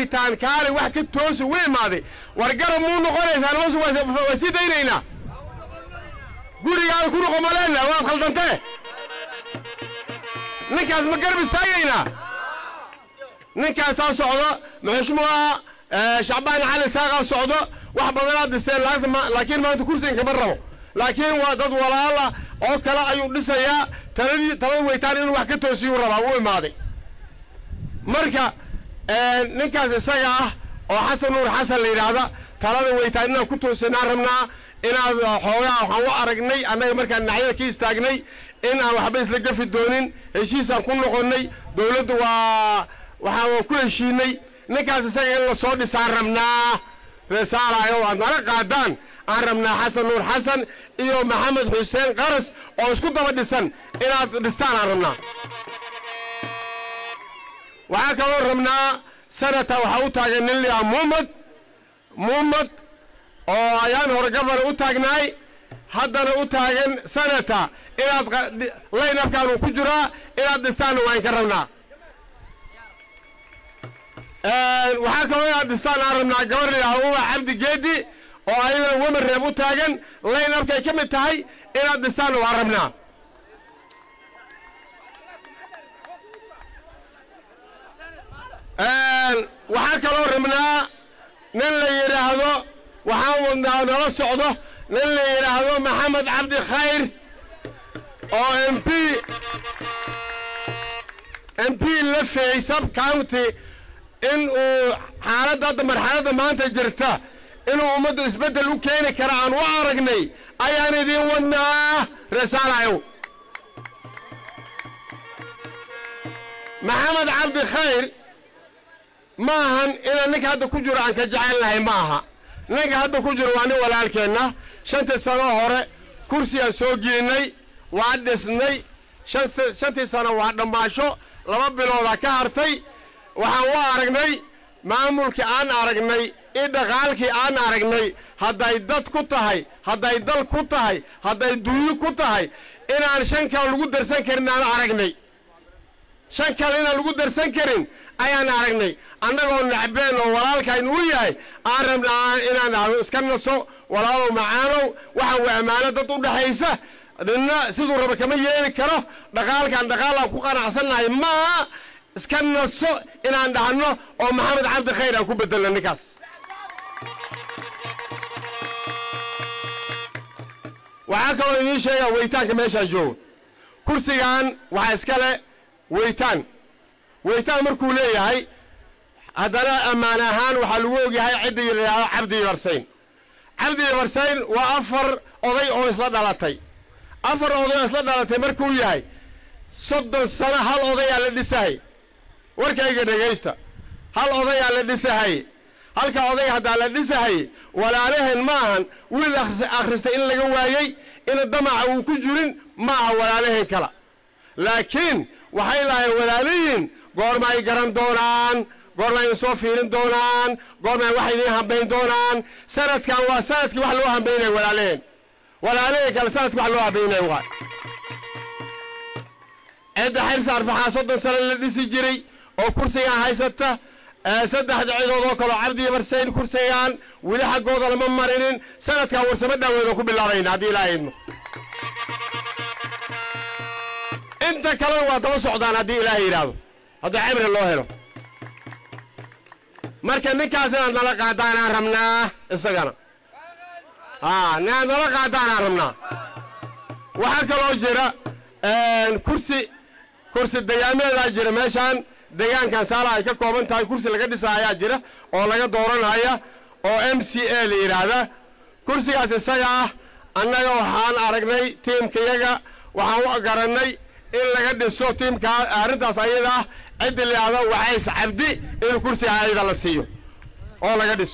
weytaan kaale wax ka toosi u imaaday war garab muu noqonaysaan mas waa sii daynaynaa gurigaada ku noqo maleena waad khaldantee ninkaas ma garab istaagaynaa ninkaasaa socdo maxushmuha shacbaan cali saaqaa socdo wax badanaad dhisteen laakiin maanta kursigan kama rabo laakiin waa dad walaala oo kale ayuu dhisayaa taladii talada weytaan inuu wax ka toosiyuu rabaa u imaaday marka ninkaas isaga ah oo xasan nuur xasan la yidhaahda talada weytaan inaan ku toosinaan rabnaa inaad xoogaa waxaan u aragnay annaga markaan dhinacyada ka istaagnay in aan waxba isla gafi doonin heshiisaan ku noqonnay dowladdu waa waxaan ku heshiinay ninkaas isaga in la soo dhisaan rabnaa reesaalayo aad nala qaadaan aan rabnaa xasan nuur xasan iyo maxamed xuseen qaras oo isku daba dhisan inaad dhistaan aan rabnaa waxaa kaloo rabnaa sanata waxaa u taagan nin liaa muumad muumad oo ayaan hore gabana u taagnaay haddana u taagan sanata inaad laynabkaan uu ku jiraa inaad dhistaanna waan ka rabnaa waxaa kaloo inaad dhistaan aan rabnaa gabar liaa uba cabdi geedi oo ayadana wemer reeb u taagan laynabkay ka mid tahay inaad dhistaanna waan rabnaa waxaa kaloo rabnaa nin la yidhaahdo waxaan wadnaa nala socdo nin la yidhaahdo maxamed cabdi khayr oo m p m p lafey sub county in uu xaaladda hadda marxaladda maanta jirta inuu ummaddu isbeddel u keeni kara aan u aragnay ayaan idiin wadnaa reesaalayow maxamed cabdi khayr ma ahan inaan ninka hadda ku jiro aan ka jecelnahay ma aha ninka hadda ku jiro waa nin walaalkeenna shantii sano hore kursigaan soo geennay waa dhisnay shantii sano waa dhammaasho laba biloodaa ka hartay waxaan u aragnay maamulkii aan aragnay i dhaqaalkii aan aragnay hadday dad ku tahay hadday dal ku tahay hadday dunyo ku tahay inaan shan kale lagu darsan karin aan aragnay shan kale inaan lagu darsan karin ayaan aragnay annagoo nacbeen oo walaalkayn uu yahay aan rabnaa inaan ahdo iska naso walaalow macaanow waxaan waa ammaano dad u dhexaysa ninna siduu raba kama yeeli karo dhaqaalkaan dhaqaalaan ku qanacsannahay maaha iska naso inaan dhahno oo maxamed cabdi khayr aan ku bedelno ninkaas waxaa kaloo idiin sheegaa weytaanka meeshaan joogo kursigan waxaa iska le weytaan weytaan markuu leeyahay haddana ammaan ahaan waxaa lagu ogyahay cidda yidhaahdo cabdi yabarsayn cabdi yabarsayn waa afar oday oo isla dhalatay afar oday oo isla dhalatay markuu yahay soddon sano hal odayaa la dhisahay warkayga dhegaysta hal odayaa la dhisahay halka oday haddaa la dhisahay walaalaheen ma ahan wiil akhristay in laga waayey ina damaca uu ku jirin ma aha walaalaheen kala laakiin waxay lahayn walaalihiin goorma ay garan doonaan goorma ay soo fiirin doonaan goorma ay wax idiin hambayn doonaan sanadkan waa sanadkii wax loo hambaynaya walaalaheen walaalaheen kale sanadkii wax loo hambaynaya waay cidda xirsa arfaxaa soddon sano la dhisi jiray oo kursigan haysata saddexda cidood oo kaleo cabdi barsayn kursigan weli xaggooda lama marinin sanadkan warsamo dhaaweedan ku bilaabayna haddii ilaaha idmo inta kalena waa daba socdaan haddii ilaahay yidhaahdo haddii cimri loo helo marka ninkaas inaad nala qaadaanaan rabnaa isagana a inaad nala qaadaanaan rabnaa waxaa kaloo jira kursi kursi degaameedaa jira meeshaan degaankan saala ay ka kooban tahay kursi laga dhisa ayaa jira oo laga dooranaya oo m c a la yidhaahda kursigaas isaga ah annaga waxaan aragnay tiimkayaga waxaan u garannay in laga dhiso tiimkaa arrintaas ayada ah ciddi la yidhahdo wacays cabdi in kursiga ayada la siiyo oo laga dhiso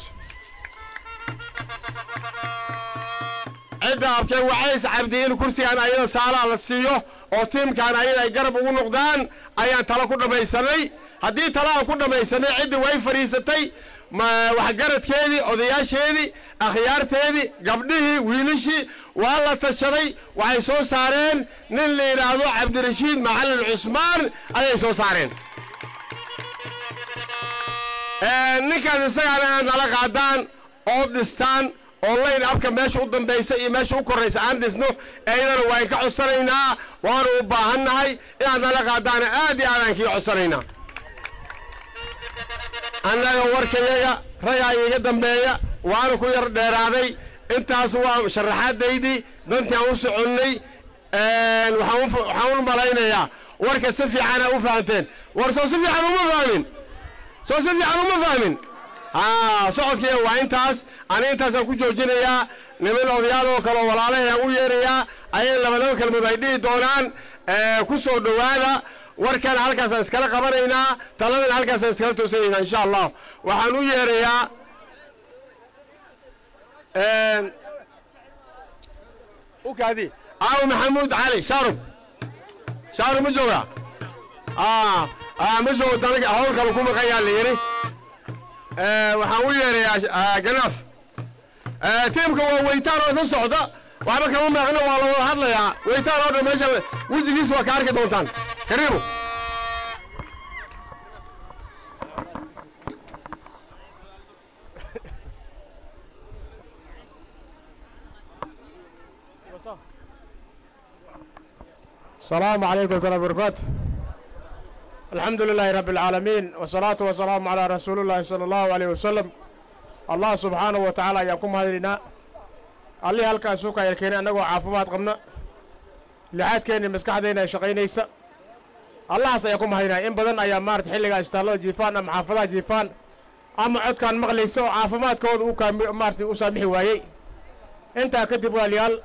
cidda abkee wacays cabdi in kursigan ayada saalaa la siiyo oo tiimkan ayada ay garab ugu noqdaan ayaan talo ku dhammaysanay haddii talo aan ku dhammaysanay ciddii way fadhiisatay waxgaradkeedii odayaasheedii akhyaarteedii gabdhihii wiilishii waa la tashaday waxay soo saareen nin la yidhaahdo cabdirashiid macalin cusmaan ayay soo saareen ninkaas isagaana inaad nala qaadaan oo dhistaan oo layn abka meesha u dambaysa iyo meesha u korraysa aan dhisno eydana waan ka codsanaynaa waanu u baahannahay inaad nala qaadaana aad iyo aadaan kii codsanaynaa annaga warkayaga ragaa iiga dambeeya waanu ku yar dheeraaday intaas waa sharaxaadaydii dantii aan u soconnay waxaan u malaynayaa warka si fiicana u fahamteen war soo si fiican uma fahmin soo si fiican uma fahmin socodkiiga waa intaas ani intaasaan ku joojinayaa niman odayaadoo kaleoo walaalahayaan u yeerayaa ayay labalaba kelmood ay dhihi doonaan ku soo dhowaada warkana halkaasaan iskala qabanaynaa taladana halkaasaan iskala toosanaynaa insha allah waxaan u yeerayaa ukaadi aaw maxamuud cali shaarub shaarub ma jooga ma joogo danaga hawl kale ku maqayaa la yidhi waxaan u yeerayaa ganaaf tiimka waa weytaan oo isla socda waxba kama maaqno waa la wada hadlayaa weytaan oo dhan meesha wejigiis waa ka arki doontaan kariimu السلام عليكم ورحمة الله وبركاته الحمد لله رب العالمين والصلاة والسلام على رسول الله صلى الله عليه وسلم الله سبحانه وتعالى يقوم هذينا اللي هلكا سوكا يركينا أنه عافمات قمنا لحد كان مسكح دينا شقينيسا الله سيقوم هذينا إن بدن أيام مارت حلقة استالله جيفان أم حافظة جيفان أما عد كان مغليسا عافمات كود أوكا مارت أسامحي وايي انت كدب واليال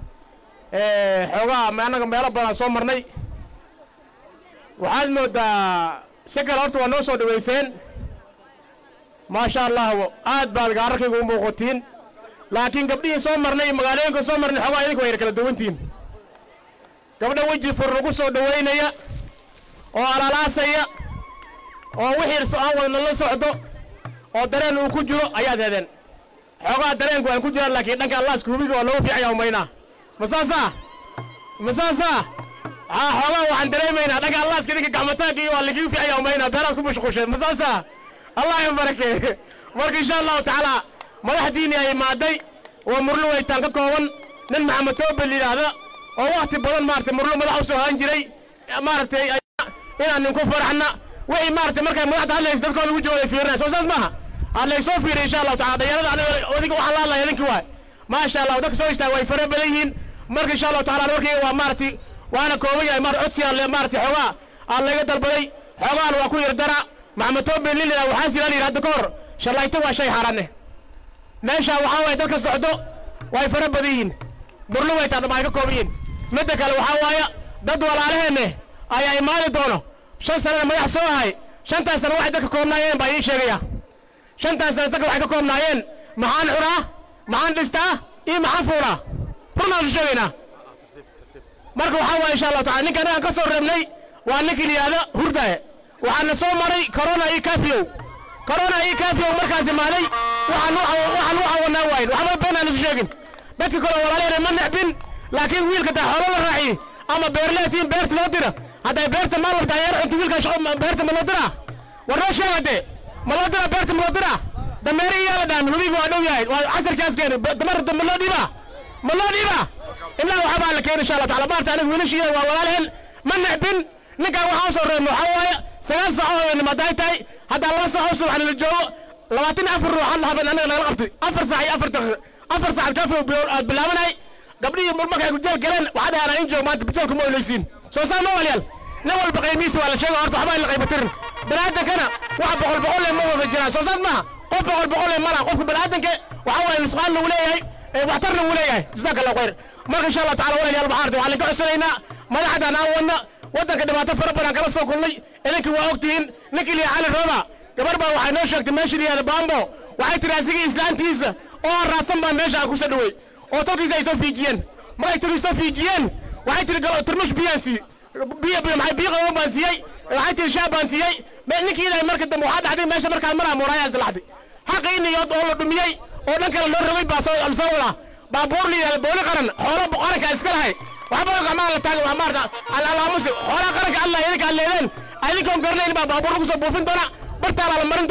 xoogaa ma annaga meelo badan soo marnay waxaad moodaa si kale horta waa noo soo dhawayseen maasha allah aad baad gaararkayga u muuqatiin laakiin gabdhihii soo marnay magaalooyinka soo marnay xoogaa idinka wayna kala duwantihin gabdha weji fur lagu soo dhawaynaya oo alalaasaya oo wixii aan wadna la socdo oo dareen uu ku jiro ayaad heedeen xoogaa dareenku waan ku jiraan laakiin dhanka allaaska hubiga waa loogu fiicaya umaynaa masaasaa masaasaa aa xoogaa waxaan dareemaynaa dhanka allaaska idinka gacmataanka iyo waa lagigu fiicaya umaynaa beeraad ku mashquusheen masaasaa allah in barakeeye marka insha allahu tacaala madaxdiini ay imaaday waa murlo weytaan ka kooban nin maxamed toobel yidhaahda oo wakhti badan maaragtay murlo madax u soo haan jiray maaragtay inaan ninku faraxna wixii maaragtay markay madaxda hadlaysa dadkooda ugu jooday fiirinaya soo saas maaha aa laysoo fiiriya insha allahu tacala dhalinyarada aniga adiga waxaan la hadlaya idinkii waay maasha allah dadka soo istaaga way fara badan yihiin marka insha allahu tacala warkayga waa maaragtay waana kooban yahay maar codsigaan le maaragtay xoogaa aan layga dalbaday xoogaan waa ku yar dara maxamed toobel lilila waxaa siraa layidhi hadda ka hor shallayto waa shay xaaraane meesha waxaa waye dadka socdo way fara badan yihiin burlu waytaa dhama ay ka kooban yihiin midda kale waxaa waaya dad walaalaheenne ayaa imaani doono shan sanana madax soo ahay shantaas sana waxay dadka koobnaayeen baa ii sheegaya shantaas sana dadka waxay ka koobnaayeen maxaan cunaa maxaan dhistaa iyo maxaan fuulaa runaan su sheegaynaa marka waxaa waaya insha allahu tacala ninka anagaan ka soo reebnay waa ninka layihahda hurdaaye waxaana soo maray corona iyo kafiyow corona iyo kafiyow markaas imaaday waxaan u cawanaa waayin waxba been aan isu sheegin dadka kale walaalaheen ma necbin laakiin wiilka taa xoolo la raaciye ama beerleetiin beerta loo dira hadday beerta maal labtaa yar cunto wiilka beerta ma loo diraa war noo sheeg haddee ma loo diraa beerta ma loo diraa dameere iyaa la dhaamin hubiga waa dhow yahay waa casarkaas keeni damarta ma loo dhiibaa ma loo dhiibaa ilaa waxbaa la keeni insha allah tacala maarta aniga wiilashiida waa walaalaheen ma necbin ninkaan waxaan usoo reebno waxaa waaye sagaal saaco haweenimo hadday tahay haddaa laba saaco subaxna la joogo labaatan afar ruux hadla haben annaga nagala qabtay afar saac iyo afar daqiiqo afar saac kafi aad bilaabanay gabdhihii markay ku jeel galeen waxaa dhahaan in joog maanta bijoolka ma olaysiin soo saa ma walyaal nin walba qaymihiisa waa la sheega horta waxbaa in la qaybatirin baniaadankana wax boqol boqol le ma wada jiraan soo saas maaha qof boqol boqol le malaha qofka baniaadanka waxaa waaye nusqaan lagu leeyahay waxtarna wuu leeyahay jazaaka allah khayr marka insha allah tacala walaalyaal maxaa artay waxaan laga codsanaynaa madaxdan aan wadna waddanka dhibaato fara badan kala soo kulnay idinkii waa ogtihiin ninkii liya cali rooba gabar baa waxay noo sheegtay meesha liyaada baambo waxay tiri asigii islaantiisa oo raadsan baa meesha aan ku soo dhawey oo tolkiisa ay soo fiijiyeen markay tolkiisa soo fiijiyeen waxay tiri turmush biyaan sii biyo biyo maxay biyo qaboon baan siiyey waxay tiri shaab baan siiyey ninkii ilaahay marka dambe waxaa dhacday meesha markaan maraa muraayaa dilaxday xaqii niyood oo la dhumiyey oo dhan kale loo rogay baa soo soo wadaa baabuur la yidhahda booli qaran xoolo qaranka iska lahay waxba gacmaha la taagay waa maarta alaamusi xoolaha qaranka allah idinka ad leedeen idinkoon garanayn baa baabuur lagu soo buufin doona bartaala la marin doonaa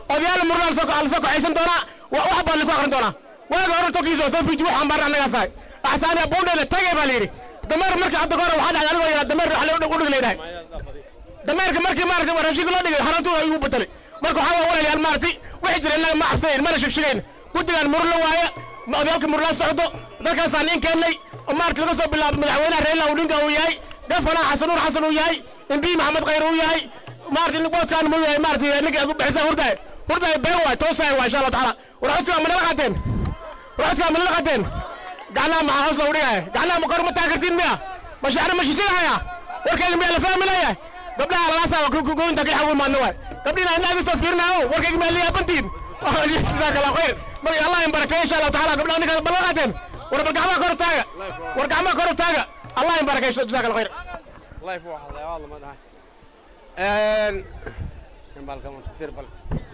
odayaal murla la soo kaxaysan doonaa wax baa laku aqrin doonaa waaga hore tokiiso soo fiji waxaan baarna annagaas tahay axsaaniya buundheele tagay baa la yidhi dameer marka hadda kahore waxaa dhacday anigoo yaraa dameer waxa udhig leedahay dameerka markii maaragtay raashinka loo dhigay harantu igu bedelay marka waxaa waa walaalayaal maaragtay waxay jira innaga ma cabsanayn mana shegshegayn guddigan murla waaye odayaalka murla socdo dalkaasaan in keennay oo maaragtay laga soo bilaabo madaxweynaha reela udhinka uu yahay gafanaha xasan nuur xasan uu yahay imbii maxamed khayr uu yahay maaragtay boodkaan mu yahay maaragtay ninka aad u bixisaan hurdaay hurdaay been waay toosaay waa insha allah tacaala war codsigaa ma nala qaateen war codsigaa ma nala qaateen gacnaha maxaa hoos loogu dhigaya gacnaha ma kor ma taagartiin miya ma shacra ma shishigaya warkayga miyaa la fahmi leeyahay gabdhaha lalaasaa waa goynta ka xagu maadna waay gabdhiina inaad istoo fiirinayo warkayga miyaa liyaabantiin jazaaka allah khayr marka allah in barakeeyo insha allah tacaala gabdhaha ninka bal la qaateen war bal gacmaha kor u taaga war gacmaha kor u taaga allah in barakeeyo jazaaka allah khayr life waa hadlay waa lama dhahay een balka ma tir bal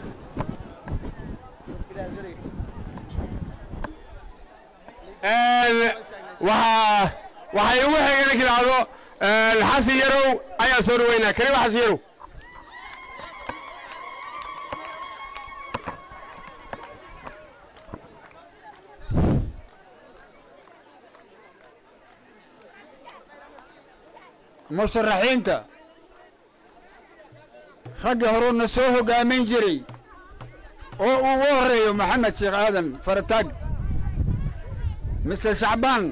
een waxa waxay ugu xigeen kiraado een xasan yarow ayaa soo dhaweynaa kariim xasan yarow musharaxiinta ragga horuuna soo hoggaamin jiray oo uu ugu horreeyo maxamed sheekh aadan farataag mister shacbaan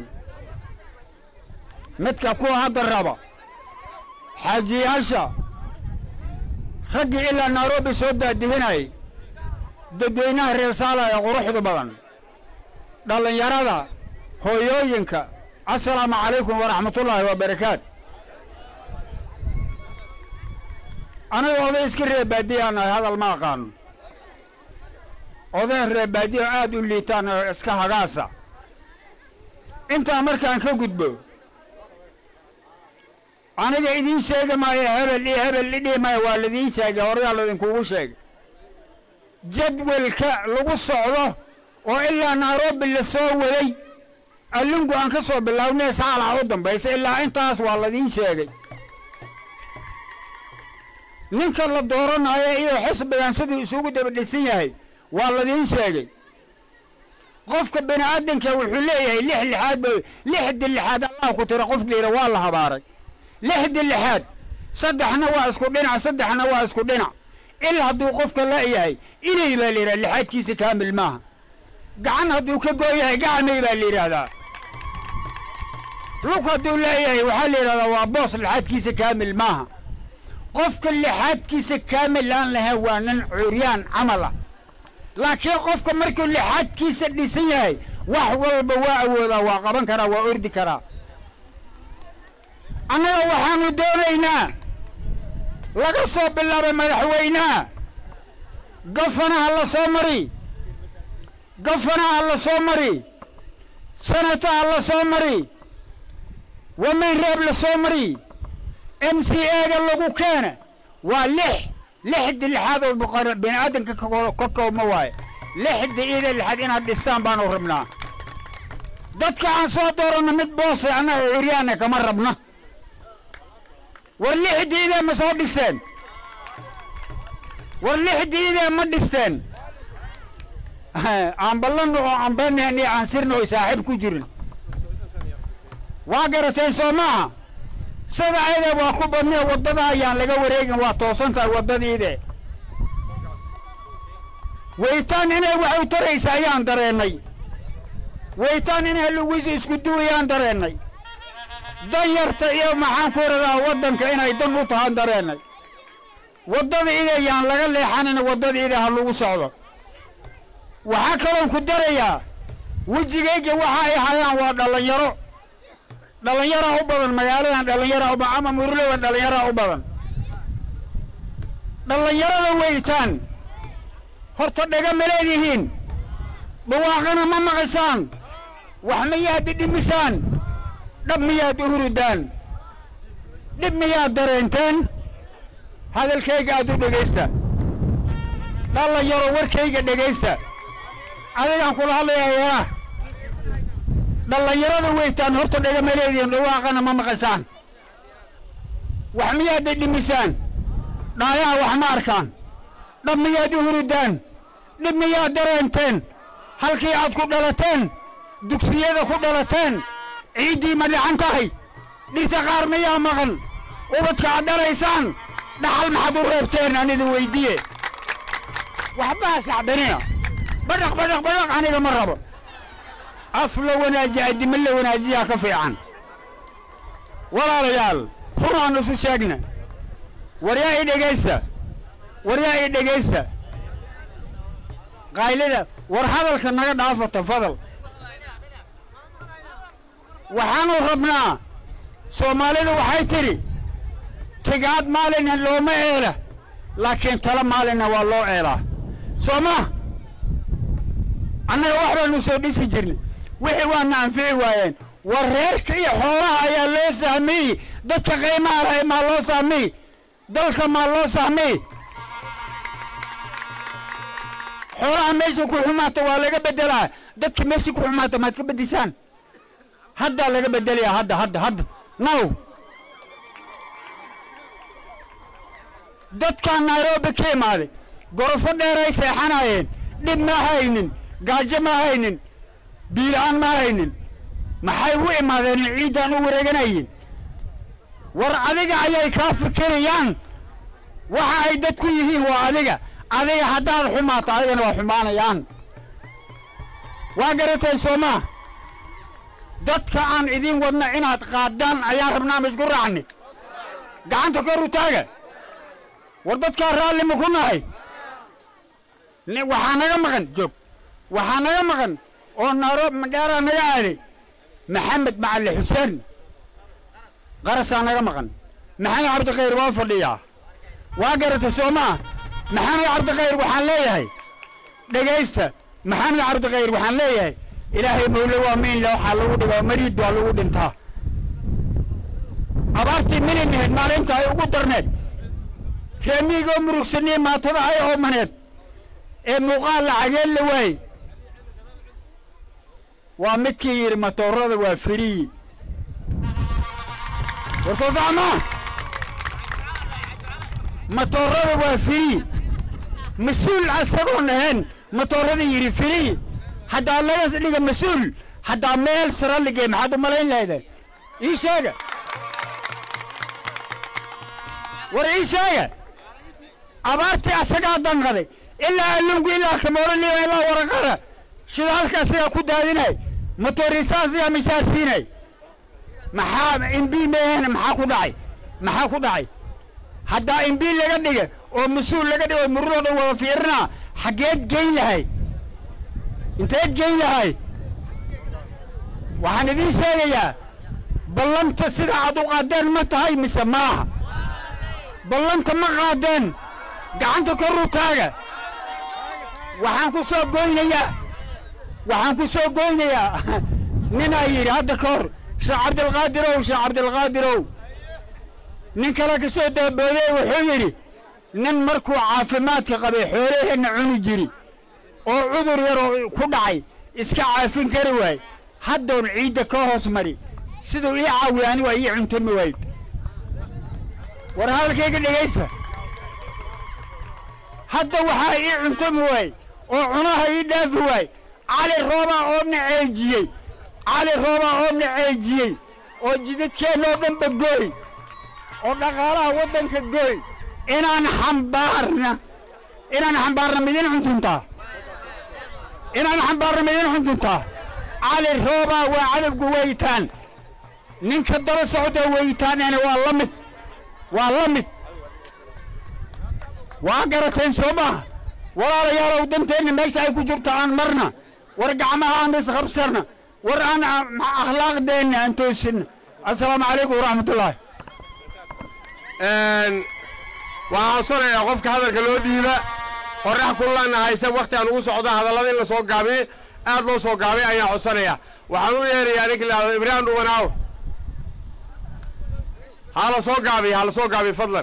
midka kuwa hadda raba xaajiyaasha raggii ilaa nairobi soo daadihinayay dadweynaha reer saala ee quruxda badan dhallinyarada hooyooyinka assalaamu calaykum waraxmatullaahi wabarakaat aniga oday iska reebaadiyaan nahay hadal ma aqaano odayn reebaadiyo aad u liitaan oo iska hagaasa intaa markaan ka gudbo aniga idiin sheegi maayo hebel iyo hebel idhihi maayo waa laidiin sheegay horeyaa laydinkugu sheegay jadwalka lagu socdo oo ilaa nairobi la soo waday allungu aan ka soo bilaabnay saalaha u dambaysa ilaa intaas waa laidiin sheegay ninka la dooranayo iyo xisbigan siduu isugu daba dhisan yahay waa ladiin sheegay qofka bini aadanka wuxuu leeyahay lix lixaad ba lixdi lixaad allah ku tira qof layidha waa la habaaray lixdi lixaad saddexna waa isku dhinac saddexna waa isku dhinac il hadduu qofka la-yahay inay baa la yidhaha lixaadkiisa kaamil maaha gacan hadduu ka gooyahay gacmay baa la yidhaahdaa lug hadduu leeyahay waxaa la yidhahdaa waa boos lixaadkiisa kaamil maaha qofka lixaadkiisa kaamil aan lahayn waa nin curyaan camal ah laakiin qofka markuu lixaadkiisa dhisan yahay wax walba waa awoodaa waa qaban karaa waa ordi karaa annaga waxaanu doonaynaa laga soo bilaabay madaxweynaha gafanaha la soo mari gafanaha la soo mari sanataha la soo mari wamayn reeb la soo mari m c a-ga lagu keena waa lix lixdi lixaad oo boqor bini aadanka ka koobma waaye lixda ida lixaad inaad dhistaan baanu rabnaa dadka aan soo dooranno mid boose annaga curyaana kama rabna war lixda idee ma soo dhisteen war lixda idee ma dhisteen aan ballanno oo aan beenahan iyo aan sirna oy saaxiib ku jirin waa garateen soo maaha sida ayada waa ku badnee waddada ayaan laga wareegin waa toosan tahay waddadiide weytaan inay wax u taraysa ayaan dareennay weytaan inay lugiisa isku duwayaan dareennay dan yarta iyo maxaan ku radaa waddanka inay dan u tahaan dareennay waddada ide yaan laga leexanin waddada ide ha lagu socdo waxaa kaloon ku darayaa wejigayga waxa ay hayaan waa dhallinyaro dhallinyaraa u badan magaaladan dhallinyaraa u badan ama muruladan dhallinyaraa u badan dhallinyarada weytaan horta dhega ma leedihiin dhawaaqana ma maqisaan wax miyaad dhidhimisaan dhab miyaad u hurudaan dhib miyaad dareenteen hadalkayga aad u dhegaysta dhallinyaro warkayga dhegaysta adigaan kula hadlayayaa dhallinyarada weytaan horta dhegama leedihiin dhawaaqana ma maqasaan wax miyaad dhidhimisaan dhaayaha wax ma arkaan dhab miyaad u huridaan dhib miyaad dareenteen halkii aad ku dhalateen dugsiyada ku dhalateen ciiddii ma dhican tahay dhirta qaar miyaa maqan ubadka aad dhalaysaan dhaxal maxaad u reebteen aan idin weyddiiye waxbaa sacbanina badhaq badhaq badhaq aniga ma rabo af la wanaajiya addimo la wanaajiyaa ka fiican walaalayaal runaan isu sheegna waryaa i dhegaysta waryaa i dhegaysta qaylida war hadalka naga dhaafata fadal waxaanu rabnaa soomaalidu waxay tidhi tigaad maalina looma eela laakiin tala maalina waa loo eelaa soo ma annaga wax baanu soo dhisi jirnay wixii waana anfici waayeen war reerka iyo xoolaha ayaa loo sahmiyey dadka qiimaha lahay maa loo sahmiy dalka maa loo sahmiy xoolaha meesha ku xumaata waa laga beddelaa dadka meesha ku xumaata maad ka beddisaan haddaa laga beddelayaa hadda hadda hadda now dadkaan nairobi ka imaaday gorofo dheeray seexanayeen dhib ma haynin gaajo ma haynin biilaan ma haynin maxay u imaadeen ciiddaan u wareeganayeen war adiga ayay kaa fikirayaan waxa ay dadku yihiin waa adiga adiga haddaad xumaato adigana waa xumaanayaan waa garatay soo maa dadka aan idiin wadna inaad qaadaan ayaan rabnaa ma isku raacni gacanta kor u taaga war dadkaa raalli ma ku nahay waxaa naga maqan joog waxaa naga maqan oo nairobi madheeraa naga aaday maxamed macali xuseen qarasaa naga maqan maxamed cabdikhayr waa fadhiyaa waa garata soo maa maxamed cabdikhayr waxaan leeyahay dhegaysta maxamed cabdikhayr waxaan leeyahay ilaahay mawle waa miinle waxaa lagu dhigaa mariid waa lagu dhintaa abaartii milinaheed maalinta ay ugu darneed reemiigoo murugsaniye maatada ay oomaneed ee muuqaal lacageen la waayey waa midkii yidhi matoorada waa firiyi war soo sacmaa matoorada waa firiyi mas-uul asagoon ahayn matoorada yidhi firiyi haddaa laga dhiga mas-uul haddaa meel sara ligee maxaad u malayn lahaydeen ii sheega war ii sheega abaartii asagaa danqaday ilaa allungu ilaa kamoolaniba ilaa waraqada shidaalka asagaa ku daadinay motoriisa asagaa mishaar siinay maxaa imbi meehena maxaa ku dhacay maxaa ku dhacay haddaa imbi laga dhiga oo mas-uul laga dhiga oo mururoo dhan wada fiirinaa xaggeed geyn lahay inteed geyn lahay waxaan idiin sheegayaa ballanta sida aad u qaadeen ma tahay mise maaha ballanta ma qaadeen gacanta kor u taaga waxaan ku soo goynayaa waxaan ku soo goynayaa ninaa yidhi hadda ka hor sheekh cabdilqaadirow sheekh cabdilqaadirow nin kale ka soo daabooday wuxuu yidhi nin markuu caafimaadka qabay xoolaheenna cuni jiri oo cudur yaroo ku dhacay iska caafin kari waay haddoon ciidda ka hoos mari siduu ii caawiya ani waa ii cuntami wayd war hadalkayga dhegaysta hadda waxaa ii cuntami waay oo cunaha ii dhaafi waay cali roobaa oobna ceejiyey cali roobaa oobna ceejiyey oo jidadkeennoo dhanba gooy oo dhaqaalaha waddanka gooy inaan xambaarna inaan xambaarna midin cuntuntaa inaan xambaarna midin cuntuntaa cali roobaa waa cadabgu weytaan ninka daba socda weytaaneena waa la mid waa la mid waa garateen soo maaha walaalayaalow danteenna meesha ay ku jirto aan marna war gacmaha aan isqabsarna war aan akhlaaqdeenna aan toosinna assalaamu calaykum waraxmatullaahi waxaan codsanayaa qofka hadalka loo dhiiba qorrax kullana haysa wakhti aan ugu socdo hadallada in la soo gaabiye aad loo soo gaabay ayaan codsanayaa waxaan u yeerayaa ninka lahado ibraahim dhubanaaw ha la soo gaabiye ha la soo gaabiye fadlan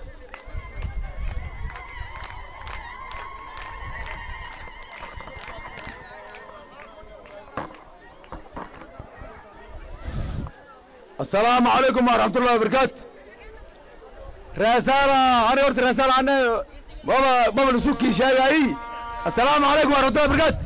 السلام عليكم ورحمة الله وبركاته رسالة أنا قلت رسالة أنا maba maba lasu kiisheegaayi assalaamu calaykum waraxmatullahi barakaatu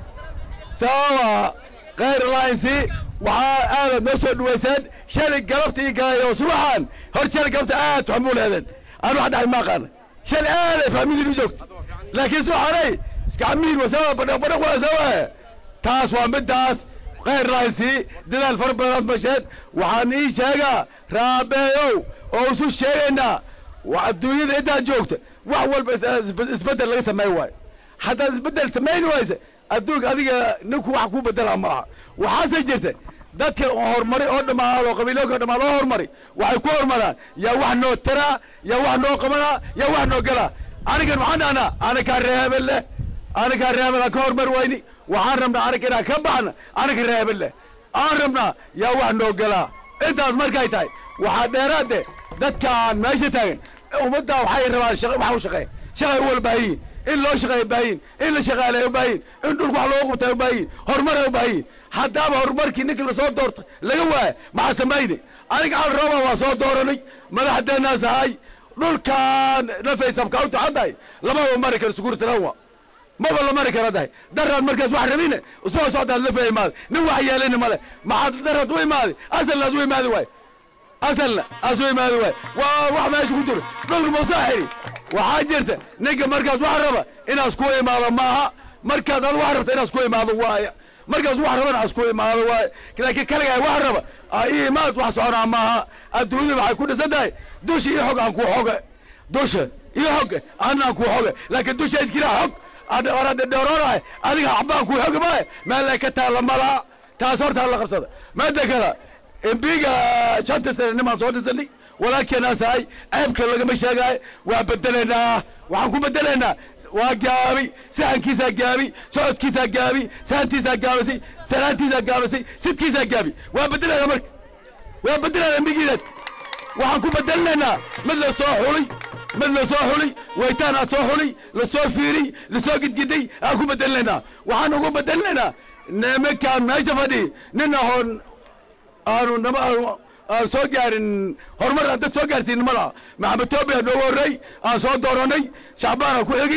sawa khayr lahaynsi waxaa aadaad noo soo dhawayseen shalay galabta ii galayo subaxan hor shalay galabta aad waxaan buu leedeen aan wax dhahay ma aqaana shalay aaday fahmidiin u joogta laakiin subaxanay iskacamiin wasawa badhaq badhaq wasawa taas waa midaas khayr lahaynsi dadaal fara badan masheed waxaan ii sheegaa raabeeyow oo isu sheegaynaa waa adduunyada intaad joogta wax walba is- isbeddel laga sameey waayo haddaad isbeddel samayn wayse adduunka adiga ninku wax ku bedela maaha waxaase jirta dadka horumari oo dhammaado oo qabiilooyinka dhammaado oo horumari waxay ku horumaraan yaa wax noo taraa yaa wax noo qabanaa yaa wax noo galaa anigan waxaan dhahnaa anakaa reebel leh anakaa reebel aan ka horumar wayni waxaan rabnaa anaga inaan ka baxna anaga reebel leh aan rabnaa yaa wax noo galaa intaas markay tahay waxaa dheeraade dadkaan meesha taagan ummaddaa waxay rabaan shaqa waxa u shaqeeya shaqay u walbaahiyin in loo shaqeeya baahiyin in la shaqaaleeya u baahiyin in dhulka wax loogu qabtaa u baahiyin horumar u baahiyin haddaaba horumarkii ninkii lasoo doorta laga waaya maxaa samayne aniga al rooba waa soo dooranay madaxdeenaas ahay dhulkaan nafaysabka u taxadahay lamaba mari karo sukuurtalawa maba la mari kara dahay daraad markaas wax rabine soo socdaad la faa imaada nin wax yeelina male maxaad daraad u imaadi asalnaas u imaadi waay asalna asu imaadi waay waa wax meesha ku jiro dhulka muusoo xiri waxaa jirta ninka markaas wax raba inaas ku imaado maaha markaas ad wax rabta inaas ku imaado waaya markaas wax rabana as ku imaado waaya laakiin kaligaa wax raba aa ii imaad wax soconaa maaha adduunyada waxay ku dhisan tahay dusha iyo xog aan ku xoge dusha iyo xog anaan ku xoge laakiin dushayd kilaa xog adhoroonahay adiga xabaan ku xogi maayo meel ay ka taalla malaa taas horta la qabsada maada kale embiga shanta sane nimaan soo dhisanay walaalkeenaasahay ceebka lagama sheegaayo waa bedelaynaa waxaan ku bedelaynaa waa gaabi sahankiisaa gaabi socodkiisaa gaabi sahantiisaa gaabisay salaantiisaa gaabisay sidkiisaa gaabi waa bedelaynaa marka waa bedelaynaa embigiidaad waxaan ku bedelinaynaa mid la soo xulay mid la soo xulay waytaan aad soo xulay la soo fiiriy la soo gidgiday aan ku bedelinaynaa waxaan ugu bedelinaynaa nimankaan meesha fadhi nin ahoon aanu nama aanu aan soo gaarin horumar aan dad soo gaarsiin nimada maxamed toobi aan noogu horrey aan soo dooranay shacbaan aan ku xigi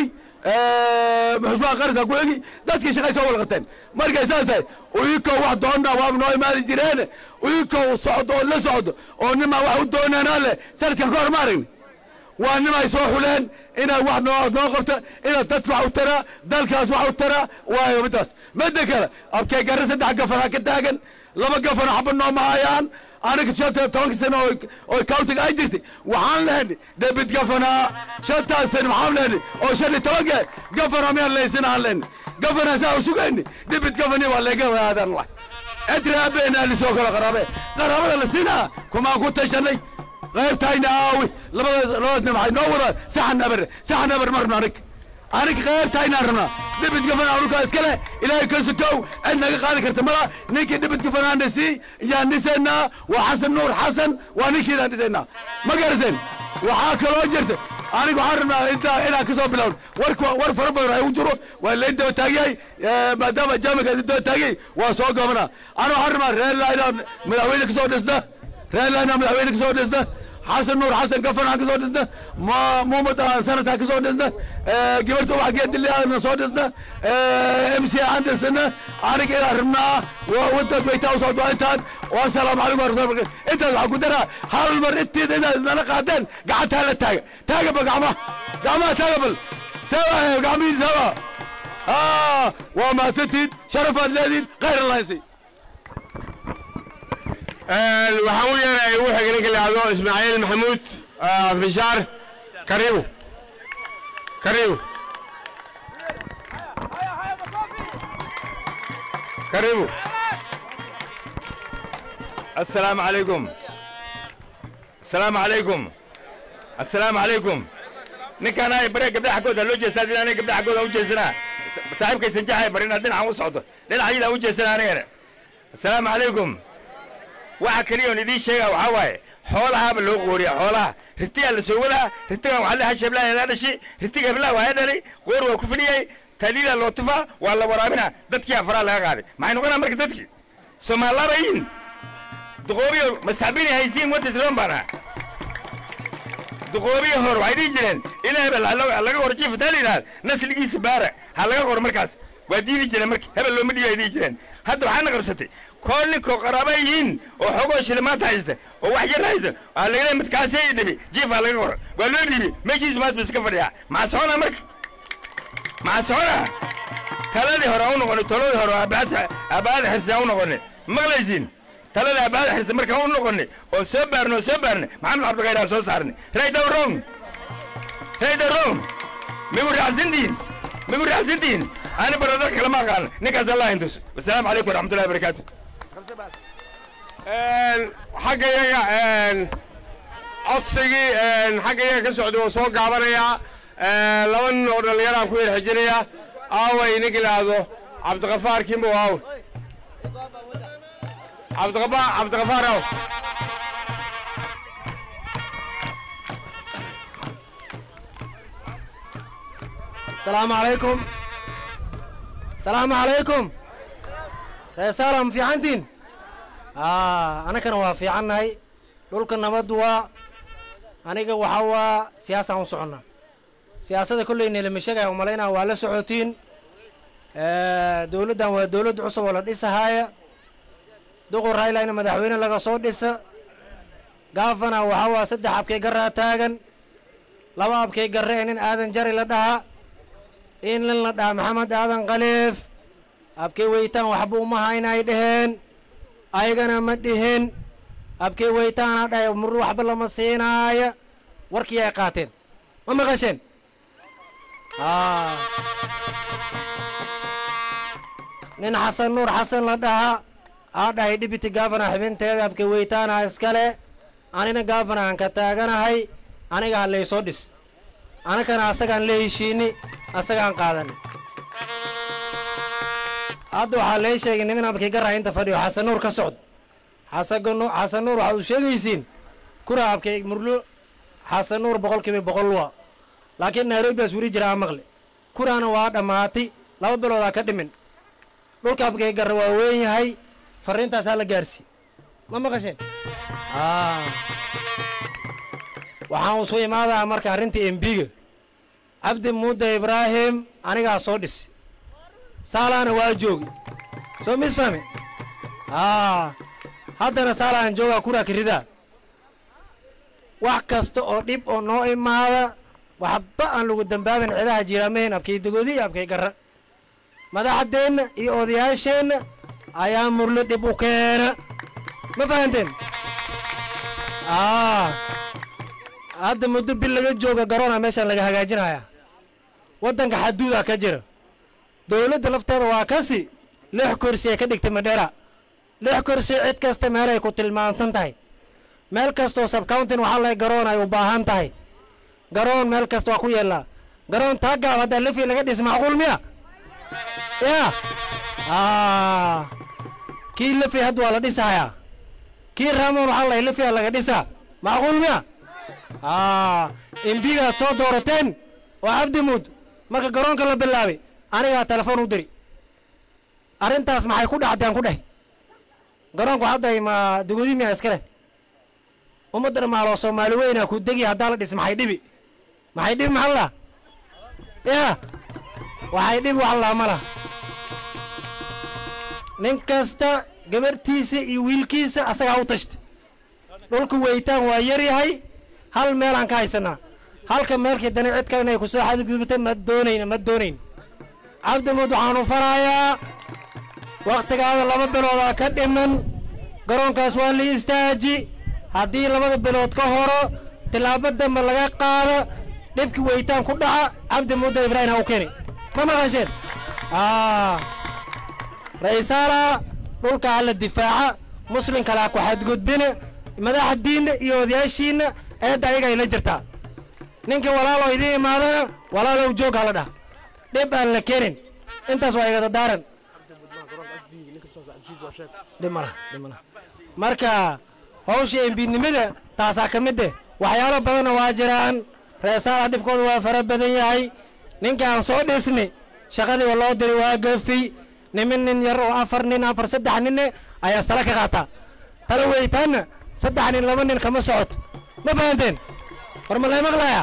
xusmaan qaris aan ku xigi dadkii shaqay soo wada qabteen markay saas tahay uyikoo wax doonna waaba noo imaadi jireen uyikoo socdo oo la socdo oo nimaa wax u doonanaa leh sanadkan ka hor ma aragni waa nimay soo xuleen inaad wax noo noo qabta inaad dadka wax u taraa dalkaas wax u taraa waayo midaas midda kale abkee garre saddex gafanaa ka taagan laba gafano xaba nooma hayaan aniga shanta tobanka sano oo oo countiga ay jirtay waxaan lehenay debit gafanaa shantaas sano waxaan lehenay oo shan iyo tobanka gafana miyaan laysina aan lehenay gafana saa u sugayni debit gafani waa leega aadan lah adraabeena lisoo kala qaraabe qaraabada la siinaa kumaan ku tashanay qaybtayna aawi labadaas labadaasna waxay noo wadaan saxan aber saxan aber ma rabno anig anig qaybtaynaan rabnaa dhibid gafana anukaa iskale ilaahay ka sokow cid naga qaadi karta mala ninkii dhibid gafanaana sii yaan dhisaynaa waa xasan nuur xasan waa ninkiidaan dhisaynaa ma garateen waxaa kaloo jirta aniga waxaan rabnaa intaa inaan ka soo bilowno warka war fara badan ay u jiro waa layn daba taagyahay maadaama jaamika idin daba taagay waa soo goobnaa ana waxaan rabnaa reerla inaan madaxweyne ka soo dhisna reerla inaan madaxweyne ka soo dhisna xasan nuur xasan gafan aan ka soo dhisna ma muumad aan sanad aan ka soo dhisna gabarta wax geedili aan soo dhisna m c aan dhisna aniga inaan rabnaa wadad baytaa u socdo intaan wasalaamu calaykum warahmatullahi barakatu intaas waxaan ku daraa hal mar intiida inaad isnala qaadeen gacantaa la taaga taaga ba gacmaha gacmaha taaga bal sawa gacmihiin sawa waa mahadsantihiin sharafaad leedihiin khayr allahinsi waxaan u yeeray ugu xigay ninka la yidhahdo ismaaciil maxamuud fishaar karibu karibu karibu السلام عليكم السلام عليكم السلام عليكم ninkaan ay bare gabdhaha xaggooda loo jeestaa hadii anay gabdhaha xaggooda u jeesanaa saaxiibkaysan jaxay barina dhinacan u socdo dhinacyadaan u jeesanaa anigana assalaamu calaykum waxa keliya oon idiin sheegaa waxaa waaye xoolahaaba loo qooriya xoolaha ritigaa la soo wadaa ritigan waxaa leha sheblaa edaa dhashi ritiga heblaha waa dhalay qoor waa ku fidhiyay taliila loo tufaa waa la waraabinaa dadkii afaraa laga qaaday maxay noqonaa marka dadkii soomaalaabayin duqoobiyo masaxbini haysiin wata isloon baana duqoobiyi hore waxay dhihi jireen in hebel ha laga ha laga qoro jiif hadaa la yidhahda nasligiisa baara ha laga qoro markaas waa diidi jireen marka hebel looma dhiibi ay dhihi jireen hadda waxaana qabsatay kool ninkoo qaraaba yihiin oo xogoo shilimaanta haysta oo wax yar haysta waa laga leeyahay midkaasee dhibi jiif ha laga qoro waa loo dhiibi meeshiisu maas ba iska fadhiyaa maxaa soconaa marka maxaa soconaa taladii hore aan u noqonay taladii hore abaada xirsi aan u noqonay maqlaysiin taladii abaada xirsi markaan u noqonay oo soo baarnay oo soo baarnay maxamed cabdilqayr aan soo saarnay right or wrong right or wrong migu raacsantihin migu raacsantihin ani baradar kale ma aqaan ninkaas allah intus wasalaamu calaykum waraxmatullahi wabarakaatu xagga yaga codsigii xagga yaga ka socday oo soo gaabanayaa laba nin oo dhallinyaraan ku yar xijinaya aaway ninka idhaahdo cabdiqafaar kimbo aaw cabdiqafaar cabdiqafaar aaw السلام عليكم السلام عليكم reesaala ma fiicantiin anakana waa fiicannahay dhulka nabaddu waa aniga waxa waa siyaasaan u soconnaa siyaasada kollayna lama sheegaya umalaynaa waa la socotiin dowladdan waa dowladd cusub oo la dhisahaaya duqur raylayna madaxweyne laga soo dhisa gaafana waxa waa saddex abkay garraa taagan laba abkay garre ee nin aadan jari la dhaha in nin la dhaha maxamed aadan khaliif abkay weytaan waxba uma haynay dheheen ayagana ma dhihin abkay weytaana dhahay mur waxba lama siinaaya warkii ay qaateen ma maqasheen nin xasan nuur xasan la dhaha aa dhahay dhibiti gaafana xibinteeda abkay weytaana iskale anina gaafana aan ka taaganahay aniga ha laysoo dhis anakana asagaan la heshiini asagaan qaadani hadda waxaa lee sheegay nimin abkii garraa inta fadhiyo xasan nuur ka socdo xasan xasan nuur waxaad u sheegaysiin kura abkay murlo xasan nuur boqol kiiba boqol waa laakiin nairobi baas weli jira aa maqle kuraana waa dhammaatay laba biloodaa ka dhimin dhulka abkay garra waa weyn yahay farriintaas haa la gaarsi ma maqasheen waxaan usu imaadaa marka arrinta embiga cabdi muudda ibraahim anigaa soo dhis saalaana waa joogi soo misfahme haddana saalaan joogaa kuraa kiridaa wax kasta oo dhib oo noo imaada waxba aan lagu dambaabin cidaha jiiraamaheen abkay dogodi iyo abkay garra madaxdeenna iyo odayaasheenna ayaa murlo dhib u keena ma fahanteen hadda muddo bil laga jooga garoona meeshaan laga hagaajinaya waddanka xaduudaa ka jira dowladda lafteeda waa kasi lix kursi ay ka dhigtay madheera lix kursi cid kasta meelay ku tilmaantan tahay meel kastoo sabcountin waxaa lay garoon ay u baahan tahay garoon meel kasta waa ku yeellaa garoon taa gaab haddaa lefi laga dhis macquul miya ya kii lefi hadda waa la dhisahayaa kii raamon waxaa lay lefia laga dhisaa macquul miya embigaad soo doorateen oo cabdi muud marka garoonka la bilaabay anigaa telefoon u diri arrintaas maxay ku dhacdeen ku dheh garoonku hadday ma dugudi miyaa iska leh ummadda dhamaaloo soomaali weynaa ku degi haddaa la dhis maxay dhibi maxay dhibi maxaa la ya waxay dhibi wax laa ma lah nin kasta gabarhtiisa iyo wiilkiisa asagaa u tashta dhulka weytaan waa yar yahay hal meelaan ka haysanaa halka meelkii dani cid kale inay ku soo xadgudubta ma doonayna ma doonayn cabdimuud waxaanu farayaa wakhtigaada laba biloodaa ka dhiman garoonkaas waa la istaaji haddii labada bilood ka horo tillaabo dambe laga qaado dhibkii weytaan ku dhaca cabdi muudda ibraahim ha u keeni ma maqasheen ra-iisaala dhulka hala difaaca muslimkale ha ku xadgudbina madaxa diinna iyo odayaashiinna eedda ayaga ay la jirtaa ninka walaaloo idiin imaadana walaalow joog hala dhah dhib aan la keenin intaas waa igada daaran dhimala dhimala marka hawsha embinimada taasaa ka mid eh waxyaalo badanna waa jiraan reesaala dhibkooda waa fara badan yahay ninka aan soo dhisnay shaqadiiba loo diri waa gafiy nimin nin yar oo afar nin afar saddex ninne ayaa tala ka qaataa tala weytaanna saddex nin laba nin kama socoto ma fahanteen war ma laga maqlaya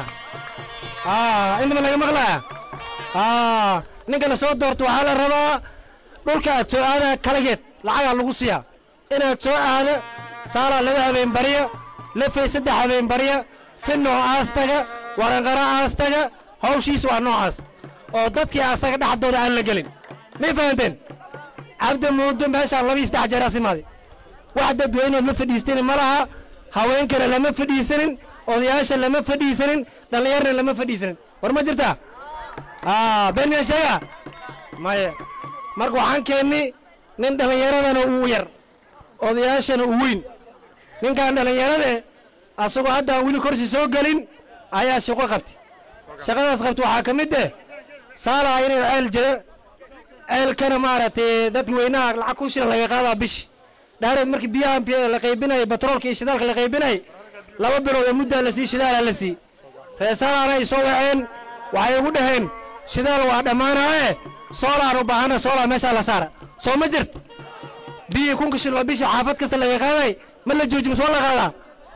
aa inta ma laga maqlaya aa ninka la soo doorto waxaa la rabaa dhulka aad soo aada kalageed lacagaa lagu siiyaa inaad soo aado saalaa laba habeen barya lafay saddex habeen barya finoo aastaga waranqara aastaga hawshiis waa noocaas oo dadkii asaga dhexdooda aan la gelin may fahanteen cabdi muudo meeshaan labii saddex jeer asimaaday wax dadweynood la fadhiistanin ma laha haweenkana lama fadhiisanin odayaasha lama fadhiisanin dhallinyarna lama fadhiisanin war ma jirtaa aa been sheega maya marka waxaan keennay nin dhallinyaradana uu yar odayaashana uu weyn ninkan dhallinyarade asagoo hadda aan weli korsi soo gelin ayaa shaqo qabtay shaqadaas qabta waxaa ka mid eh saalaa inay ceel jira ceelkana maaragtay dadka weynaha lacag kun shilin laga qaadaa bishi dhaareed markii biyaha p- la qaybinayay batroolka iyo shidaalka la qaybinayay laba bilood oo muddaa la sii shidaalaa la sii reesaalaana ay soo waceen waxay ugu dhaheen shidaal waa dhammaanaaye soolaan u baahana soolaa meeshaa la saara soo ma jirt biyii kunka shilin oo bishi xaafad kasta laga qaaday ma la jooji mise waa la qaadaa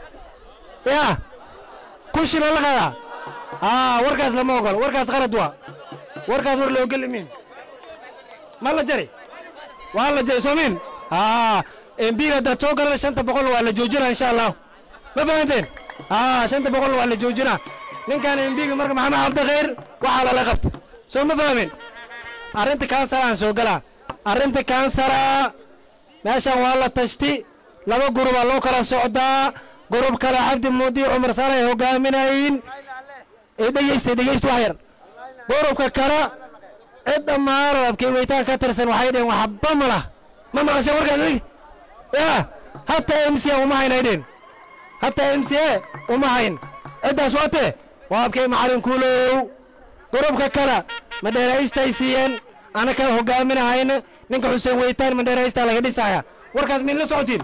yaa kun shilin la qaadaa aa warkaas lama ogolo warkaas qalad waa warkaas war la ogol imin ma la jari waa la jari soomin aa embiga haddaad soo garana shanta boqol waa la joojinaa insha allah ma fahanteen aa shanta boqol waa la joojinaa ninkan embiga marka maxamed cabdikhayr waxaa lala qabta soo ma fahmin arrinta kansara aan soo galaa arrinta kansara meeshan waa la tashti laba gurubaa loo kala socdaa gurub kale cabdi muudi cumar sare ay hogaaminayin ee dhegeysta dhegeysta wax yar gurubka kale cid dhammaan rabkay weytaan ka tirsan waxay dheheen waxba ma lah ma maqashay warkaas adiga ya hataa m c a uma hayn ay dheheen hataa m c a uma hayn ciddaas waate waa abkay macalin kuulow gurubka kale madheeraystay siiyeen anaka hogaaminahayna ninka xuseen weytaan madheeraystaa laga dhisaya warkaas min la socotiin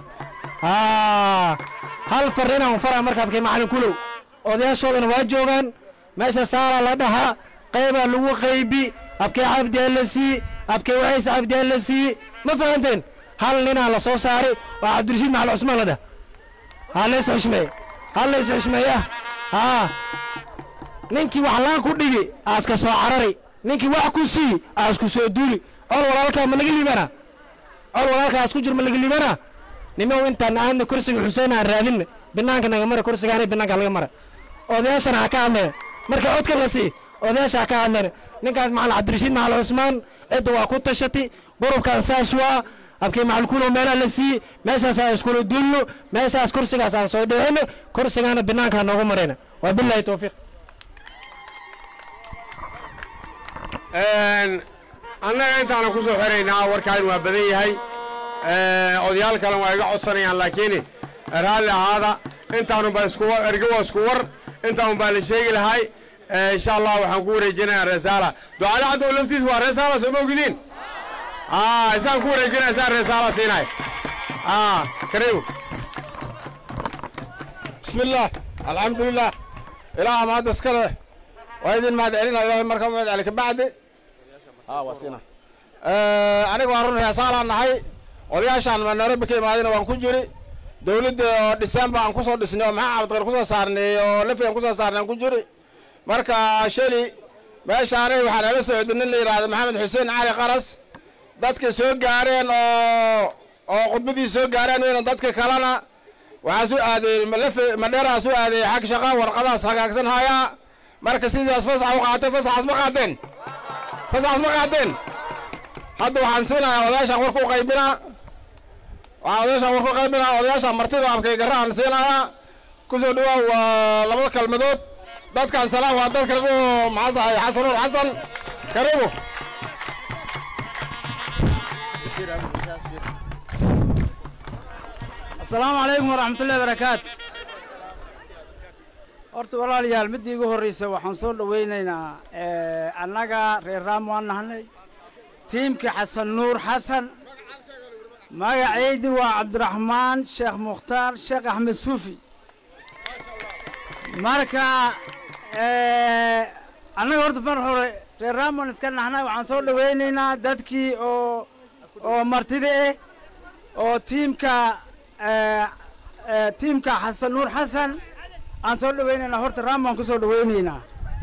aa hal farrinaan faraa marka abkay macalin kuulow odayaashoodana waa joogaan meesha saalaa la dhahaa qaybaa lagu qaybi abkay cabdi alla sii abkay waciise cabdi alla sii ma fahanteen hal ninaa la soo saaray waa cabdirashiid maxal cusmaan la dhah ha lays xishmeeye ha lays xishmeeya haa ninkii wax laan ku dhigi aaska soo carari ninkii wax ku sii aasku soo duuli col walaalkaa ma laga liibana col walaalkaa aas ku jir ma laga liibana nimow intaan aadna kursiga xuseen aan raadinna binaanka naga mara kursigaana binaanka laga mara odayaashana ha ka hadlayna marka codka la sii odayaasha ha ka hadlayna ninkaas macalin cabdirashiid macalin cusmaan cidda waa ku tashati gurubkan saas waa abkii macalin kuulow meelaa la sii meeshaas aan iskula duulno meeshaas kursigaas aan soo dhicino kursigaana binaanka ha noogu marayna waa bilaahi towfiiq annaga intaana ku soo xiraynaa warkaan waa badan yahay odayaal kalen waa iga codsanayaan laakiin raalli ahaada intaanunbaa isku erga waa isku war intaanun baa la sheegi lahay insha allah waxaan ku wareejinayaa reesaala ducaale caddow laftiis waa reesaala soo ma ogdiin isaan ku wareejinaya isaan reesaala siinay kariim بسم الله الحمد لله إله ما هذا سكره وإذن ما دعينا إله مركب ما دعي بعد ها وصينا أنا قارن يا صالح نهاي odayaashaan ma nairobi ka imaadayna waan ku jiri dowladda oo december aan kusoo dhisnay oo maxaa cabdiqar kusoo saarnay oo lafi aan kusoo saarnay aan ku jiri marka shali meeshaanay waxaa nala socday nin la yidhaahdo maxamed xuseen cali qaras dadka soo gaareen oo oo khudbadii soo gaareen weyna dadka kalena waxaa su aaday malafe madheeraa su aaday xag shaqa warqadaas hagaagsan hayaa marka sidaas fasax u qaatay fasaxaas ma qaateen fasaxaas ma qaateen hadda waxaan siinayaa odayaashaan warku qaybinaa waxaan odayaashaan warku qaybinaa odayaashaan martida abkay garaan siinayaa kusoo dhawaa waa labada kalmadood dadkan salaam waa dadka lagu maxaasahay xasan nuur xasan karibu asalaamu calaykum waraxmatullahi barakaatu horta walaalayaal midda igu horreysa waxaan soo dhowaynaynaa annaga reer raam waan nahnay tiimkii xasan nuur xasan magacaydi waa cabdiraxmaan sheekh mukhtaar sheekh axmed suufi marka annaga horta mar hore reer raam waan iska nahnay waxaan soo dhowaynaynaa dadkii oo oo martida ah oo tiimka tiimka xasan nuur xasan aan soo dhawaynaynaa horta raam baan ku soo dhawaynaynaa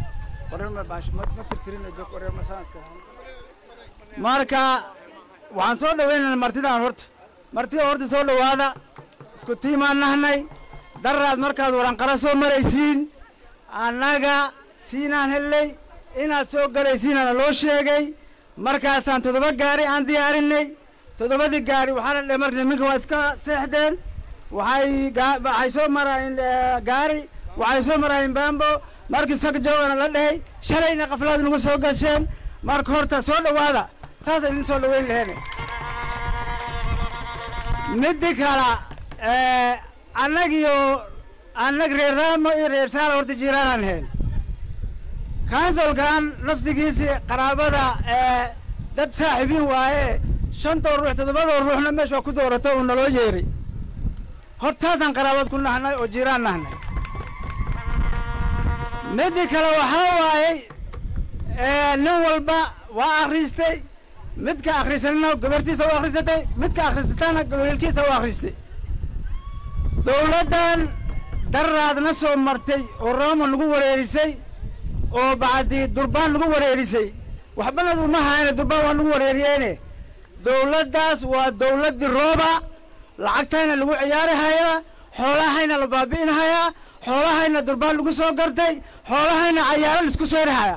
marka waxaan soo dhawaynaynaa martidaan horta martida horta soo dhowaada isku tiimaan nahnay daraad markaad waranqara soo maraysiin annaga siinaan helley inaad soo galaysiinana loo sheegay markaasaan toddoba gaari aan diyaarinay toddobadii gaari waxaa la dhe marka niminka waa iska seexdeen waxay gaa- waxay soo maraayeen eh, gaari waxay soo maraayeen baambo markii sagjoogana la dhahay shalayna qaflaad nagu soo gasheen marka horta soo dhowaada saasa idin soo dhoweyn laheene middi kala eh, annagiyo annag reer raamo iyo reer saala horta jiiraanaan heen kansolkan naftigiisii qaraabada ee dad saaxiibiin waaye shantoo ruux toddobadoo ruuxna meesha waa ku doorato uu naloo yeeray horta saasaan qaraabad ku nahnay oo jiiraan nahnay midii kale waxaa waayey ee, nin walba waa akhristay midka akhrisanina gabartiisa u akhrisatay midka akhrisatana wiilkiisa u akhristay dowladdan daraadna soo martay oo rooma nagu wareerisay oo bacdi durbaan nagu wareerisay waxbana uma hayne durbaan waa nagu wareeriyeene dowladdaas waa dowladdii rooba lacagtayna lagu ciyaari hayaa xoolahayna la baabi'in hayaa xoolahayna durbaan lagu soo gartay xoolahayna cayaaro laisku seeri hayaa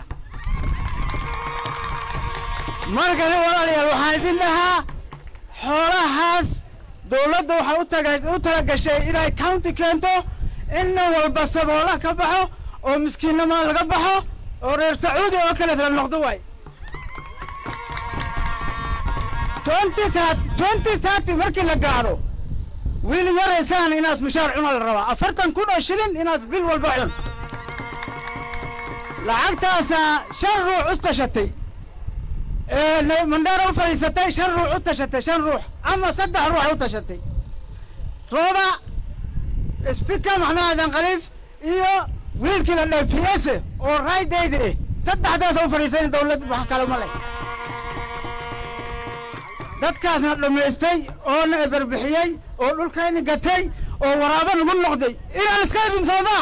markani walaalayaal waxaan idin dhahaa xoolahaas dowladda waxay u taga u tala gashay inay county keento in nin walba saboola ka baxo oo miskiinnimo laga baxo oo reer sacuudi oo kale la noqdo waay twenty thirty twenty thirty markii la gaadho wiil yaraysaan inaad mushaar cuna la rabaa afartan kun oo shilin inaad bil walba cun lacagtaasaa shan ruux u tashatay ee na- mandheera u fadhiisatay shan ruux u tashatay shan ruux ama saddex ruux u tashatay rooba speaker maxmed aadan khaliif iyo wiilkii la dhahay p s oo raydayda eh saddexdaas u fadhiisan dowlad wax kale ma leh dadkaasna dhammaystay oo na eberbixiyey oo dhulkayni gatay oo waraabo nagu noqday inaan iska idin soomaa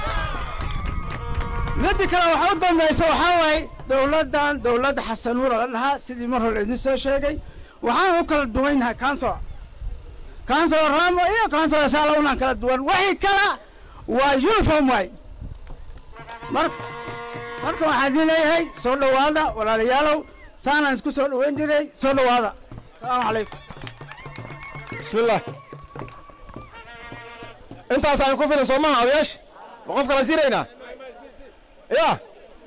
midda kale waxa u dambaysa waxaa waaye dowladdan dowladda xasanuura la dhahaa sidii mar hore idin soo sheegay waxaan u kala duwanyahay kansor kansor ramo iyo kansor saala unaan kala duwan wixii kala waa uniform waay mar marka waxaan idin leeyahay soo dhowaada walaalayaalow saanaan isku soo dhoweyn jiray soo dhowaada asalaamu calaykum بسم الله انت اصلا كفر صومها او ايش وقف كلا سيرينا يا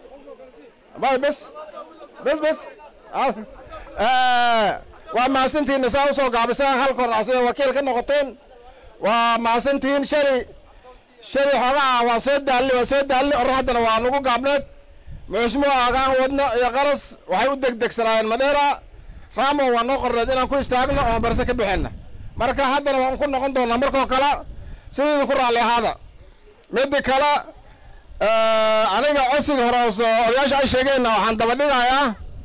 ما بس بس بس آه. آه. waa mahadsantihiin saa usoo gaabisaan halka hor asida wakiil ka noqoteen waa mahadsantihiin shali shali xogaha waa soo daalli waa soo daalli or haddana waa nagu gaabneed muxusmuha agaan wadno iyo qalas waxay u degdegsanaayeen madheera raamo waa noo qorneed inaan ku istaagno oo barse ka bixinna marka haddana waan ku noqon doonaa markoo kale sideedu ku raalli ahaada midda kale aniga codsiga hore oo soo odayaasha ay sheegeenna waxaan daba dhigayaa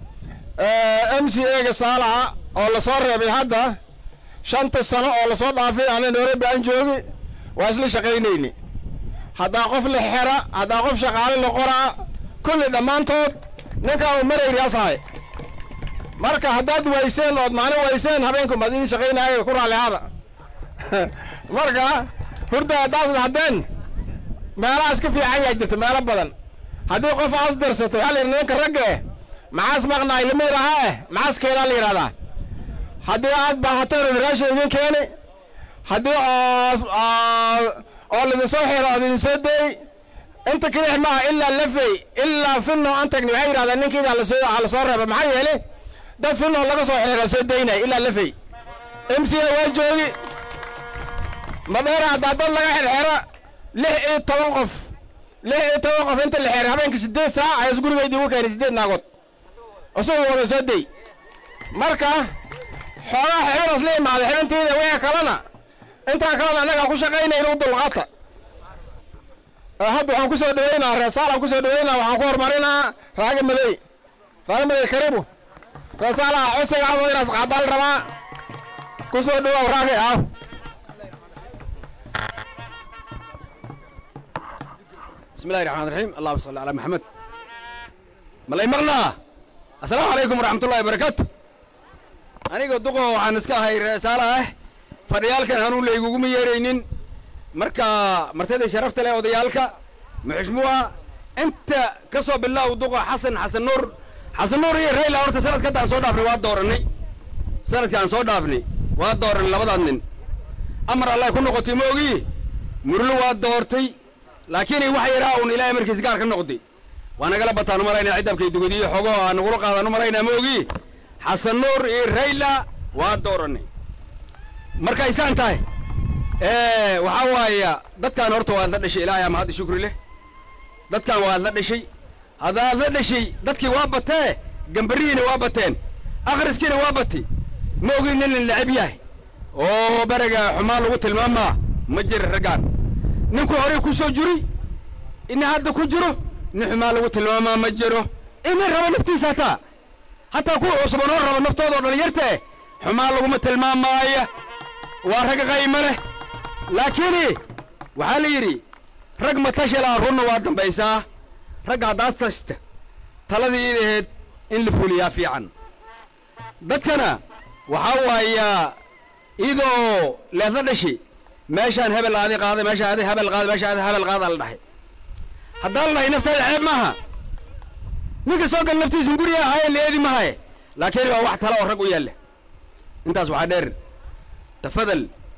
m c a ga saalaha oo lasoo reebay hadda shanta sano oo lasoo dhaafay ana nairobi aan joogi waa isla shaqaynayni haddaa qof la xera haddaa qof shaqaale la qoraa kulli dhammaantood ninkaa uu marayri asahay marka haddaad wayseen ood maalin wayseen habeenku maad idin shaqaynaayo ku raalli ahaada marka hurda haddaasad haddeen meelahaas ka fiican yaa jirta meelo badan haddii qof aas darsatay waxaa la yidhi ninka ragga eh maxaas maqnaay lama yidhahaa eh maxaas keenaa la yidhahdaa haddii aad baahateen raashin idin keeni haddii oos oo lidin soo xiro ood idin soo deey inta kelix maaha ilaa lafey ilaa finno aan tagni waxay yidhahdeen ninkiidaa lasoo waxaa lasoo reeba maxaa yeele dad finno laga soo xiro soo deynay ilaa lafey m c a waa joogi madheera haddaa dad laga xirxiro lix iyo toban qof lix iyo toban qof inta la xiray habeenkii sideed saac ayaas gurigeydii ugu keenay sideed naagood isagoo wada soo dey marka xoolaha xibiras la imaaday xibintiida wixii kalena intaa kalena annagaa ku shaqaynayna u dulqaata hadda waxaan ku soo dhaweynaa reesaalaan ku soo dhaweynaa waxaan ku horumarinaa raaga madey raaga madey karibu reesaalaha codsiga ama inaas qaadaal rabaa ku soo dhawow raagi aaw بسم الله الرحمن الرحيم اللهم صل على محمد ملاي مغلا السلام عليكم ورحمة الله وبركاته aniga duqo waxaan iska ahay reesaala ah fadhiyaalkan hanuun layguguma yeeraynin marka martida sharafta leh odayaalka muxishmuha inta ka soo bilaaw duqo xasan xasan nuur xasan nuur iyo rayla horta sanadka hadda aan soo dhaafnay waa dooranay sanadka aan soo dhaafnay waa dooranay labadaad nin amar allah ku noqotay ma ogi murlo waa doortay laakiin waxa yaraa uun ilaahay markiis gaar ka noqday waa nagala bataan u maraynaa ciddabkay dugadiyo xogo aan nagula qaadaan u maraynaa ma ogi xasan nuur iyo rayla waa dooranay markay saan tahay waxaa waaya dadkaan horta waad la dhashay ilaahay ama hadda shukri leh dadkaan waad la dhashay haddaad la dhashay dadkii waa batee gambarihiina waa bateen akhriskiina waa batay ma ogin nin lin lacib yahay oo beriga xumaan lagu tilmaamaa ma jira raggaan ninku horey ku soo juri ina hadda ku jiro nin xumaan lagu tilmaamaa ma jiro ina raba naftiisa hataa hataa kuwa cusban oo raba naftooda oo dhalinyartae xumaan laguma tilmaamaaya waa rag qayma leh laakiin waxaa la yidhi rag matashilaa runna waa dambaysaa ragga haddaad tashta taladii id ahayd in la fuliyaa fiican dadkana waxaa waayaa idoo leedla dhashi meeshaan hebel aadi qaaday meeshaan adi hebel qaaday meeshaan adi hebel qaadaa la dhahay haddaan la dhahay naftaada ceeb maaha ninka soo gal naftiisan guriga ahaye leedi mahaye laakiin waa wax tala oo rag u yaalla intaas waxaa dheer tafadal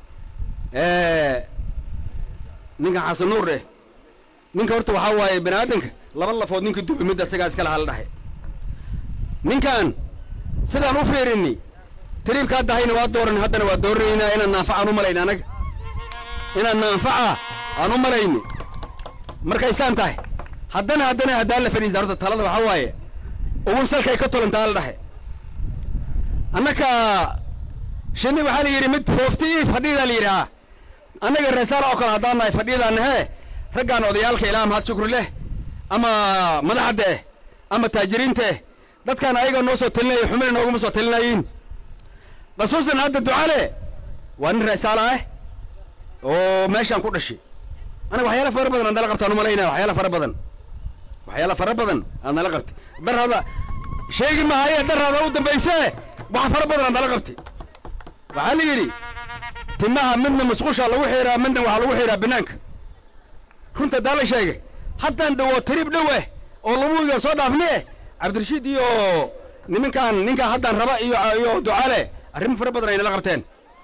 ninkan xasan nuur eh ninka horta waxaa waaye bani aadanka laba lafood ninka dubi midda isagaa iska lahaa la dhahay ninkan sidaan u fiirini tariibkaa dahayna waa dooran haddana waa dooranaynaa inaan naanfaca aan u malayna anaga inaan naanfaca aan u malayni markay saan tahay haddana haddana haddaan la fadhiisa horta talada waxaa waaye ugu salkay ka tolantaa la dhahay annaka shinni waxaa la yidhi mid foofti ii fadhidaa la yidhahaa annaga reesaala oo kale haddaan nahay fadhidaana hee raggaan odayaalka ilaa mahad shukri leh ama madaxadda eh ama taajiriinta eh dadkaan ayaga noo soo talinaya xumina nooguma soo talinayiin khasuusan hadda ducale waa nin reesaala ah oo meeshaan ku dhashay anaga waxyaala fara badan aan nala qabtaan u malaynaya waxyaala fara badan waxyaala fara badan aan nala qabtay darhada sheegi mahaye darhada u dambayse wax fara badan aan nala qabtay waxaa la yidhi timaha midna musqusha lagu xiraa midna waxaa lagu xiraa banaanka runta daa la sheegay haddaan dhawo tariib dhow eh oo labuiga soo dhaafni eh cabdirashiid iyo niminkaan ninkaan haddaan raba iyo iyo ducaale arrimo fara badan ay nala qabteen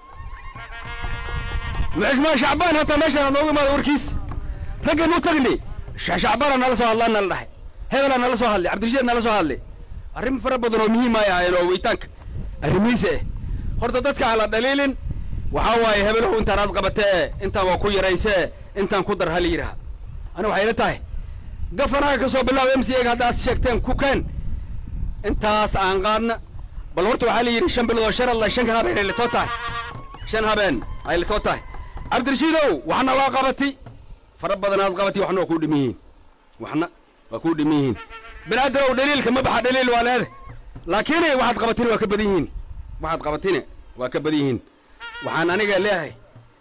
muxishmaa shacbaan hataa meeshaan aad noogu imaada warkiis raggan u tagni shacbaana nala soo hadlaan nala dhahay hebelaa nala soo hadlay cabdirashiid nala soo hadlay arrimo fara badan oo muhiim ay ahaayeen oo weytaanka arrimihiisa eh horta dadka hala dhaliilin waxaa waaye hebelow intaan aad qabatee intaan waa ku yaraysee intaan ku dar hal yidhaha ani waxay la tahay gafanaaga ka soo bilaabo m c a ga haddaad sheegteen ku keen intaas aan qaadna bal horta waxaa la yidhi shan bilood oo shan alla shanka habeen ay litoo tahay shan habeen ay litoo tahay cabdirashiidow waxna waa qabati fara badan aad qabati waxna waa kuu dhiman yihiin waxna waa kuu dhiman yihiin binaadanow dhaliilka ma baxa dhaliil waa leede laakiin waxaad qabatine waa ka badan yihiin waxaad qabatine waa ka badan yihiin waxaan aniga leeyahay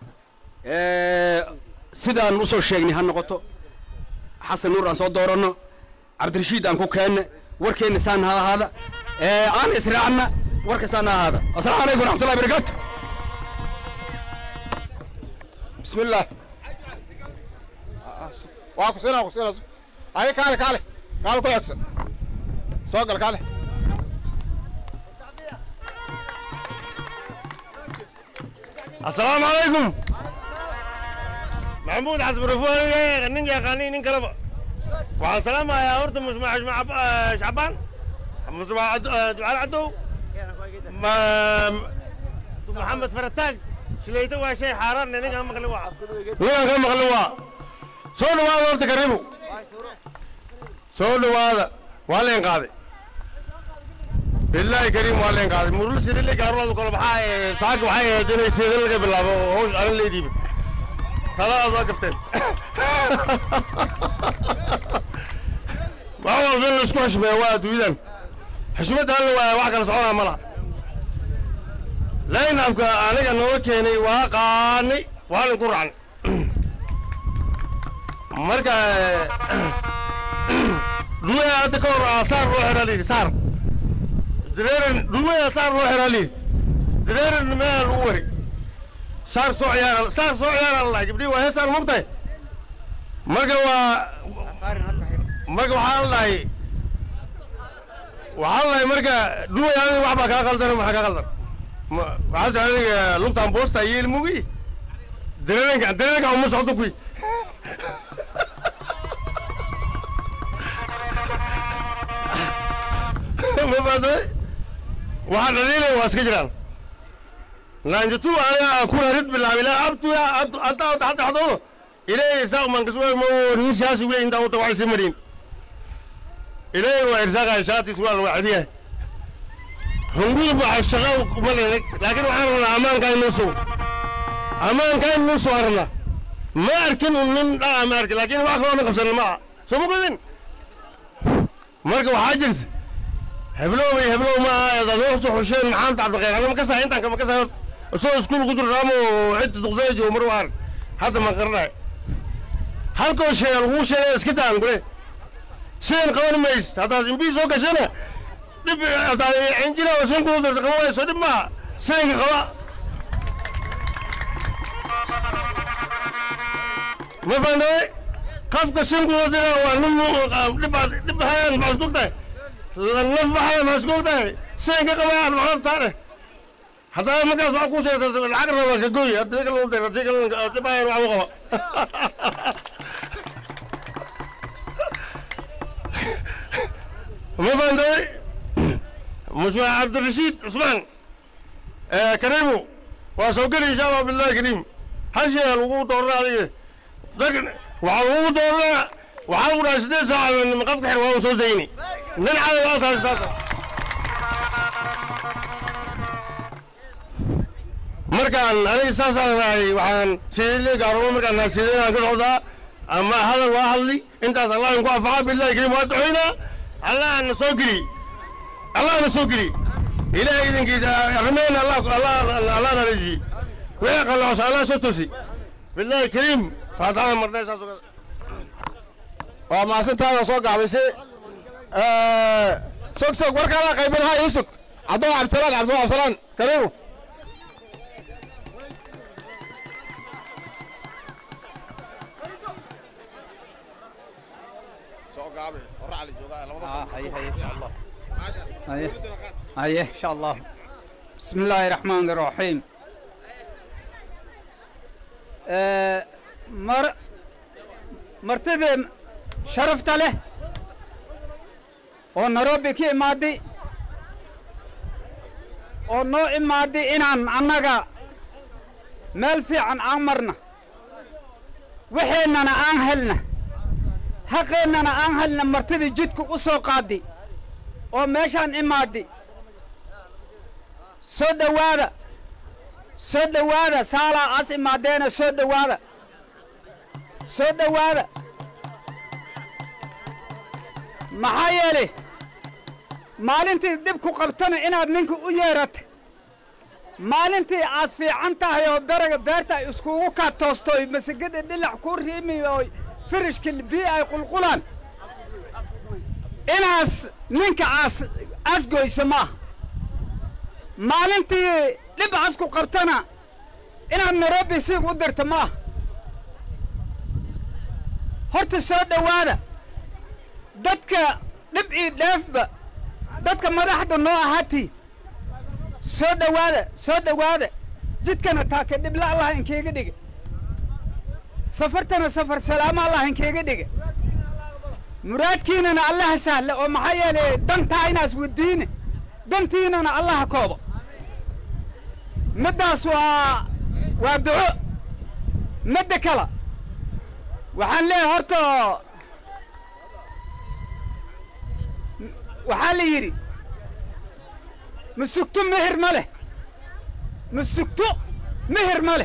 sidaan u soo sheegnay ha noqoto xasan nuur aan soo dooranno cabdirashiid aan ku keenna warkeenna saan ha ahaada aan israacna warka saan ha ahaada asalaamu calaykum waraxmatullahi barakaatu بسم الله waa ku siinaa ku siinaa haye kaale kaale kaale ku egsan soo gal kaale السلام عليكم محمود حسب رفوه نين يقاني نين كلبا وعلى سلامة يا هورت مش مع مع شعبان مش مع دعاء عدو ما محمد فرتاج شليته waa shay xaaraan ninka maqli waa ninkan ka maqli waa soo dhawaada horta karibu soo dhawaada waa leen qaaday bilaahi kariim waa leen qaaday murul sidii gaarlooda kale maxaa saaka waxay ahayd inay sidii laga bilaabo oo hawsh arin leediibin taladaad waa gafteen wax walba in laisku xishmeeyo waa adduunyadan xishmadda alla waaya wax kala soconaa ma laha laynabka aniga nooga keenay waa qaanay waa linku raacnay marka duwaya hadda ka hor aa saar loo xiraa layidhi saar dareeran duwaya saar loo xiraa layidhi dareeran meel lagu wari saar soo ciyaara saar soo ciyaara la gabdhihi waa heesaan mugtahay marka waa marka waxaa la dhahay waxaa la dhahay marka duwaya adiga wax baa kaa qaldan maxaa kaa qaldan Ma- waxaa sa adiga lugtaan boosta yeeli mugi dareeranka dareeranka uma socdo kuy ma fahamtay waxaa dhaliilay waa iska jiraan naanjatu aniga kuna rid bilaabay ilaa abtuya anta hata xadoodo ilaahay irsaaq man kaswa ma nin siyaasi wey intaa uta waxay sii marin ilaahay waa irsaaqaya shaati suwaal waa cadiya hunguri baa shaqa ma leedag laakiin waxaan rabnaa ammaanka inuu sugo ammaanka inuu soo arna ma arkin un nin dhaa ma arkin laakiin wax kaloo na qabsanin ma aha soo ma godin marka waxaa jirta heblow iyo heblow ma aha adoo soo xusheen maxamed cabdiqayr anama ka sahay intaan kama ka sahay isagoo iskuul ku jiro raamo cidda duqsana joogo mar waan hadda ma qaranayo halkoo sheega laguu sheegay iska taan gure sidan qaban mays haddaad imbii soo gashana dhib haddaad injina oo san kuuda qaban wayso dhib maaha sidanka qaba ma fahantaye qafka sinkuuda dira waa nin dhibaad dhib hayaan maxaa isku tahay naf baxaya maxaa isku tahay sidanka qabayaan maxaa taane haddaba markaas waxaa kuu sheegta lacag raba ka gooy haddii kale udayr haddii kale dhib hayaan wax u qaba ما فهمت مش عبد الرشيد عثمان آه كريمو واسوقني ان شاء الله بالله كريم حشي الوقوع دورنا عليه لكن وعلى دورنا وحاول اسدي ساعة من مقفك حلوة وصول ديني نلعب واسع استاذ markaan aniga saasaan ahay waxaan sidii gaaramo markaan sideen ka socdaa ama hadal waa hadli intaas allah inku anfaca billahi karim waa ducaynaa allah na soo geli allah na soo geli ilaahay idinkiisa arrimeena allah allah allah na rejiye wixii qalloocsa allah soo tosi billahi kariim faataxada marnay saas oo kale waa maasintaada soo gaabaysay sog sog warkaada qaybinaha ii sug cabdoo cabdisalaan cabdoo cabdisalaan kariimu هيه هيه ان شاء الله بسم الله الرحمن الرحيم آه، مر مرتبة شرفت له ونروبي كي مادي ونو إمادي إنان أنغا مال في عن عمرنا وحيننا أنهلنا حقيننا أنهلنا مرتبة جدك أسو قادي oo meeshaan imaadi soo dhowaada soo dhowaada saalaa aas imaadeena soo dhowaada soo dhowaada maxaa yeelay maalintii dib ku qabtana inaad ninka u yeerata maalintii aas fiican tahay oo beraga beerta ay iskugu kaa toosto oy masagada dhilac ku riimi oo firishka biyo ay qulqulaan inaas ninka aas asgoyso maaha maalintii dhib asku qabtana inaad nairobi siig u dirta maaha horta soo dhowaada dadka dhib ii dheefba dadka madaxda noo ahaatii soo dhowaada soo dhowaada jidkana taake dhibla allah inkeega dhiga safartana safar salaamo allah inkeega dhiga muraadkiinana allaha sahla oo maxaa yeelay dantaa inaas wadiine dantiinana allaha koobo middaas waa waa duco midda kale waxaan leeyahay horta waxaa la yidhi masugto mehir ma leh masugto mehir ma leh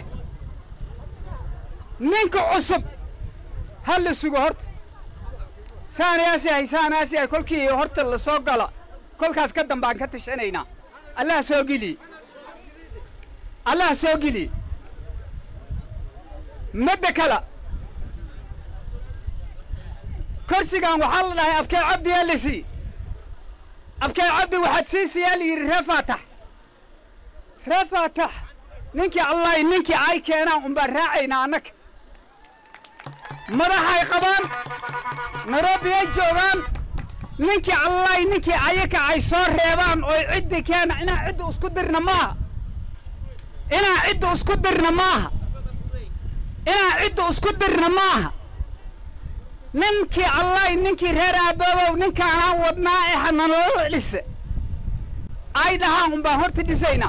ninka cusub ha la sugo horta saanayaas yahay saanayaas yahay kolkii horta la soo gala kolkaas ka dambe aan ka tashanaynaa allah soo geliye allah soo geliye midda kale korsigan waxaa la dhahay abkee cabdi yaa la sii abkee cabdi waxaad siisiyaa la yidhi ree faatax ree faatax ninkii allahi ninkii ay keenaan unbaan raacaynaa annaga madaxay qabaan nairobi ay joogaan ninkii allahi ninkii ayaka ay soo reebaan oo ciddi keena inaan cidda isku dirna maaha inaan cidda isku dirna maaha inaan cidda isku dirna maaha ninkii allahi ninkii reer aaboobow ninkaanaan wadnaa ee hananoola dhise ay dhahaan unbaan horta dhisaynaa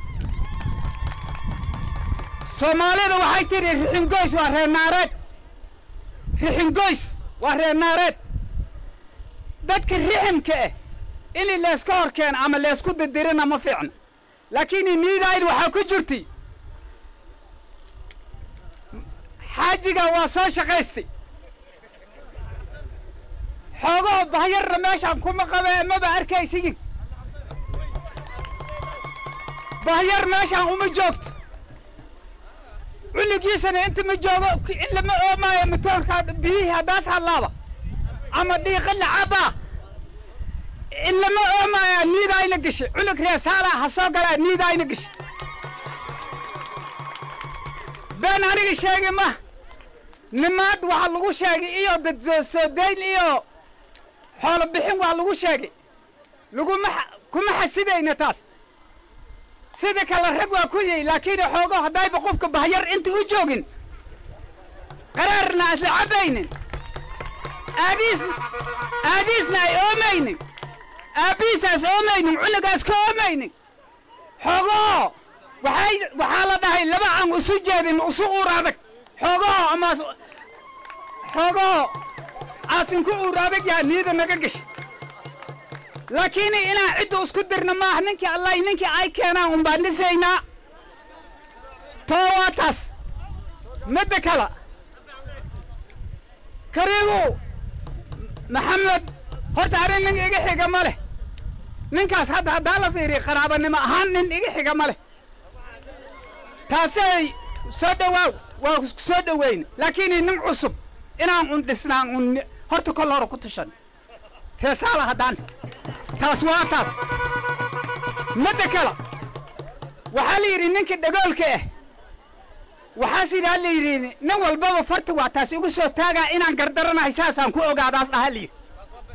soomaalida waxay tidhi rixingoys waa reer naareed rixingoys waa reer naareed dadka riximka ah inii leeska hor keena ama leesku didirina ma fiicna laakiin niidayl waxaa ku jirtay xaajiga waa soo shaqaystay xoogoo bahyarna meeshaan kuma qabee maba arkaysiyin bahyar meeshaan uma joogto cunugiisana inta ma joogo in lama oomaayo matoonka biyihii haddaas hadlaaba ama dhiiqa lacabaa in lama oomaayo niidayna gashay cunug reesaala ha soo galaa niidayna gashay been aniga sheegi ma nimaad waxaa lagu sheegay iyo dad soo dayn iyo xoolo bixin waa lagu sheegay laguma kuma xasidayna taas sida kale rag waa ku yihi laakiin xoogo haddayba qofka bahyar inta u joogin qaraarna asla cabaynin aadiis aadiisna ay oomaynin aabbihiisaas oomaynin cunugaas ka oomaynin xoogoo waxay waxaa la dhahay laba aan isu jeedin isu uur adag xoogoo ama xoogoo aasin ku uur adag yaha niyada naga gashay laakiin inaan cidda isku dirna maaha ninkii allahi ninkii ay keenaan un baan dhisaynaa too waa taas midda kale kariibu maxamed horta arrin nin iga xiga ma leh ninkaas hadda haddaa la fiiriya qaraabanimo ahaan nin iga xiga ma leh taasay soo dhowaaw waa soo dhoweyna laakiin nin cusub inaan un dhisnaan un horta kol hore ku tushan reesaala haddaan taas waa taas midda kale waxaa la yidhi ninkii dhagoolka ah waxaas yidhi la yidhi nin walbaba farta waa taas igu soo taagaa inaan gardaranahay saasaan ku ogaadaas dhaha la yidhi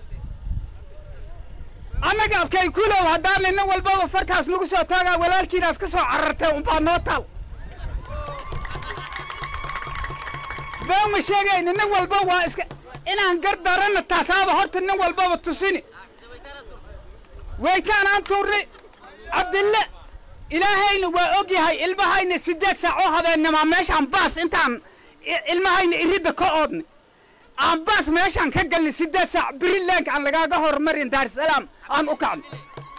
annaga abkay kulow haddaana nin walbaba fartaas nagu soo taagaa walaalkiinaas ka soo carartay unbaa noo taal been ma sheegayna nin walba waa iska inaan gardarana taasaaba horta nin walbaba tusini weytaanaan tuurnay cabdille ilaahayna waa og yahay ilmahayna siddeed saac oo habeennimaa meeshaan baas intaan ilmahayna iridda ka oodnay aan baas meeshaan ka galnay siddeed saac birilaanka aan lagaaga horumarin daarisalaam aan u kacnay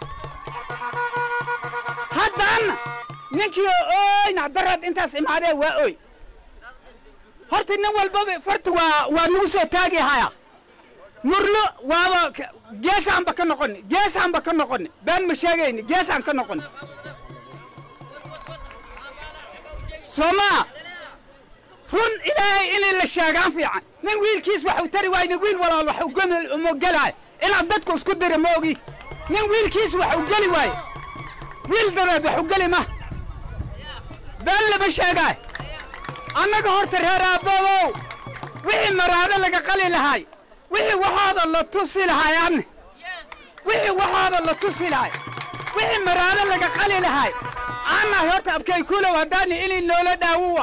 haddaana ninkii ooyna daraad intaas imaadee waa ooy horta nin walbaba farta waa waa nagu soo taagi haya murlo waaba geesaanba ka noqoni geesaanba ka noqoni been ma sheegayni geesaan ka noqoni somaa run ilaahay inay la sheegaan fiican nin wiilkiis wax u tari waayna wiil walaal wax u uma gelaayo inaad dadku isku dira ma ogi nin wiilkiis wax u geli waayo wiil dadeed wax u geli ma been lama sheegaayo annaga horta reer aaboobow wixii maraado laga qali lahaay wixii waxooda la tusi lahaay anne wixii waxooda la tusi lahaay wixii maraado laga qali lahaay annahay horta abkay kulow haddaani inay noola dhaawuwa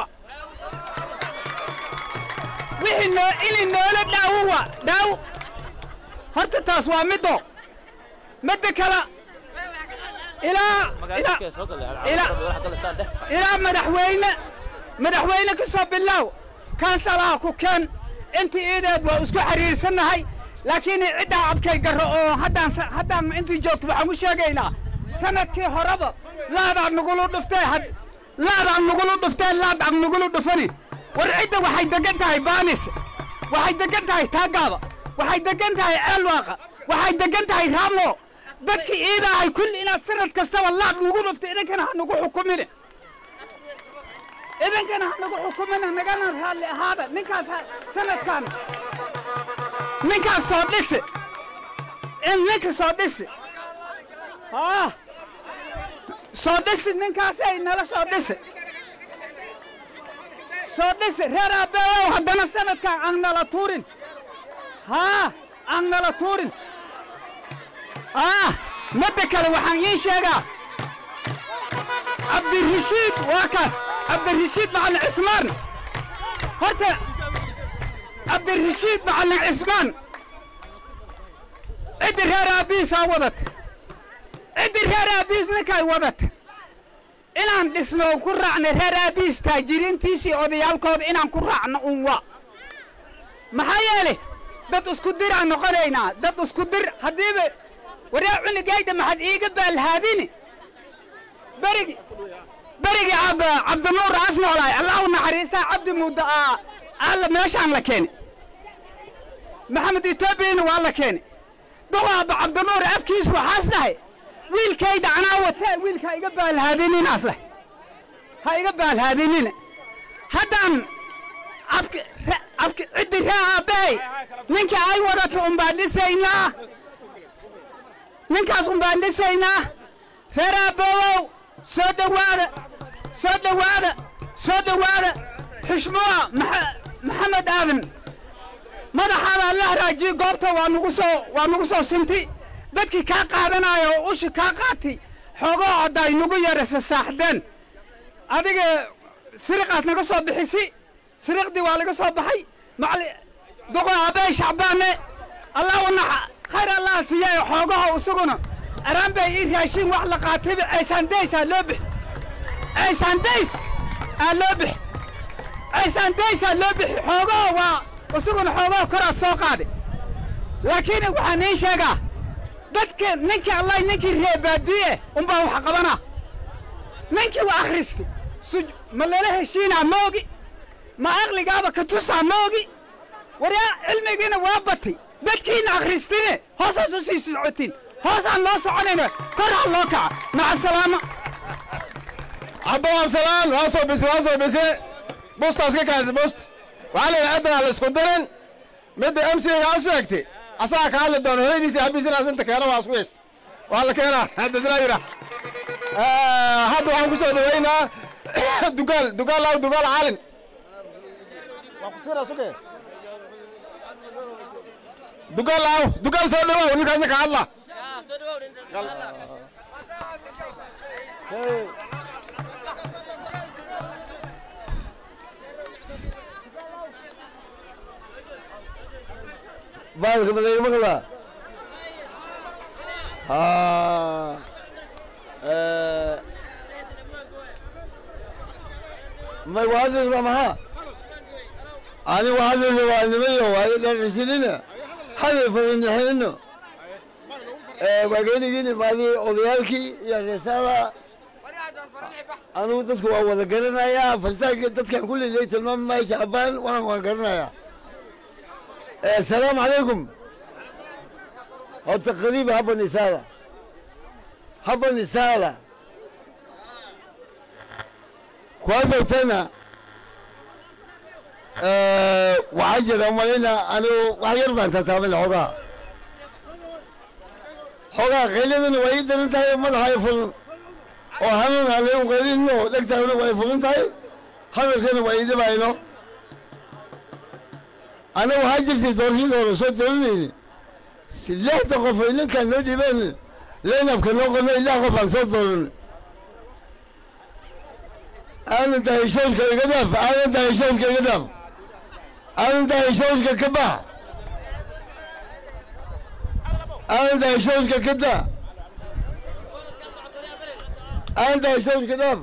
wixii noo inay noola dhaawuwa dhaaw horta taas waa middo midda kale ilaa ilaa ilaa ilaa madaxweyne madaxweyne ka soo bilaaw kansalaha ku keen intii iideed waa isku xiriirsannahay laakiin ciddaa abkay garro oo haddaan haddaan intii joogto waxaan u sheegaynaa sanadkii horeba laadaan nagulu dhuftee laadaan nagulu dhuftee laadaan nagulu dhufani war cidda waxay degan tahay baanis waxay degan tahay taagaaba waxay degan tahay ceelwaaqa waxay degan tahay raamo dadkii iidaahay kulli inaad sanad kastaba laad nagu dhufto idinkana ha nagu xukumine idinkana ha nagu xukumina nagana raalli ahaada ninkaas sanadkan ninkaas soo dhisi in ninka soo dhisi haa soo dhisi ninkaasay nala soo dhisi soo dhisi reer aabbeeyow haddana sanadkan aan nala tuurin haa aan nala tuurin aa midda kale waxaan ii sheegaa cabdirashiid waa kaas cabdirashiid macallin cismaan horta cabdirashiid macallin cismaan ciddi reer aabbihiisaa wadata ciddi reer aabbihiis ninkay wadata inaan dhisno oo ku raacno reer aabbihiis taajiriintiisii odayaalkooda inaan ku raacno un waa maxaa yeelay dad isku diraan noqonaynaa dad isku dir haddiiba waryaa cunugayda maxaad iiga baalhaadini berigi berigi ab cabdinuur as noolaay allah u naxariistaa cabdi muddo aa alla meeshaan la keeni maxamed etoobiyana waa la keeni duqaaba cabdinuur afkiis waxaas dhahay wiilkayda anaa watee wiilka ha iga baalhaadininaas dhahay ha iga baalhaadinina haddaan abki abki ciddi ree aabbahay ninka ay wadato umbaan dhisaynaa ninkaas umbaan dhisaynaa reer aabboowow soo dhowaada soo dhowaada soo dhowaada xushmuwa maxamed aadan madaxaada alla haraajiye goobta waa nugu soo waa nugu soo sinti dadkii kaa qaadanaayo oo ushi kaa qaati xoogoo odday nugu yarasa saaxdeen adiga siriqaas naga soo bixisi siriqdii waa laga soo baxay macali duqo aabbahay shacbaane allah u naxa khayr allah siiyay xoogaha isaguna araan bay ii raashin wax la qaatayba aysaandays aa loo bixi aysaandays aa loo bixi aysaandays aa loo bixi xoogaha waa isaguna xoogaha koraad soo qaaday laakiin waxaan ii sheegaa dadka ninkii allah ninkii reebaadiye unbaa wax qabanaa ninkii waa akhristay suj ma lala heshiinaa moogi ma aqligaaba ka tusaa moogi waryaa cilmigiina waa batay dadkiina akhristine hoosaas u sii socotiin hoosaan loo soconayna koraa loo kaca maca salaama cabdo absalaan waa soo bise waa soo bise bustaas ka kaasi bust waxaa la yidhi ciddanaa la isku dirin midda m c ga sheegtay asagaa ka hadli doona hooyadiisa habiisina asinta keeno waa isku yeeshta waa la keenaa hadda isla yidha hadda waxaan ku soo dhaweynaa dugaal dugaal law dugaal caalin dugaal law dugaal soo dhawow ninkaasna ka hadla baalka madayga maqlaa haa may wahadlina maxaa ani wahadlina waa nimayo waa dharcisinina haday fadinixinino waageenigini maadii odayaalkii iyo reesada anugu dadka waa wada garanayaa farsaanka dadkan kullilay tilmaami maayo shacbaan waan waan garanayaa السلام عليكم هو تقريبا هبا نسالة هبا نسالة كويس تنا أه وعجل أمالنا أنا وحير ما أنت تعمل حقا حقا غيلنا ويد أنت هاي ما هاي فل وهنا عليهم غيرين نو لك تعمل ويد فل أنت هاي هذا كان ويد باينو أنا وهاجر في دورين ولا صوت دورين سلاح تقف إلين كان نودي بين لين أبكر نقول إلا قف عن صوت دورين أنا دايشون كالقدف أنا دايشون كالقدف أنا دايشون كالكبح أنا دايشون كالكدة أنا دايشون كالكدف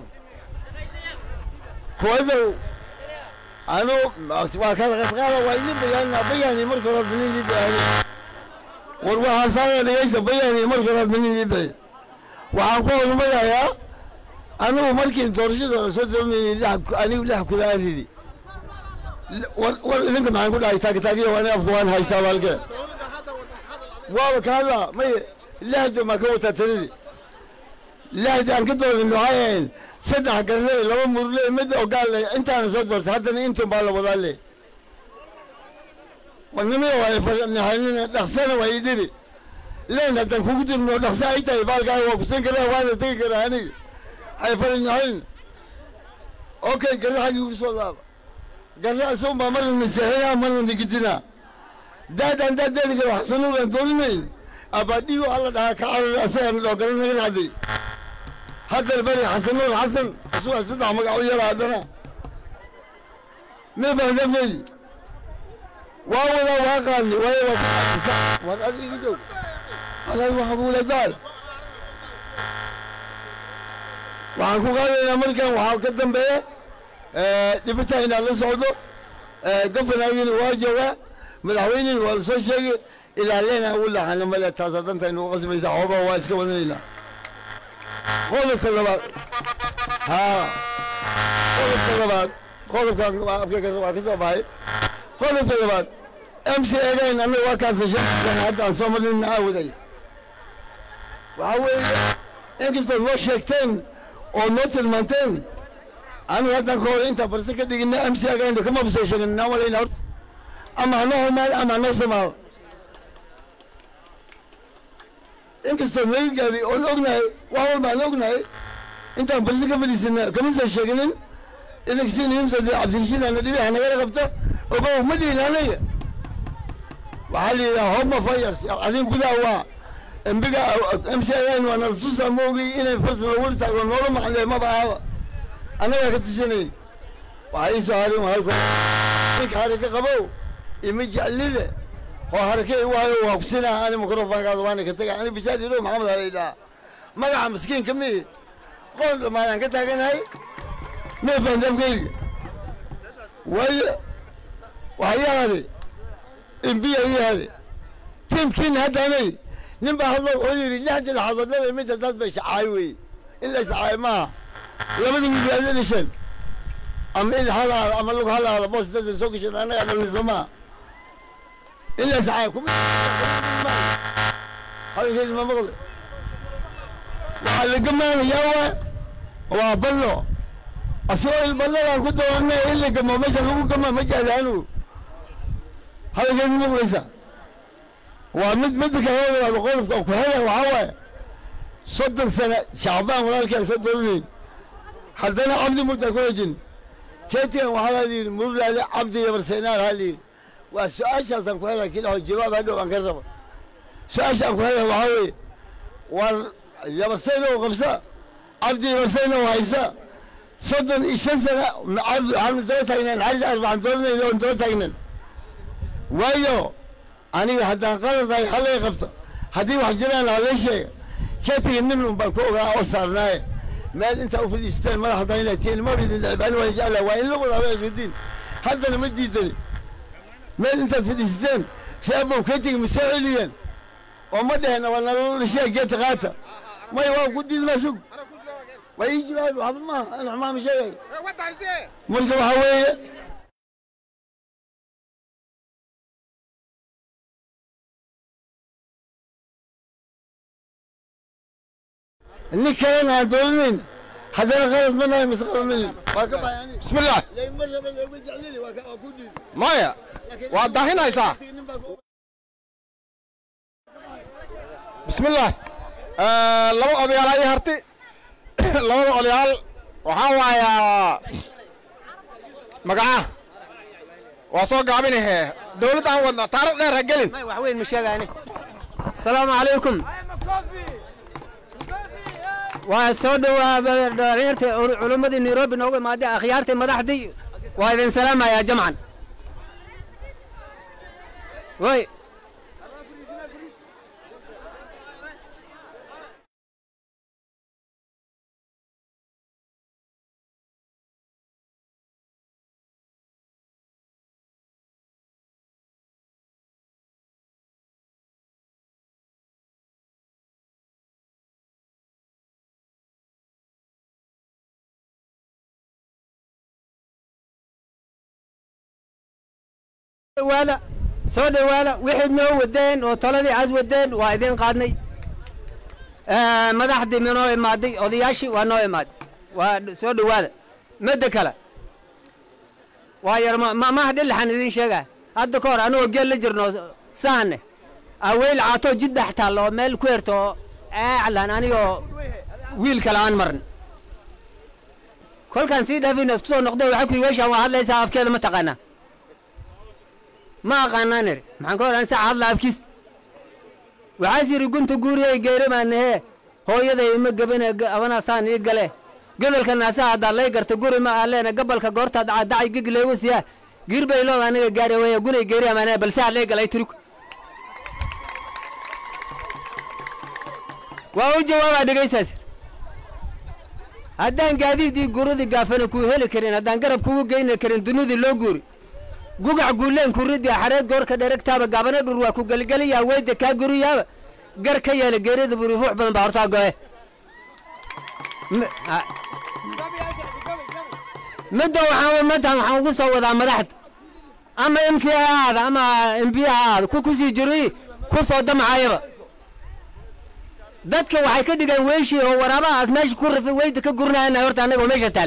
كويس anu waa kala qadqaada waa idin bayaanina bayaani marka horaad minidii bayaani war waxaan saaya dhegaysa bayaani marka horaad minidii bay waxaan ku horumarayaa anigu markiin doorashada la soo doonaynay anigu lix kula aan ridi war war idinka maxaan ku dhahay taagtaagiyo ani afku waan haystaa baalke waaba ka hadla maye lixda maa ka wataa tanidii lixda aan ka doonin waxay ahayn saddex garle laba murle mid ogaal intaana soo doortay haddana intun baa la wadaa le warnimada waa ifanahanina dhaqsana waa ii dhibi leen haddaan kugu jirno dhaqso ay tahay baalkaaga waa kusan karaa waana tegi karaa aniga hay falanyahayn okay garra xaggii ugu soo laaba garra isagun baa marna naseexinaa marna nigidinaa daadaan daadeedi karo xasanuugaan doolinayn abaadhiyo alla dhahaa ka carar asagaan dhoo garan naga dhacday haddana bari xasanuur xasan asugaa saddex magac u yara haddana ma fahdafay waa wadaa waa qaadni waayo waa ku qaadisa war ad iga joog anaga waxaan kugu leedaal waxaan ku qaadaynaa markan waxaa ka dambeeya dhibata inaan la socdo gafanaagina waa joogaa madaxweynena waa lasoo sheegay ilaa leena ugu laxana male taasa danta inugu qasbaysa xoogaa waa iska wadanaynaa qodobka labaad haa qodobka labaad qodobkan afkayga waa ka soo baxay qodobka labaad m c egayn annaga waa kaasa shan sana hadda aan soo marnin aawaday waxaa weeye inkastood noo sheegteen oo noo tilmaanteen aniga haddaan ka hor intaan barse ka dhigina m c egayn kama basoo sheegin inaan walayna horta ama hanoo xumaado ama hanoo samaado inkastood naga gaadi oon ognahay wax walba aan ognahay intaan barse ka fadhiisana kama soo sheeginin idinksiin himsad cabdirashiid ana dhibiha nagala qabta ogow ma dhihin anaga waxaa la yidhaha homa fires adin gudaha waa embiga m c n waa naltusa ma ogi inay farta loogu taago noola maqlee maba ahaba annagaa ka tashanayn waxaa ii soo harin halko ninka haraka qabow ima jeclide oo harake i waayo waa kusinaa ani microfonkaada waana ka taga ani bishaar yidho maxamed hala idhaha magaca maskiinka mi qoon dhammaadaan ka taaganahay meefaan dafkayga waayo waxaa ii hade imbiya ii hade tiimkiina haddaanay nin baa hadlo wuxuu yidhi lixdii laxadoodada midda dad bay shacaay wey in la shacaay maaha labada wiil aad dhashan ama il halaada ama lug halaada boos dada soo gashan annagaa dhalnay soo maaha in la shacaay kuma hadalkeedi ma maqle waxaa la gamaanayaa waa waa ballo asagoo ilballadaan ku dooranay in la gamo meesha lagu gama ma jecli anugu hadalkeedi maqlaysa waa mid midda kale waa qodobka ku haya waxaa waaye soddon sane shacbaan walaalkaa soo dooranayn haddana cabdi murtaa ku hejin keetigan waxaa la yidhi murlaale cabdi yabarseenaal haa layidhi waa su-aashaasaan ku helaa kilaho jawaab hadhow aan ka raba su-aasha aan ku helaa waxaa weeye war yabarseen oo qabsa cabdi yabarseen oo haysa soddon iyo shan sana waxaanu daba taagneen xaris arbacaan dooranayna oon daba taagnen waayo aniga haddaan qaladahay halay qabto haddii wax jiraan halay sheega keetiga nin un baan ku ogaa oo saarnaaye meel intaa u fadhiisteen madax haddaan inay tihiin ma ridin dhicbaan waan jeclaa waa in la wadaa waa iswadiin haddana ma diidani meel intaad fadhiisteen shaabow keetiga ma soo celiyeen oo ma dheheen waa nalala dhashee geedta qaata may waa ku diid maa sug waa ii jawaabi waxba maaha ana xumaa ma sheegay marka waxaa weeye nin kalena aan doolinayn haddana qalad ma nahay mise qalad manin waa ka baxay aniga بسم الله lay mar raba looga jeclini waa ka- waa ku diiday maya waa daahinaysaa nin baa ku بسم الله آه laba odayaal ayay harti labada odayaal waxaa waayaa magaca waa soo gaabinahe dawladda aan wadna taariikh dheer ha gelin wax weyn ma sheegaani asalaamu calaykum waa soo dhawaaba dhalinyarta culimmadii nairobi noogu imaaday akhyaartii madaxdii waa idin salaamayaa jamcan way dhawaada soo dhawaada wixii noo wadeen oo toladii cas wadeen waa idin qaadnay madaxdii minoo imaaday odayaashii waa noo imaaday waa soo dhawaada midda kale waa yar ma ma- maaha dhilaxan idin sheegaa hadda ka hor anigoo geel la jirno saane aweyl caatoo jid dhex taalla oo meel ku herto oo aaclan anigoo wiil kale aan marin kolkaan sii dhaafina isku soo noqday waxaa ku yidhi weeshaan waa hadlaysaa afkeeda ma taqaanaa ma aqaanaan iri maxaan ka odhan saa hadla afkiis waxaas yidhi gunta guuriyay geerimaanahee hooyaday ima gabine abanaasaan ii gale gobolka naasaha haddaad lay garta guri ma ahleena gabalka goortaad dacay gig leegu siyaa giir bay looda aniga gaari weeye gunay geeriyamaan balse aad lay galay tiriku waa u jawaabaa dhegaysaas haddaan gaadiidii guradii gaafana kuu heli karin haddaan garab kugu geyni karin dunidii loo guuri gugac guuleen kuridii xareed goorka dheregtaaba gaabana dhur waa ku geligeliyaa weyda kaa guriyaaba gar ka yeela geerida buri ruux badan baa hortaa go'e midda waxaan madan waxaan ugu soo wadaa madaxda ama m c aada ama m b aada ku kusii jiray ku soo damacayaba dadka waxay ka dhigeen weeshii oo waraabahaas meesha ku rafay weyda ka gurnayana horta annaga meesha taal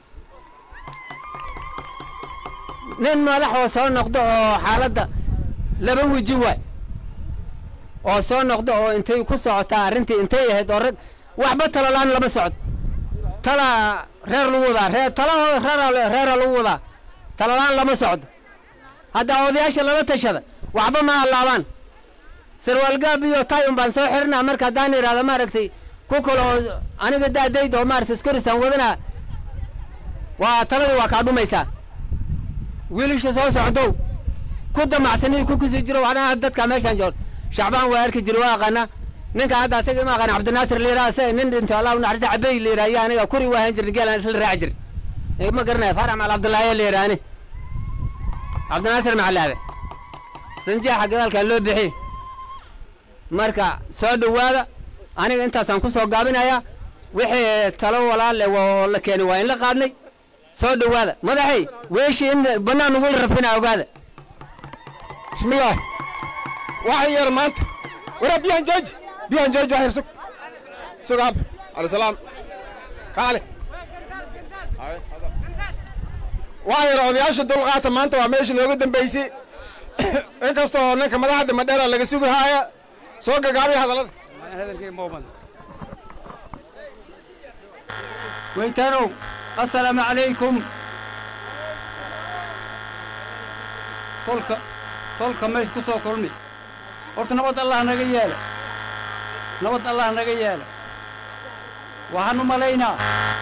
nin madax oo soo noqdo oo xaaladda laba weji waay oo soo noqdo oo intay ku socotaa arrintii intay ahayd oo rag waxba talolaan lama socdo tala reer lagu wadaa reer talahooda reer reera lagu wadaa talolaan lama socdo haddaa odayaasha lala tashada waxba ma allaabaan sarwaalgaab iyo tayun baan soo xirinaa marka haddaan idhahda maaragtay ku kale oo aniga daadayda oo maaragtay iskorisaan wadanaa waa taladii waa kaa dhumaysaa wiilasha soo socdow ku damacsani ku kusii jiro waxdhan dadka meeshaan joog shacbaan waa arki jira waa aqaana ninka hadda asaga ma aqaana cabdinaasir liiraa se nin dhinto allah unaxariista cabey liiraa iyo aniga kuri waahan jirna geelaan isla raaci jir ma garanaya faarax macal cabdullaahi liiraani cabdinaasir macalaabe sanjeexa gadaalkaa loo bixi marka soo dhowaada aniga intaasaan ku soo gaabinayaa wixii talo walaal eh oo la keenay waa in la qaadnay soo dhowaada madaxay weeshii in bannaan nagula rafina ogaada bismillaah waxay yeer maanta waraa biyahan jooji biyahan jooji waxyar sug sug ab alayisalaam kaale waxaa yar odayaasha dulqaata maanta waa meesha nooga dambaysay inkastoo ninka madaxda madheera laga sugi haaya soo gagaabay hadallada weytaanow assalaamu calaykum tolka tolka meesha ku soo kulmi horta nabad allah naga yeela nabad allah naga yeela waxaan u malaynaa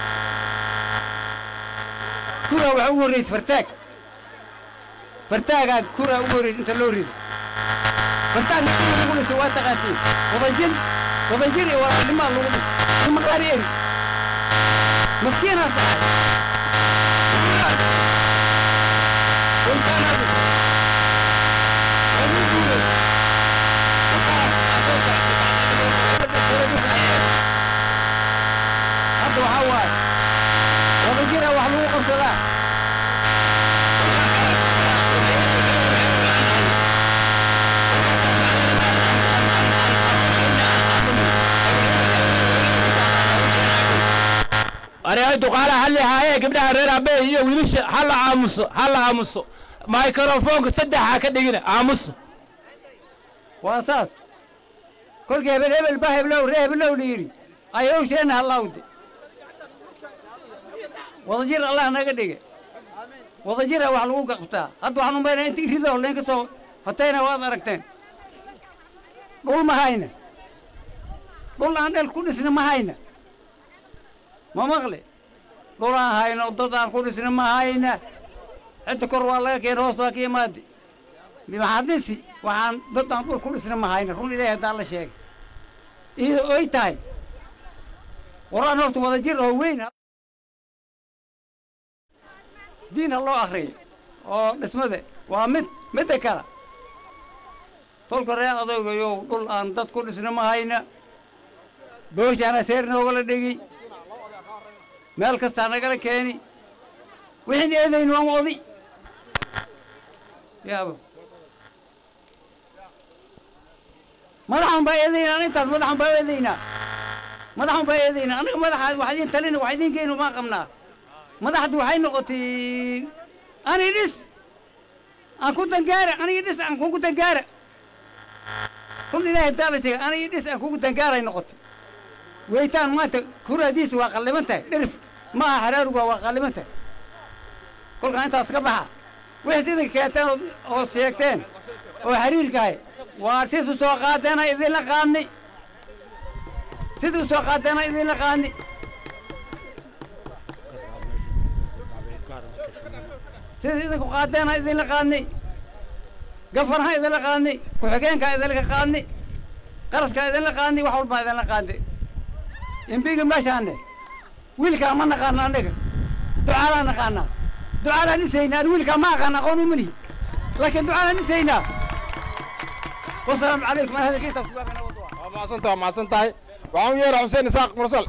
kuraa waxaa ugu horraysay fartaag fartaagaa kuraa ugu horraysay inta loo rido fartaag sida lagu dhisay waa taqaatiin wadajir wadajir iyo walaalnimaa lagu dhisay maqaari eri maskiinaa tahay hadda waxaa waaye wadajira wax lagu qabsadaa areehay duqaalaha halli haayee gabdhaha reer aabbe iyo wiilasha halla aamuso halla aamuso microfoonka saddexa ka dhigina aamuso waa saas kolkii hebel hebel ba heblow ree heblow la yidhi ayowsheenna hallawde wadajir allah naga dhige wadajira wax lagu qabtaa hadda waxaan u maynaa intii rido leen ka soo hotayna waad aragteen dhul ma hayna dhul aan dhel ku dhisna ma hayna ma maqle dhul aan hayno dad aan ku dhisna ma hayna cidda kor waa laga keena hoos waa ka imaade maxaadisi waxaan dad aan dhul ku dhisna ma hayna run ilaahi haddaan la sheegay iyadoo oy tahay qur-aan horta wadajir oo weyn diin ha loo akriyo oo dhismade waa mid midda kale tolka reer adaygayow dhul aan dad ku dhisna ma hayna booshaana seer noogala dhigi meel kastaa nagala keeni wixiin eedaynu waan odi yaaba madaxan baa eedaynaa intaas madaxan baa eedaynaa madaxan baa eedaynaa anaga madaxa wax idiin talina wax idiin geyno maa qabnaa madaxdu waxay noqotay ani dhis aan ku dangaara aniga dhis aan kugu dangaara run ilaahay daala tega aniga dhis aan kugu dangaaray noqotay weytaan maanta kuraadiisa waa qalliman tahay dhirif ma aha haraaruga waa qalliman tahay kolkaan intaas ka baxa wixii sidai keenteen oo- oo sheegteen oo xiriirkahay waa sidu soo qaadeena idinla qaadnay siduu soo qaadeena idinla qaadnay sida idinku qaadeena idinla qaadnay gafanha idinla qaadnay ku-xigeenka idinla qaadnay qaraska idinla qaadnay wax walbaa idinla qaadnay imbiga meeshaane wiilkaa ma naqaano annaga ducaalaa naqaanaa ducaalaan dhisaynaa an wiilkaa ma aqaan aqoon uma lihi laakiin ducaalaan dhisaynaa wasalaamu calaykum an hadalka intaas kugaabana waa mahadsantahay waa mahadsan tahay waxaan u yeeraa xuseen isaaq mursal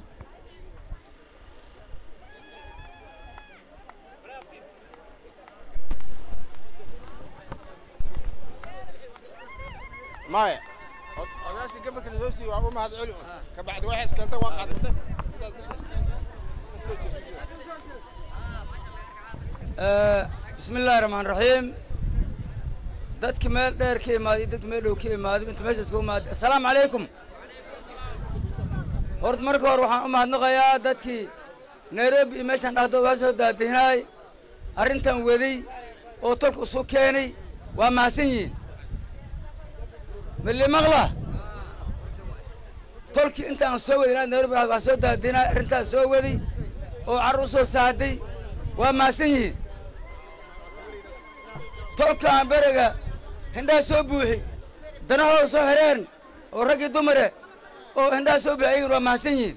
maya odaashii gabalka lasoo siiyey waa u mahad celi ka bacdi waxay iskentay waa qaadantay bismi illaahi raxmaan raxiim dadki meel dheer ka imaaday dadki meel dhow ka imaaday inta meesha isku imaaday assalaamu calaykum horta marka hore waxaan u mahadnaqayaa dadkii nairobi iyo meeshaan dhahdo waa soo daadihinaay arrintan weday oo tolka isu keenay waa mahadsan yihiin mili maqla tolkii intaan soo wadin nairobi waa soo daadihinaay arrintaas soo waday oo carruur soo saaday waa mahadsan yihiin tolkaan beriga hindhaha soo buuxi danahooda soo xireen oo raggii dumare oo hindhaha soo buuxi ayaguna waa mahadsan yihiin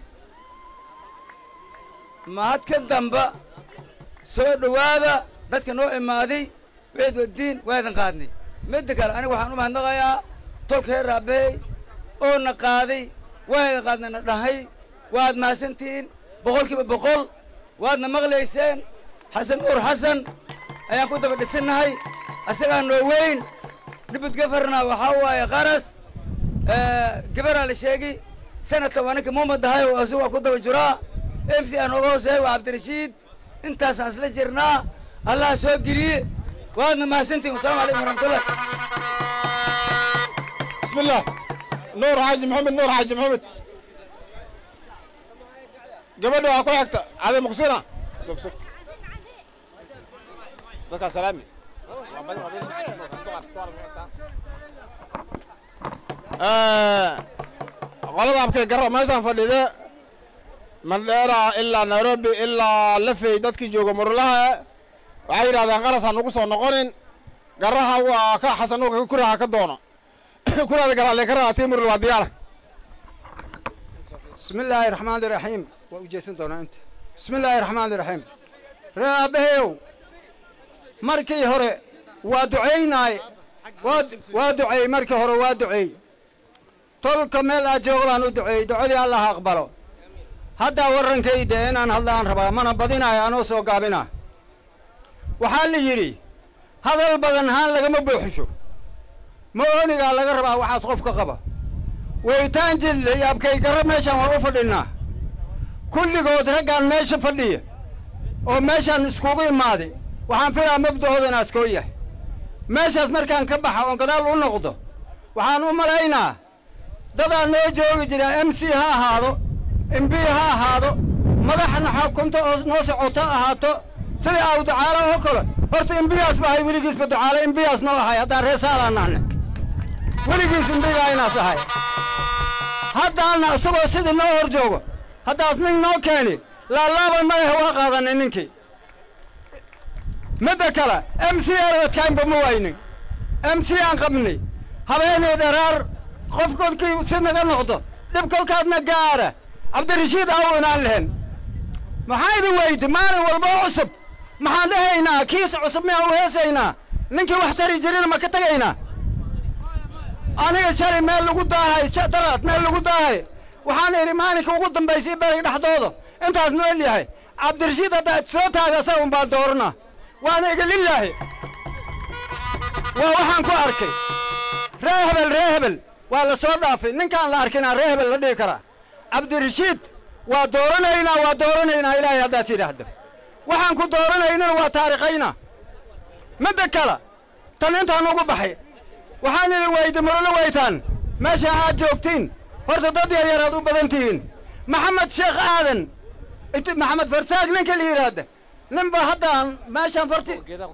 mahad ka damba soo dhowaada dadka noo imaaday wixid wadiin waa idin qaadnay midda kale aniga waxaan u mahadnaqayaa tolka reer raabahey oo na qaaday waa idin qaadnay na dhahay waad mahadsantihiin boqolkiiba boqol waadna maqlayseen xasan nuur xasan ayaan ku daba dhisinnahay asagaa noo weyn dhibud gafarna waxaa waaye qaras gabaraa la sheegi sanadka waa ninka muumad ahay oo asu waa ku daba jiraa m c aan oga hooseeya waa cabdirashiid intaasaan isla jirnaa allaha soo geliye waadna mahadsantihin wasalaamu calaykum waraxmatullah بسم الله نور حاج محمد نور حاج محمد gabadha waa ku xigta cadi muqsina sug sug dadkaa salaami qolada abkay garra meeshaan fadhide mandheera ilaa nairobi ilaa lafey dadkii jooga murulaha waxay yidhahdeen qaras ha nagu soo noqonin garaha waa ka xasanuga kuraha ka doono kuraada garaale ka raa tii murul waa diyaara بسم الله الرحمن الرحيم وجيسن دونا انت بسم الله الرحمن الرحيم رابهيو مركي هوري ودعيناي ودعي مركي هوري ودعي طول كمال اجوغلان ودعي دعي الله اقبله هدا ورن كيدا ان هلان ربا من بدينا انو سو غابنا waxaa la yidhi hadal badan haan lagama buuxisho ma oonigaa laga rabaa waxaas qofka qaba weytaan jille iyo abkay garro meeshaan waa u fadhinnaa kulligood raggaan meesha fadhiya oo meeshaan iskugu imaaday waxaan filaa mabda'ooda inaas koo yahay meeshaas markaan ka baxa oon gadaal u noqdo waxaan u malaynaa dadaa noo joogi jira m c ha ahaado m b ha ahaado madaxna xukunta oo noo socoto ahaato sidai aw ducaalo oo kale horta imbiyaas ba ahay weligiisba ducaalo imbiyaas noo ahay haddaan reer saalaan nahne weligiis imbiyaa inaas ahay haddaana isagoo sidii noo hor joogo haddaas nin noo keeni laalaaban madaxa waa qaadanay ninkii midda kale m c arwadkaanba ma waynin m c aan qabnay habeenii dharaar qof kolkii si naga noqdo dhib kolkaadna gaara cabdirashiid aaw inaan lehen maxaa idin weydi maalin walba oo cusub maxaan dhahaynaa kiis cusub miyaan u heesaynaa ninkii wax tari jirina ma ka tegaynaa aniga shalay meel lagu daahay daraad meel lagu daahay waxaan idhi maalinka ugu dambaysay berig dhexdooda intaas nool yahay cabdirashiid haddaad soo taaga asaga un baan doorana waana iga lilaahi waa waxaan ku arkay ree hebel ree hebel waa la soo dhaafay ninkaan la arkinaa ree hebel la dhihi karaa cabdirashiid waa dooranaynaa waa dooranaynaa ilaahay haddaas yidhaahdo waxaan ku dooranaynana waa taariikhaynaa midda kale tan intaan ugu baxay waxaan idin weydi murula weytaan meesha aad joogtiin horta dad yar yar aad u badan tihiin maxamed sheekh aadan inti maxamed fartaag ninka la yidhaahda nin ba hadda aan meeshaan farti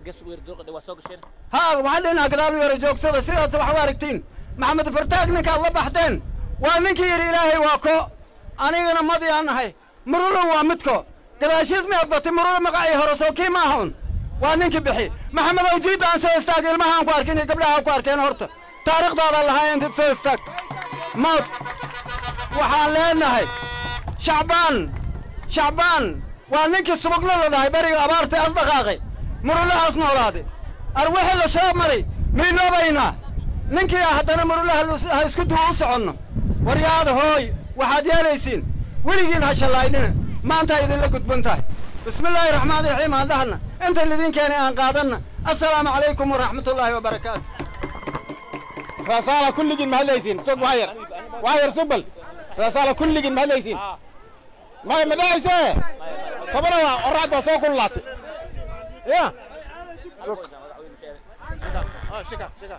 ها waxaan dhinaca gadaal u yara joogsada sidaas wax u aragtiin maxamed fartaag ninkaad la baxdeen waa ninkii yidhi ilaahay waa ko anigana madi aan nahay murulun waa midko gadaashiis miyaad batay murula magacii hore soo kii maahaun waa ninkii bixi maxamed awjiid aan soo istaag ilmahaan ku arkin iyo gabdhaha ku arkeen horta taariikhdaada lahaa intid soo istaag mood waxaan leenahay shacbaan shacbaan waa ninkii subaglo la dhahay beriga abaartay as dhaqaaqay murulahaas noolaaday arwixii la soo maray miiloobaynaa ninkii ah haddana murulaha ha isku duwa u soconno waryaada hooy waxaad yeelaysiin weligiin ha shallaydhina maanta idinla gudban tahay bismi illaahi raxmaani raxiim aan dhahna inta lidin keenay aan qaadanna assalaamu calaykum waraxmatullaahi wabarakaatu رسالة كل جن مهليسين سوق واير واير سبل رسالة كل جن مهليسين ما مدايسة طبعا الرعد وسوق كل لاتي يا سوق اه شكا شكا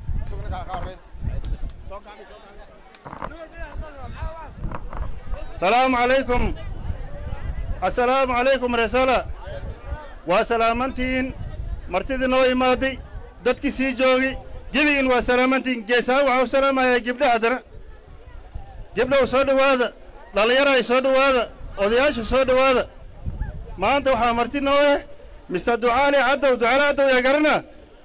السلام عليكم السلام عليكم رسالة وسلامتين مرتدي نو إمادي dadkii sii joogay gebigiin waa salaamantiin geesahaan waxaa u salaamayaa gabdha haddana gabdhow soo dhowaada dhallinyaraay soo dhowaada odayaasha soo dhowaada maanta waxaa marti noo eh mister ducaali caddow ducaali caddow yaa garana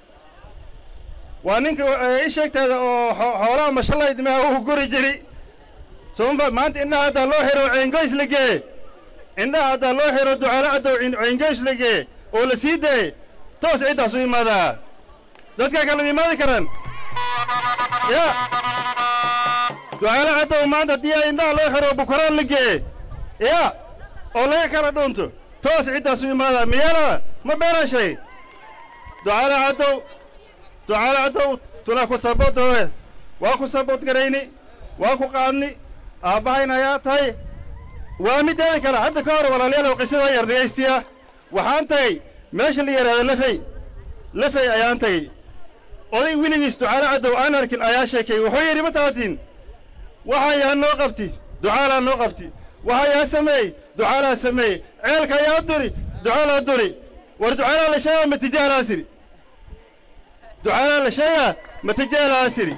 waa ninka i sheegteeda oo xoolaha mashallayd meha uu guri jiri soomba maanta indhaha haddaa loo xiro ceengoys la gee indhaha haddaa loo xiro ducaali caddow ceengoys la gee oo la sii daye toos ciddaas u imaadaa dadkaa kala imaadi karaan ya ducaale caddow maanta haddii ay indhaha loo xiro bukaraan la geeye ya oo laga kala dhuunto toos ciddaas u imaadaa miyaala ma beenaan shay ducaale caddow ducaale caddow tula ku saboodoowe waa ku sabood garayni waa ku qaadni aabbahayn ayaa tahay waa mideeda kale hadda ka hor walaalayaalow qisada yar dhegaystiya waxaan tagay meesha la yidhaahdo lafey lafey ayaan tagay oday weligiis ducaale caddow aan arkin ayaa sheekay wuxuu yidhi ma taatiin waxaa yaa noo qabti ducaalaa noo qabti waxaa yaa sameey ducaalaa sameey ceelka ayaa duri ducaalaa duri war ducaalaa la sheegaa ma tijaalaa siri ducaalaa la sheegaa ma tijaalaa siri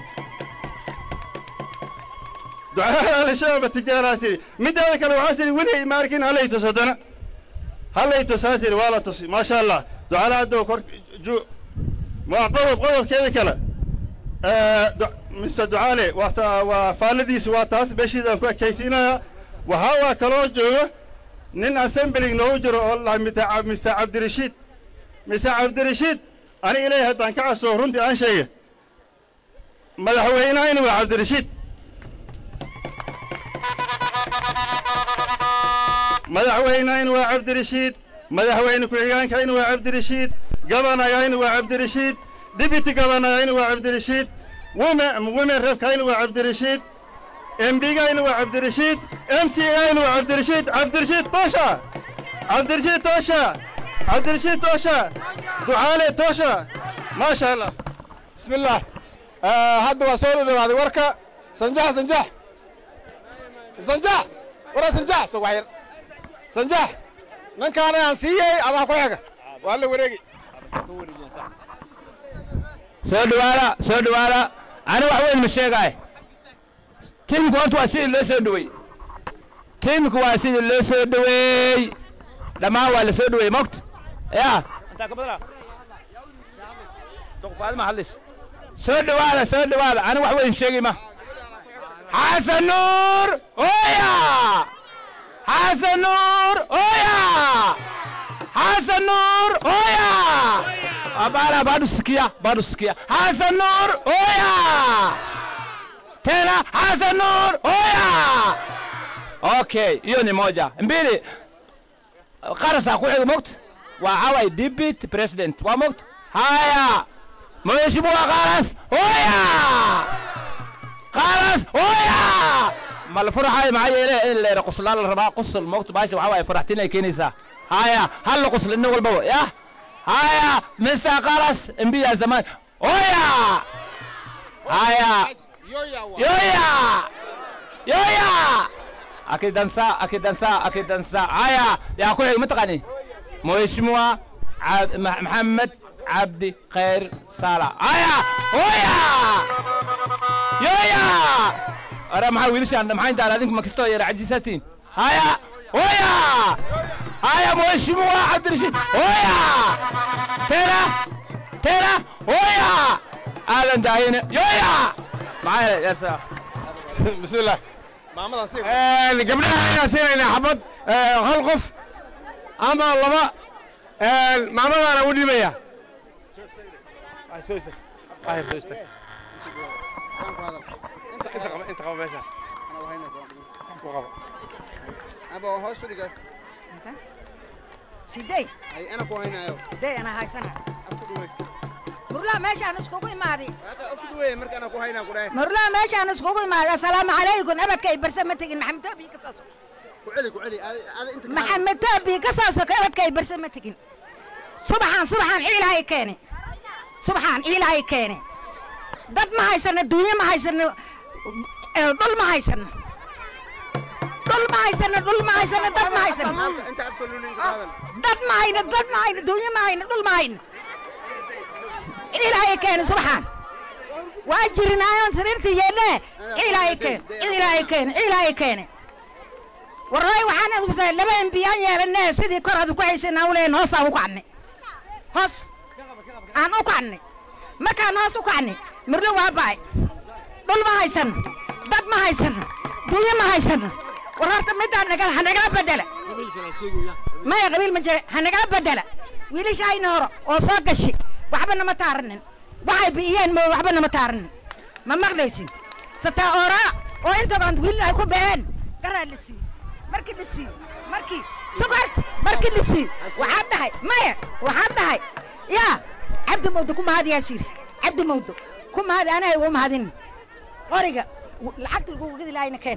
ducaalaa la sheegaa ma tijaalaa siri mideeda kale waxaa siri weligay ma arkin hallay tus haddana hallay tusaa siri waa la tusi maasha allah ducaale caddow kor ju waa qodob qodobkeeda kale mister ducaale waa waa faalladiisu waa taas meeshiidaan ku ekaysiinayaa waxaa waa kaloo jooga nin assembling noogu jiro oo la mister cabdirashiid mister cabdirashiid ani ilaahay haddaan ka cabsoo runtii aan sheega madaxweynahayna waa cabdirashiid madaxweynahayna waa cabdirashiid madaxweyne ku-xigeenkayna waa cabdirashiid gabanagayna waa cabdirashiid dibiti gabanagayna waa cabdirashiid women reebkayna waa cabdirashiid embigayna waa cabdirashiid m c ayna waa cabdirashiid cabdirashiid toosha cabdirashiid toosha cabdirashiid toosha ducaale toosha maasha allah بسم الله آه هذا وصول هذا وركة سنجاح سنجاح سنجاح ورا سنجاح سو وحير سنجاح من كان ينسيه أبا كويحك ولا وريقي soo dhawaada soo dhawaada ani wax weyn ma sheegaay tiimku horta waa sidii loo soo dhaweey tiimku waa sidii loo soo dhaweey dhammaan waa la soo dhaweey mogta ya soo dhawaada soo dhawaada ani wax weyn sheegi ma xasan nuur oya xasan nuur oya xasan nuur oya Abara bado sikia, bado sikia. Hassan Nur, oya! Tena Hassan Nur, oya! Okay, hiyo ni moja. Mbili. Qarasa ku xiga mogt. Waa away deputy president. Waa mogt. Haya. Mheshimiwa Qaras, oya! Qaras, oya! mal furahay maxaa yeelay in leera quslaa la rabaa qusl moogta baasha waxaa waaye faraxtinay keenaysaa haya hal la qusl nin walbaba yah haya mr qaras mbiya zaman oya haya yoya yoya akidansa akidansa akidansa haya yaa ku xig mataqani mheshimiwa Ab- Ma- maxamed cabdi khayr sala haya oya yoya ara maxaa wiilashaan maxaa intaan adinku makastoo yara cajisatiin haya oya haya mheshimiwa cabdirashiid oya tena tena oya aadan daayine yoya maxaa yasa bismillah gabdhaha ayaan siinaynaa xabad hal qof ama laba maamadaana u dhibaya sidey ana ku haynayo sidey ana haysana murlaa meeshaan iskugu imaaday afkuduwe marka ana ku haynaa ku dhahay murlaa meeshaan iskugu imaaday assalaamu calaykum abadka ay barse ma tegin maxamed toobi ka soo soko ku celi ku celi ada inta ka maxamed toobi ka soo soko abadka ay barse ma tegin subaxaan subaxaan ciilaa ay keene subaxaan ciilaa ay keene dad ma haysano duunyo ma haysano eh, dhul ma haysano dhul ma haysano dhul ma haysano dad ma haysano inta afka lunin ka hadal dad ma hayno dad ma hayno duunyo ma hayno dhul ma hayno ilaahay keene subaxaan waa jirinaayoon sariirta yeelle ilaahay keene ilaahay keene ilaahay keene warray waxaan adigu tahay laba embiyaan yeelane sidii kor aad ku haysanaa u leeyahin hoos aan u kacnay hoos aan u kacnay markaan hoos u kacnay mirlo waa ba'ay dhul ma haysano dad ma haysano duunyo ma haysano war horta midaan naga- ha nagala bedela maya qabiil ma jira ha nagala bedela wiilashayna hore oo soo gashi waxba nama taaranin waxay bi'iyeen ma waxba nama taaranin ma maqlaysin sataa ooraa oo intagoon wiil ay ku been garaa la sii markii la sii markii sugart markii la sii waxaad dhahay maya waxaad dhahay yaa cabdi mawdo ku mahad yaa siri cabdi mawdo ku mahad anaa ugu mahadin qoriga w- lacagta lagu gedi lahayna keen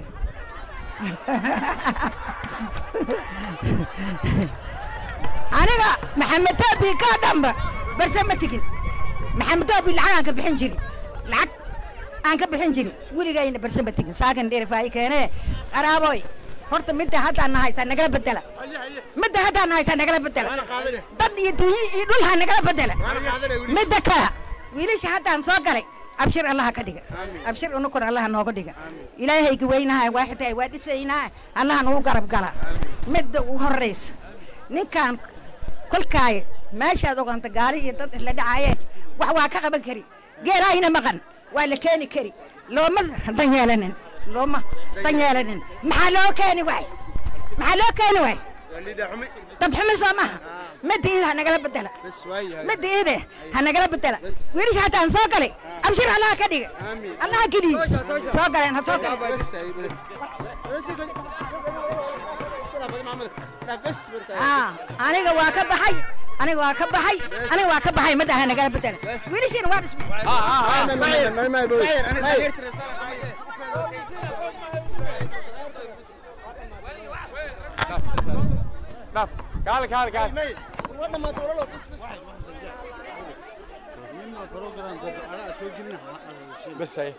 aniga maxamed taabi ka dhamba barse ma tegin maxamed taabi lacag aan ka bixin jiri lacag aan ka bixin jiri weligayna barse ma tegin saakan dheerifaayi keene qaraaboy horta midda haddaan na haysaa nagala bedela midda haddaan na haysaa nagala bedela dad iyo dunyo iyo dhul ha nagala bedela midda kale wiilasha haddaan soo galay abshir allaha ka dhiga abshir unukun allaha nooga dhiga ilaahayga weynaha waaxitahay waa dhisaynaa allaha nagu garab gala midda ugu horraysa ninkaan kolkaay meeshaad oganta gaari iyo dad isla dhacaayeen wax waa ka qaban kari geelaahina maqan waa la keeni kari looma dan yeelanin looma dan yeelanin maxaa loo keeni waay maxaa loo keeni waay dad xumi soo maha midda iida ha nagala bedela midda iide ha nagala bedela wiilisha hataan soo galay abshir allaha ka dhiga allaha geliy soo galeen ha soo galeen Ah, aniga waa ka baxay aniga waa ka baxay aniga waa ka baxay midda ha nagala bedela wiilishiina waa dhismay kaal kaal kaal بس هي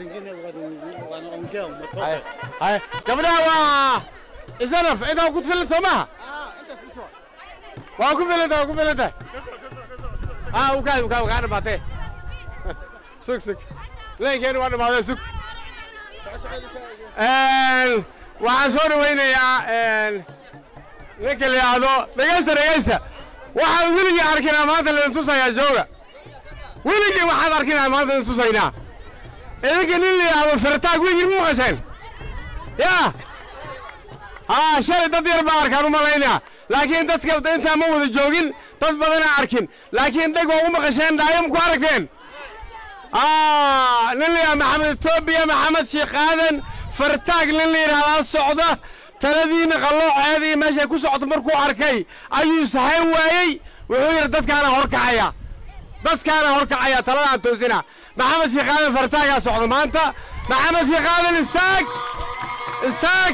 هاي هاي gabdhaha waa isanaf intaa ku filan soo maha waa ku filanta waa ku filanta ah ukaa ukaa ukaa dhamaatee sug sug leenkeeni waa dhamaatee sug waxaan soo dhawaynayaa ninka la yidhaahdo dhegaysta dhegaysta waxaan weligii arkinaa maanta laidin tusayaa jooga weligii waxaad arkinaa maanta idin tusaynaa idinka nin la yidhaahdo firtaag weligii ma maqasheen yaa haa shalay dad yar baa arkaan u malaynaa laakiin dadka intaa ma wada joogin dad badanaa arkin laakiin dheg waa u maqasheen dhaayo ma ku aragteen aa nin la yidhahdo maxamed etoobiya maxamed sheekh aadan fartaag nin la yidhahdaa socda taladiina qallooceedii meeshay ku socota markuu arkay ayuu sahayn waayey wuxuu yidhi dadkaana horkacaya dadkaana horkacaya taladaan toosina maxamed sheekh aadan fartaagaa socda maanta maxamed sheekh aadan istaag istaag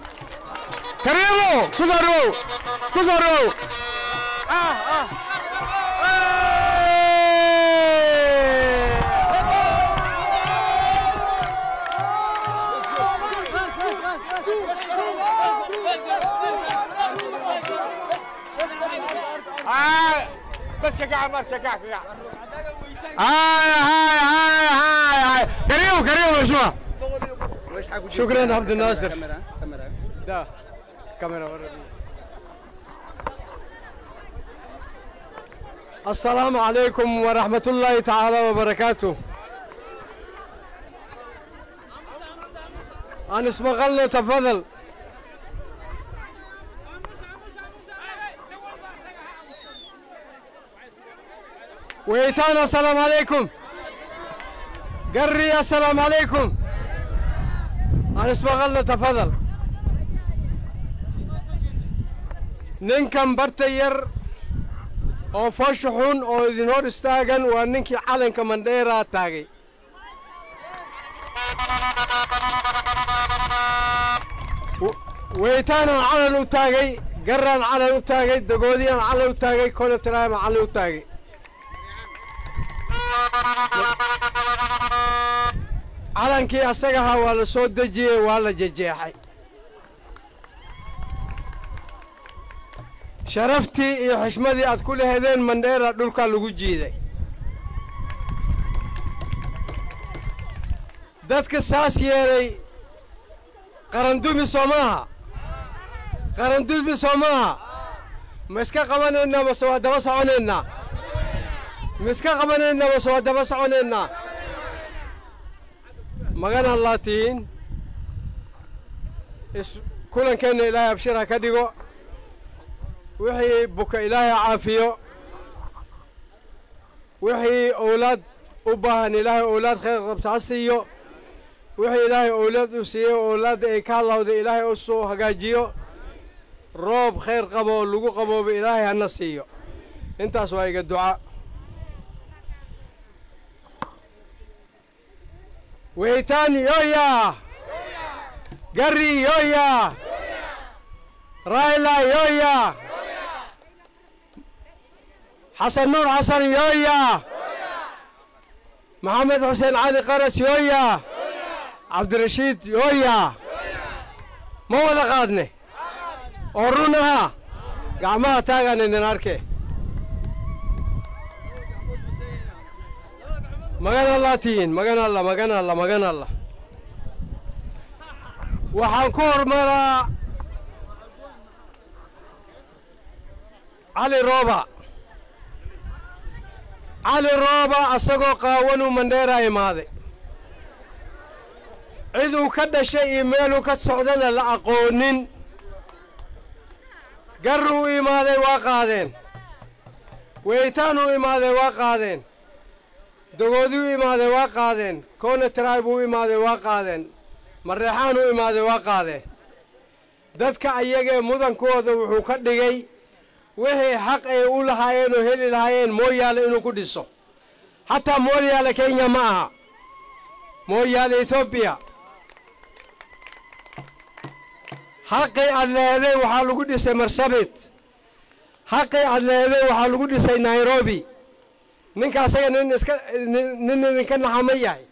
kariimo ku soo dhawow ku soo dhawow بس كقع مركز كقع كقع هاي هاي هاي هاي هاي كريم كريم مشروع شكرا عبد الناصر ده كاميرا ورا دي. السلام عليكم ورحمة الله تعالى وبركاته أنا اسمه غلة تفضل ويتانا السلام عليكم قري السلام عليكم أنا اسمه غلة تفضل ninkan barta yar oo foosha xun oo idin hor istaagan waa ninkii calanka mandheera taagay W- weytaanan calan u taagay garaan calan u taagay dagoodiyaan calan u taagay koletraaman calan u taagay calankii asagahaa waa la soo dejiyey waa la jejeexay sharaftii iyo xishmadii aad ku lehedeen mandheera dhulkaa lagu jiiday dadka saas yeelay qarandumi soo maaha qarandumi soo maaha ma iska qabanaynaa mase waa daba soconaynaa ma iska qabanaynaa mase waa daba soconaynaa magan allaa tihiin is kulankeenna ilaahay abshir ha ka dhigo wixii buka ilaahay caafiyo wixii owlaad u baahan ilaahay owlaad khayr qabta ha siiyo wixii ilaahay owlaad u siiyey owlaadda ay ka hadlawda ilaahay u soo hagaajiyo roob khayr qabo oo lagu qabooba ilaahay hana siiyo intaas waa iga duca weytaan yoya gari yoya rayla yoya xasan nuur xasan yooya maxamed xuseen cali qaras yooya cabdirashiid yooya ma wada qaadne oo run aha gacmaha taagaan idin arke magan allah tihiin magan allah magan allah magan allah waxaan ku hormaraa cali rooba cali rooba asagoo qaawanuu mandheeraa imaaday ciduu ka dhashay iyo meeluu ka socdana la aqoonin garuu imaaday waa qaadeen weytaanuu imaaday waa qaadeen dogooduu imaaday waa qaadeen koona taraay buu imaaday waa qaadeen mareexaanuu imaaday waa qaadeen dadka ayagee mudankooda wuxuu ka dhigay wixii xaq ay u lahaayeen oo heli lahaayeen mooyaale inuu ku dhiso xataa mooyaale kenya ma aha mooyaale etoobiya xaqii aad leeday waxaa lagu dhisay marsabit xaqii aad leeday waxaa lagu dhisay nairobi ninka asaga nin iska nin idinka naxama yahay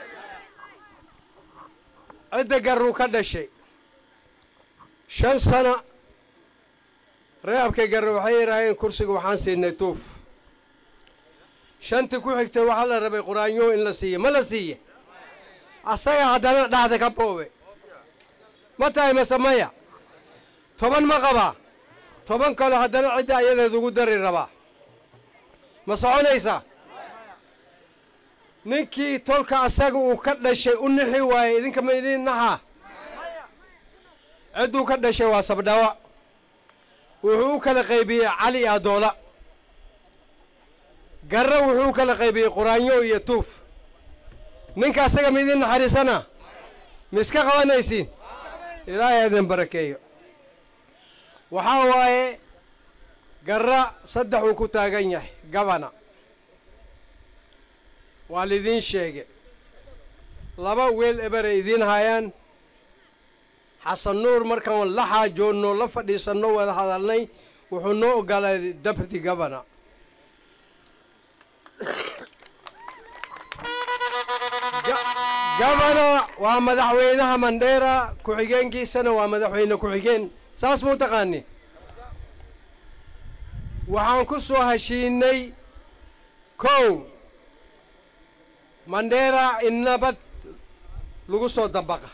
cidda garuu ka dhashay shan sana reebkay garre waxay yidhaaheen kursiga waxaan siinay tuuf shantii ku xigtay waxaa la rabay quraanyo in la siiye ma la siiye asaga haddana dhacda ka boobe ma tahay mase maya toban ma qabaa toban kale haddana cidda ayadeed ugu dari rabaa ma soconaysaa ninkii tolka asaga uu ka dhashay u nixi waayey idinka ma idin naxaa cidduu ka dhashay waa sabdhawa wuxuu u kala qaybiyey cali iyo adoola garre wuxuu u kala qaybiyey quraanyo iyo tuuf ninka asaga ma idin naxariisana ma iska qabanaysiin ilaahay idin barakeeyo waxaa waaye garra saddex uu ku taagan yahay gabana waa lidiin sheege laba weel eberay idiin haayaan xasan nuur markaan la xaajoonno la fadhiisanno wada hadalnay wuxuu noo ogolaaday deputy governor gabana waa madaxweynaha mandheera ku-xigeenkiisana waa madaxweyne ku-xigeen saas muu taqaani waxaan ku soo heshiinay kow mandheera in nabad lagu soo dabaqa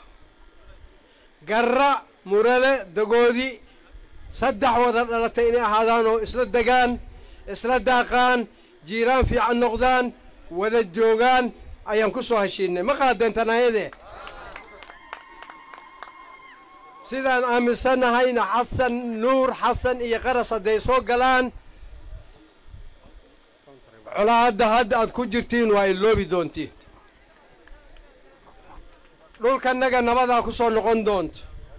garra murale dagoodi saddex wada dhalatay inay ahaadaan oo isla degaan isla daaqaan jiiraan fiican noqdaan wada joogaan ayaan ku soo heshiinay ma qaadeentanayadee sidaan aaminsannahayna xasan nuur xasan iyo qaras hadday soo galaan colaadda hadda aad ku jirtiin waa iloobi doontiin dhulkannaga nabadaa ku soo noqon doonto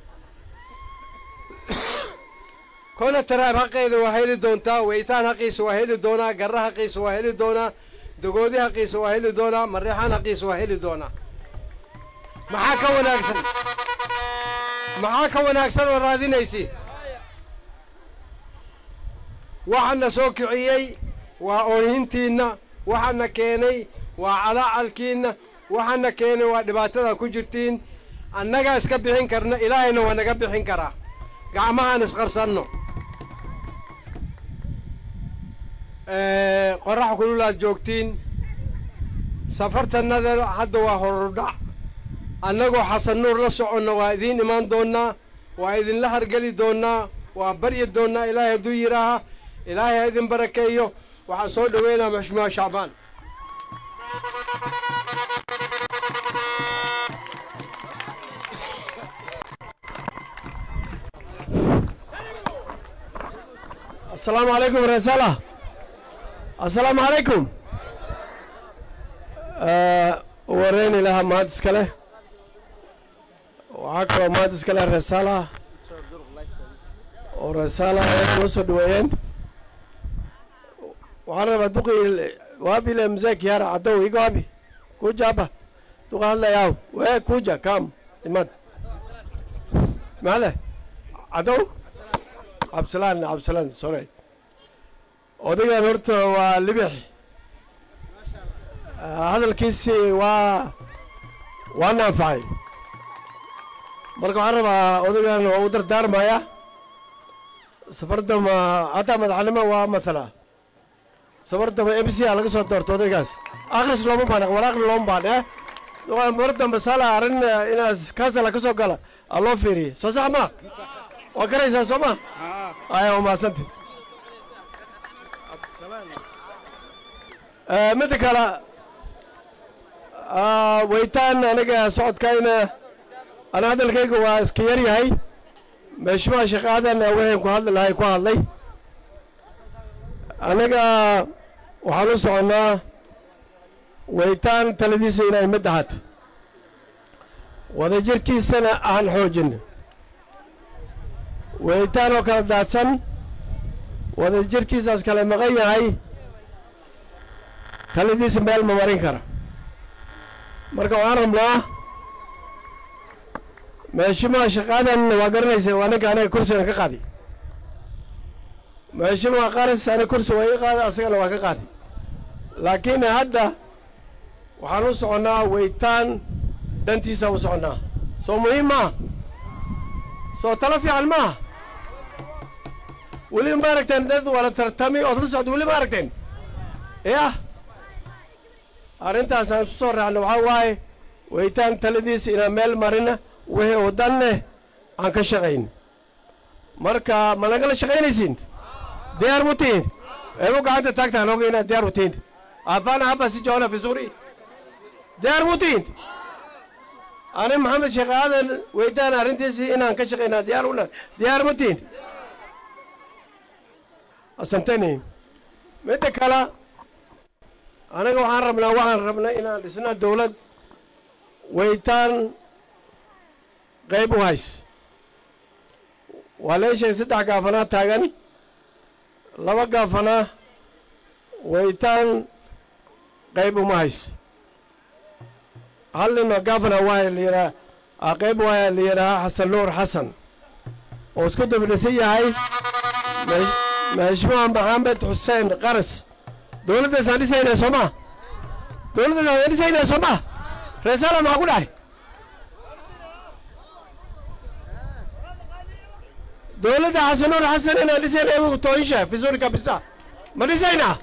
kona taraab xaqeeda waa heli doontaa weytaan haqiisa waa heli doonaa garra haqiisa waa heli doonaa dagoodi haqiisa waa heli doonaa mareexaan haqiisa waa heli doonaa maxaa ka wanaagsan maxaa ka wanaagsan oo raadinaysi waxana soo kiciyey waa oohintiinna waxana keenay waa calaacalkiinna waxana keenay waa dhibaatada ku jirtiin annagaa iska bixin karna ilaahayna waa naga bixin karaa gacmahaan isqabsanno qorax kululaad joogtiin safartannada hadda waa horudhac annagoo xasan nuur la soconna waa idiin imaan doonnaa waa idinla hargeli doonnaa waa baryi doonnaa ilaahay hadduu yidhaaha ilaahay ha idin barakeeyo waxaan soo dhoweynaa maxshumaa shacbaan asalaamu calaykum reesala asalaamu calaykum wareen ilaha mahad iska leh waxaa kaloo mahad iska leh reesala oo reesala ay noo soo dhaweeyeen waxaan rabaa duqi waabile mzee kiara cadow igo abi kuja hapa duqa hadlayaw we kuja kam imad male cadow cabdisalaan cabdisalaan sorry odagaan horta waa libix hadalkiisii waa waa naanfacay marka waxaan rabaa odagaan waa u dardaarmaya safardama hataa madaxnimo waa matala safardama m c a laga soo doorto odaygaas akhris looma baan wal akhri looma baan eh mar dambe sala arrin inaas kaasala ka soo gala aa loo fiiriye soo sax ma waa garaysaa soo ma aya waa mahadsanta midda kale weytaan aniga socodkayna ana hadalkayga waa iska yar yahay meeshimaha shaqaadan waxaan ku hadli lahay ku hadlay aniga waxaan u soconnaa weytaan taladiisa inay mid ahaato wadajirkiisana aan xoojin weytaan oo kala daadsan wadajirkiisaas kale maqan yahay taladiisa meel ma marin kara marka waxaan rabnaa meeshimaha shaqaadan waa garanaysa waa ninka aniga kursigan ka qaadi meeshimaha qaras aniga kursi waa ii qaada asagana waa ka qaadi laakiin hadda waxaan u soconnaa weytaan dantiisa u soconnaa soo muhiim maaha soo talo fiican maaha weli ma aragteen dad wala tartami ood la socda weli ma aragteen yah arrintaas aan isu soo raacno waxaa waaye weytaan taladiisa inaan meel marina wixii uu dan leh aan ka shaqayn marka ma nagala shaqaynaysiin diyaar mu tihiin eegu gacanta taagtaan oga inaad diyaar u tihiin abana haba si joona fi suuri diyaar mu tihiin ani maxamed sheekh aadan weydaan arrintiisii inaan ka shaqaynaa diyaar una diyaar mu tihiin asantani midda kale anaga waxaan rabnaa waxaan rabnaa inaan dhisnaa dawlad weytaan qayb u hays waa leeshay saddex gaafanaa taagan laba gaafanaa weytaan qayb uma hays hal ninoo gaafana waa la yidhaha qayb waa la yidhahaa xasan nuur xasan oo isku dabdhisan yahay mashmuuc maxamed xuseen qaras dowladdaasaan dhisaynaa soo maa dowladdaasaan dhisaynaa soo maa reesala maxaa ku dhahay dowladda xasanuur xasan inaan dhisayna igu tooyisha fisuri kabisa ma dhisaynaa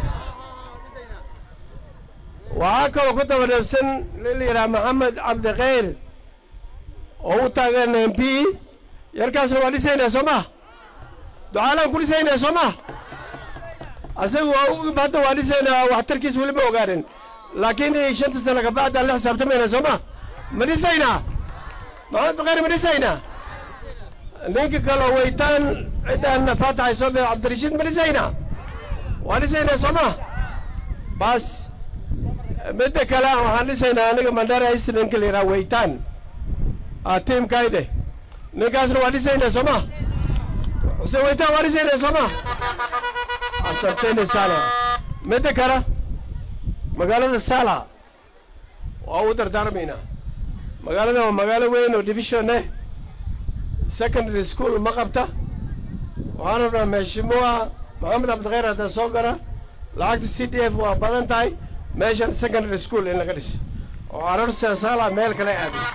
waxaa kaloo ku daba dheebsan nin la yidhaha maxamed cabdikhayr oo u taagan m p yarkaasna waa dhisaynaa soo ma ducaalaan ku dhisaynaa soo ma asaga waa u hadda waa dhisaynaa waxtarkiis weli ma ogaanin laakiin shanta sano kabacdaan la xisaabtamayna soo ma ma dhisaynaa maxamed bakayr ma dhisaynaa ninka kaloo weytaan ciddaan faataxay soo bee cabdirashiid ma dhisaynaa waa dhisaynaa soo ma bas midda kale waxaan dhisaynaa aniga mandara ist ninka la yidhaha weytaan tiimkayde ninkaasna waa dhisaynaa soo ma xuseen weytaan waa dhisaynaa soo ma asanteni sala midda kale magaalada sala waa u dardaarmaynaa magaalada waa magaalo weyn oo division eh secondary school ma qabta waxaan rabnaa meeshimuha maxamed cabdikhayr hadda soo gara lacagta c d f waa badan tahay meeshan secondary school in laga dhiso oo carruurta saala meel kale aadin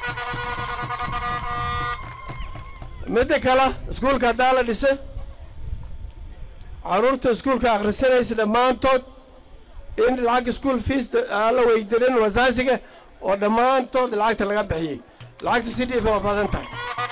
midda kale iskuulka haddaa la dhiso carruurta iskuulka akhrisanaysa dhammaantood in lacag school fees aan la weydirin wasaasiga oo dhammaantood lacagta laga bixiyey lacagta c d f waa badan tahay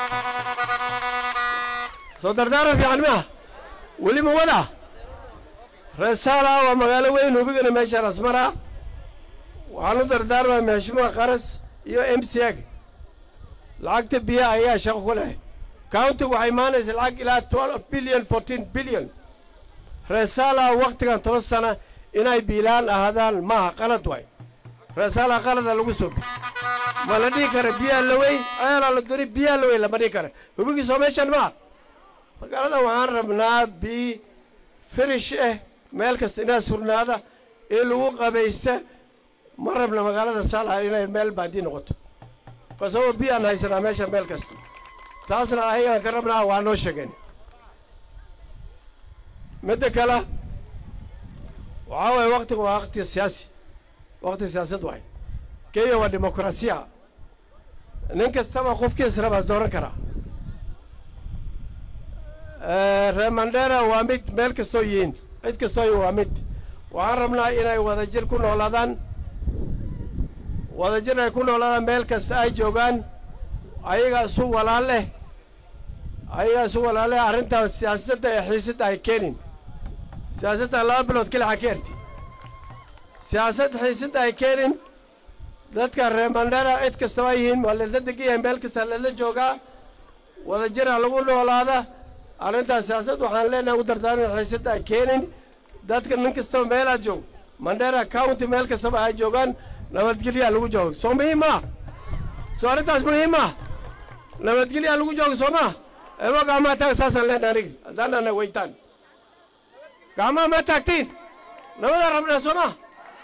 soo dardaaran fiican miah weli ma wada reesaala waa magaalo weyn hubigana meesha rasmara waxaan u dardaarmaa meeshimaha qaras iyo m c ag lacagta biyaha ayaa shaqo ku leh countiga waxay imaanaysa lacag ilaa twelve billion fourteen billion reesaala waktigan toban sana inay biilaan ahaadaan maaha qalad waay reesaala qalada lagu soo bi ma la dhihi kara biyaha la weyn ceelaa la duri biyaha la weyn lama dhihi kara hubigiisoo meeshan maa magaalada waxaan rabnaa bi firish ah meel kasta inaa surnaada in lagu qabaysta ma rabna magaalada saalaha inay meel baadi noqoto kasaboo biyaan haysanaa meesha meel kasta taasna ayagaan ka rabnaa waa noo sheegeen midda kale waxaa waye waktiga waa wakti siyaasi wakti siyaasad waay kenya waa dimuqrasiya nin kastaba qofkiis rabaas dooran karaa reer mandera waa mid meel kastoo yihiin cid kastoo waa mid waxaan rabnaa inay wadajir ku noolaadaan wadajir ay ku noolaadaan meel kasta ay joogaan ayagaa isu walaal leh ayagaa isu walaal leh arrintaa siyaasadda ee xiisadda ay keenin siyaasadda laba bilood keli xakeerti siyaasad xiisadda ay keenin dadka reer mandera cid kastaba yihiin waa lala degan yahay meel kasta lala joogaa wadajira lagu noolaada arrintaas siyaasad waxaan leenahay u dardaarmin xiisadda ay keenin dadka nin kastaba meelaad joog mandera county meel kastaba ay joogaan nabadgelyaa lagu joogo soo muhiim maa soo arrintaas muhiim maa nabadgelyaa lagu joogo soo maa eebo gacmaha taag saasaan leenahay aniga haddaan dhana weytaan gacmaha ma taagtiin nabadaa rabnaa soo maa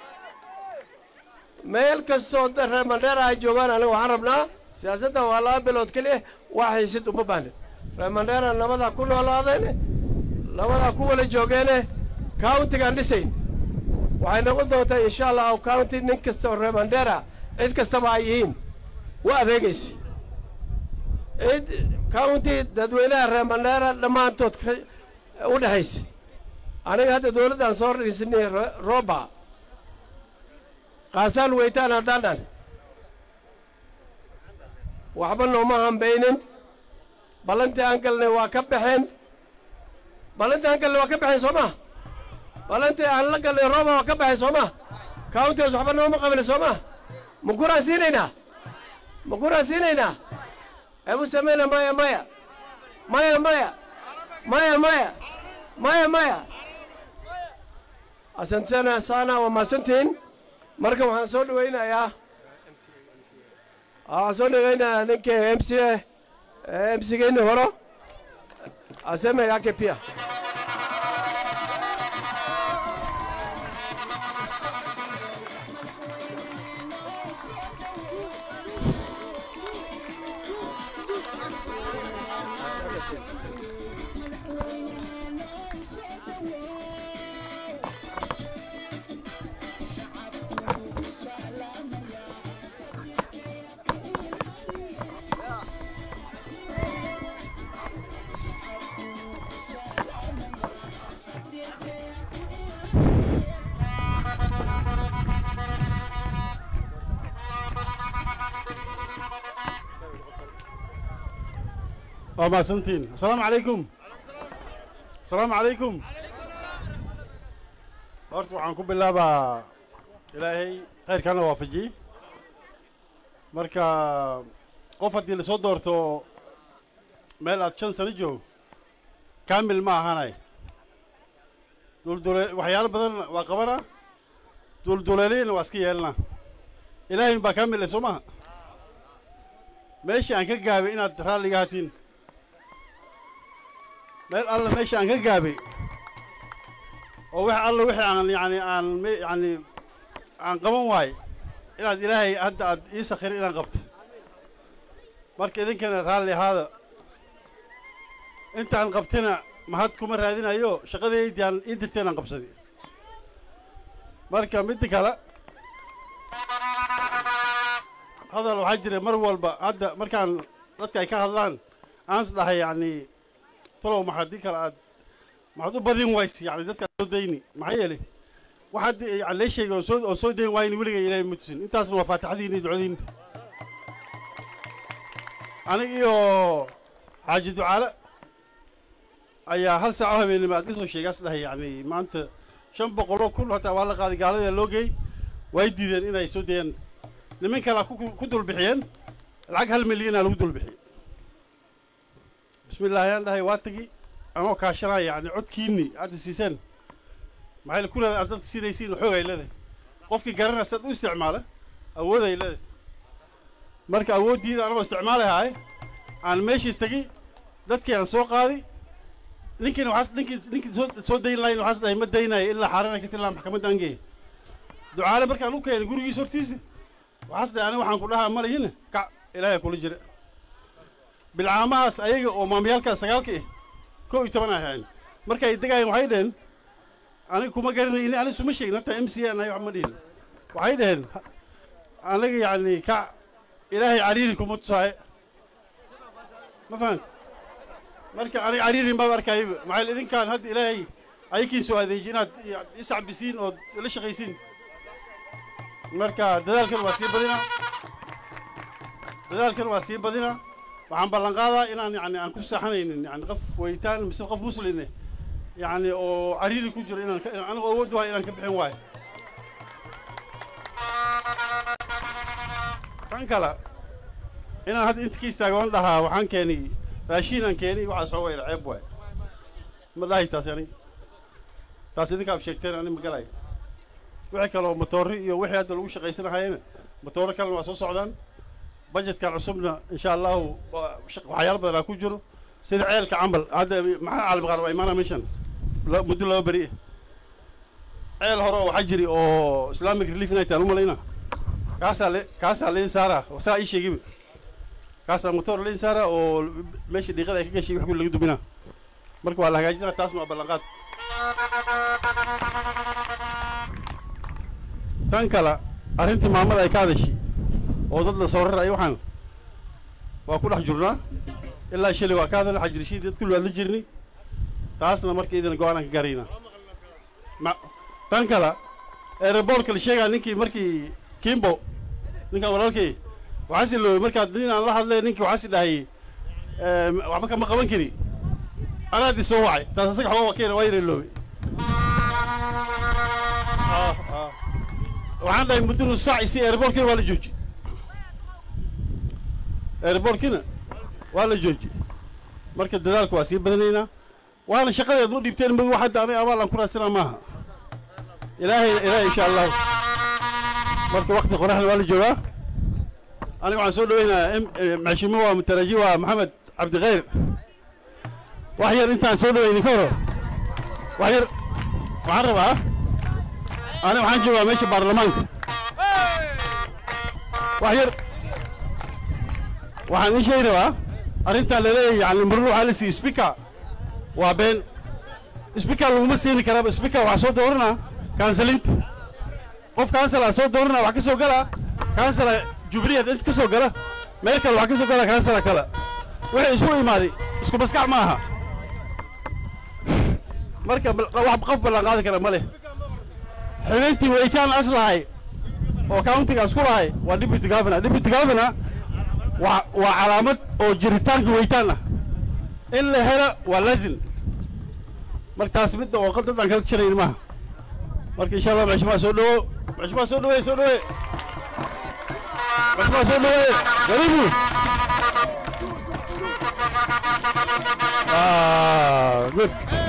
meel kastoo reer mandera ay joogaan aniga waxaan rabnaa siyaasadda waa laba bilood keliya waa xiisid uma baahnin reer mandera nabadaa ku noolaadeene nabadaa ku wala joogeene countigaan dhisayn waxay noqon doontaa insha allahu county nin kasta oo reer mandera cid kastaba ay yihiin u adeegaysa cid county dadweynaha reer mandera dhammaantood u dhexaysa aniga hadda dowladdaan soo dhisinay roba kaasaan weytaan haddaan dhan waxba nooma hambaynin ballantii aan galnay waa ka baxeen ballantii aan galnay waa ka baxeen soo ma ballantii aan la galnay rooba waa ka baxeen soo ma countigaas waxba nooma qabin soo ma ma kuraan siinaynaa ma kuraan siinaynaa ebu samayna maya maya maya maya maya maya maya maya asantsana saana waa mahadsantihiin marka waxaan soo dhawaynayaa waxaan soo dhawaynayaa ninka m c m c geyni horo aseme yake pia waa mahadsantiin asalaamu calaykum asalaamu calaykum horta waxaan ku bilaabaa ilaahay khayrkaana waafajiyey marka qof haddii lasoo doorto meel aad shan sano joog kaamil ma ahanay duldule waxyaalo badan waa qabana dulduleeliyana waa iska yeelana ilaahay baa kaamil soo maha meesha aan ka gaabay inaad raalliga hatiin meel alla meesha aan ka gaabay oo wax alla wixii aan yani aan me- yani aan qaban waayo inaad ilaahay hadda aad ii sakhirin inaan qabto marka idinkana raalli ahaada intaan qabtina mahad kuma raadinayo shaqadeydii aan ii dirteen aan qabsaday marka midda kale hadal waxaa jira mar walba hadda markaan dadka ay ka hadlaan aans dhahay yacni talow maxaa dii kale aad maxaad u badin wayse yani dadka aad soo dayni maxaa yeelay waxaad yani lee sheegay oon soo oon soo dayn waayni weligay ilaahay ma tusin intaasna waa faatixadiin iyo ducadiin anig iyo xaaji ducaale ayaa hal saaco habeenimo aad kasoo sheegaas dhahay yacni maanta shan boqoloo kun hataa waa la qaaday gaalada loo geey way diideen inay soo dayaan niman kalea ku ku dulbixiyeen lacag hal milyanaa lagu dulbixiyey bismi illaahi aan dhahay waa tagi anoo kaashanaya yacni codkiinni aad siiseen maxay ku leedahay aad dadka siinaysiin xoog ay leedahay qofkii garanaya sidaad u isticmaala awood ay leedahay marka awooddiida anagoo isticmaalahay aan meeshii tegi dadkii aan soo qaaday ninkiina waxaas ninkii ninkii soo soo dayn lahayn waxaas dhahay ma daynayo ilaa xaarana ka tilaa maxkamadda aan geeya ducaale markaan u keenay gurigiisa hortiisa waxaas dhahay aniga waxaan ku dhahaa malihina kac ilaahay kula jira bilcaamahaas ayaga oo maamyaalkaas sagaalka ah kow iyo toban ay ahayn marka ay degaayeen waxay dhaheen aniga kuma garanay ini aniga suma sheegin hataa m c n ay wax ma dhihin waxay dhaheen "Ha- aniga yacni kac ilaahay cariiri kuma tusaaye ma fahant marka aniga cariirin baa arkayba maxaa yeele idinkaan hadda ilaahay ayakiin soo adeeji inaad i- iscabisiin ood la shaqaysiin marka dadaalkan waa sii badina dadaalkan waa sii badina waxaan ballan qaadaa inaan yani aan ku saaxanaynin yani qof weytaan mise qof musline yani oo cariiri ku jiro inaan ka- aniga awood wahay inaan ka bixin waayo tan kale inaan hadda inta ka istaago aan dhahaa waxaan keenay raashiin aan keenay waxaas xooga yar ceeb waay ma dhahay taasi aniga taas idinkaab sheegteen ani magalay wixii kaloo matoori iyo wixii hadda lagu shaqaysanahayena matooro kalena waa soo socdaan bajetkan cusubna insha allahu waa shaq- waxyaalo badanaa ku jiro sida ceelka camal hadda maxaa caalam qaar waa imaanaa meeshan la- muddo laba beri ah ceel hore oo waxaa jiri oo islamic relief inay tahay umalayna kaasaa le kaasaa liin saara saa ii sheegiba kaasaa motor liin saara oo meesha dhiiqada ay ka gashay wax kuli laga duminaa marka waa la hagaajinaa taasna waa ballanqaad tan kale arrintii maamada ay ka hadashay oo dad la soo raray waxaan waa ku dhex jirnaa ilaa shalay waa ka hadal xajirishii dad kulli waad la jirnay taasna marka idin go-aanaan ka gaaraynaa ma tan kale aeroboortka la sheegaa ninkii markii kimbo ninkan walaalkay waxaasi loobay markaad nin aan la hadlay ninkii waxaasi dhahay "Eem, waxba kama qaban kari anaad i soo wacay taas asaga xooga wakeena waa yara loobay Ah, ah. waxaan dhahay muddo nus saac isi aeroboortkina waa la jooji aeroboortkina waa la jooji marka dadaalka waa sii badanaynaa waana shaqadeed ma dhiibteen ma hadda aniga abaal aan ku raadsanaa maaha ilaahay ilaahay insha allahu marka wakti qoraxna waa la joogaa aniga waxaan soo dhaweynayaa maxshimo waa mutaraji waa maxamed cabdikhayr wax yar intaan soo dhaweynin ka horo wax yar waxaan rabaa aniga waxaan joogaa meesha baarlamaanka wax yar waxaan ii sheegi rabaa arrintaan laleeyahay yani marna waxaa la siiyey speaker waa been speaker laguma siini karaaba speaker waxaa soo dooranaa kansalinta qof kansala soo dooranaa wax ka soo gala kansala jubileed inta ka soo gala meel kale wax ka soo gala kansala kale wixii isu imaaday isku maskax ma aha marka bal- wax qof ballan qaadi kara ma leh xubintii weytaan aslahay oo countigaas ku lahay waa deputy governor deputy governor waa waa calaamad oo jiritaanka weytaan ah in la helo waa lazim markaas midda oo qadad aan kala jirayn maaha marka insha allah maxshumaa soo dhawo maxshumaa soo dhaweey soo dhaweey maxshumaa soo dhaweey garibu ah good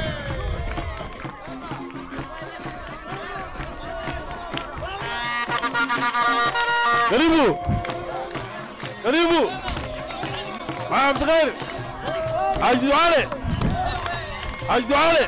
قريبو قريبو مع عبد الغير حاج دعالي حاج دعالي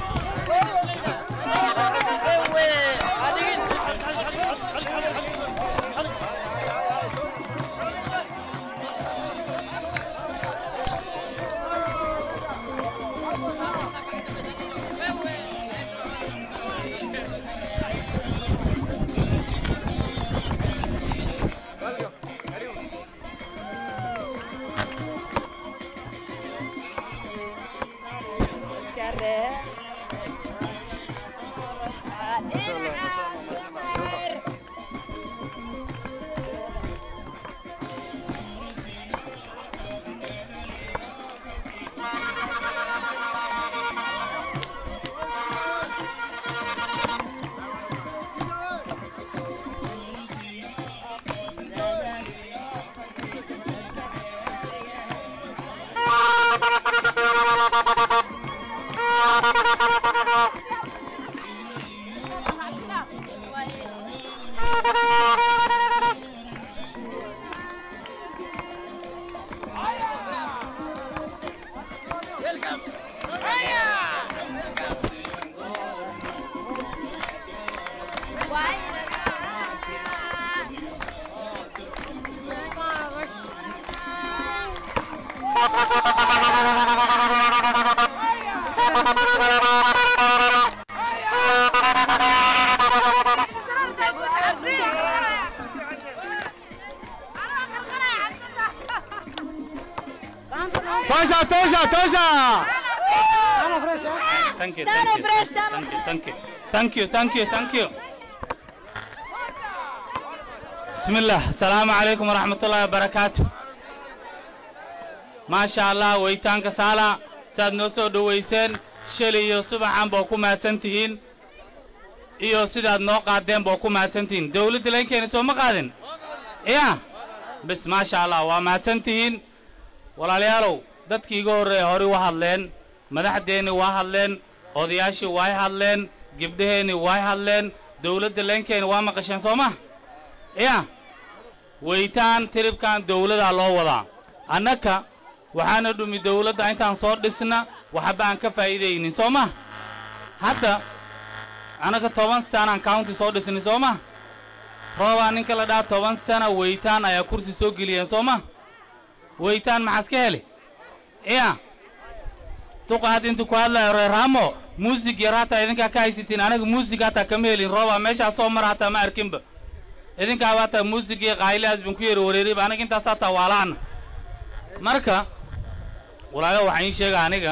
توشا توشا توشا Thank you, thank you, thank you, thank you, thank you, thank you, thank you. بسم الله السلام عليكم ورحمة الله وبركاته ما شاء الله ويتانك سالا ساد نوسو دويسين شلي iyo subaxan baa ku mahadsan tihiin iyo sidaad noo qaadeen baa ku mahadsan tihiin dowladda laynkeena soo ma qaadin ya bis maasha allah waa mahadsan tihiin walaalayaalow dadkii iga horreeya horey u hadleen madaxdeenni waa hadleen odayaashii way hadleen gabdhaheenni way hadleen dowladda leenkeeni waa maqasheen soo ma ya weytaan tiribkan dowladaa loo wadaa annaka waxaana dhumi dowladda intaan soo dhisna waxba aan ka faa'iidaynin soo ma hadda annaka toban sanaan county soo dhisnay soo ma roobaa ninka la dhaha toban sana weytaan ayaa kursi soo geliyeen soo ma weytaan maxaas ka heli ya duqa hadda intu ku hadlayo reeraamo muusig yar hataa idinkaa ka haysatiin anaga muusig hataa kama helin rooba meeshaa soo mara hataa ma arkinba idinkaaba hataa muusigii qaaylihaas bin ku yari wareeriba anaga intaas hataa waalaana marka walaayo waxaan ii sheega aniga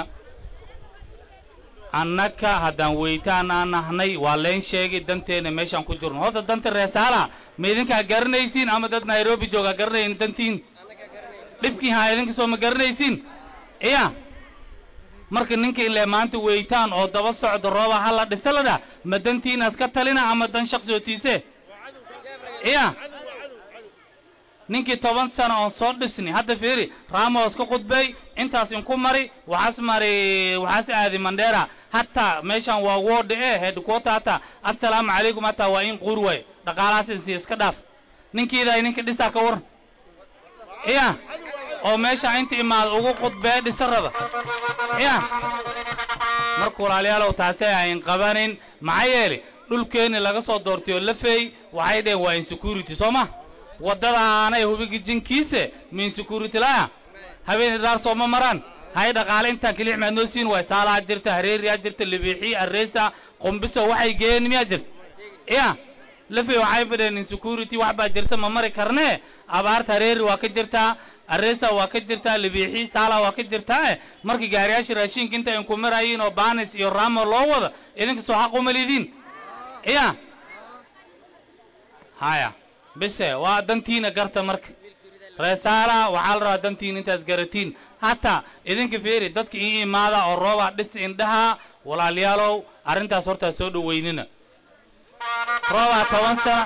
annaka haddaan weytaan aan nahnay waa leen sheegay danteenna meeshaan ku jirno horta danta reesaala ma idinkaa garanaysiin ama dad nairobi joogaa garanayn dantiin dhibkii haa idinka soo ma garanaysiin iya marka ninka ilee maanta weytaan oo daba socdo rooba ha la dhisa ladhaa ma dantiinaas ka talina ama dan shaqsootiise iya ninkii toban sano oon soo dhisni hadda fiiri raamos ka khudbay intaas inku mari waxaas mari waxaas aadi mandheera hataa meeshan waa woodha ee headquarter hataa assalaamu calaykum hataa waa in quur waay dhaqaalahaas insi iska dhaaf ninkiidaa ninka dhisaa ka waran iya oo meesha inta imaada ugu khudbee dhisa raba iya marka walaalayaalow taasay ayn qabanin maxaa yeele dhulkeenni laga soo doortay oo la feey waxay dheheen waa insecurity soo ma waddadaanay hubiga jinkiise ma insecurity laya habeen idaar soo ma maraan hay dhaqaale intaan keliix maad noo siin waay saalaa jirta hareeriyaa jirta libiixii arreesa qumbiso waxay geeyeen miyaa jirta iya lafey waxay badheen insecurity wax baa jirta ma mari karnee abaarta hareeri waa ka jirtaa arreesa waa ka jirtaa libiixii saala waa ka jirtaa eh markii gaariyaasha raashinka inta inku marayiin oo baanis iyo raamo loo wada idinka soo xaq uma lidiin iya haya bise waa dantiina garta marka reesaala waxaa la rabaa dantiin intaas garatiin hataa idinka fiiri dadka ii imaada oo roobaa dhis indhaha walaalayaalow arrintaas hortaa soo dhoweynina roobaa toban sana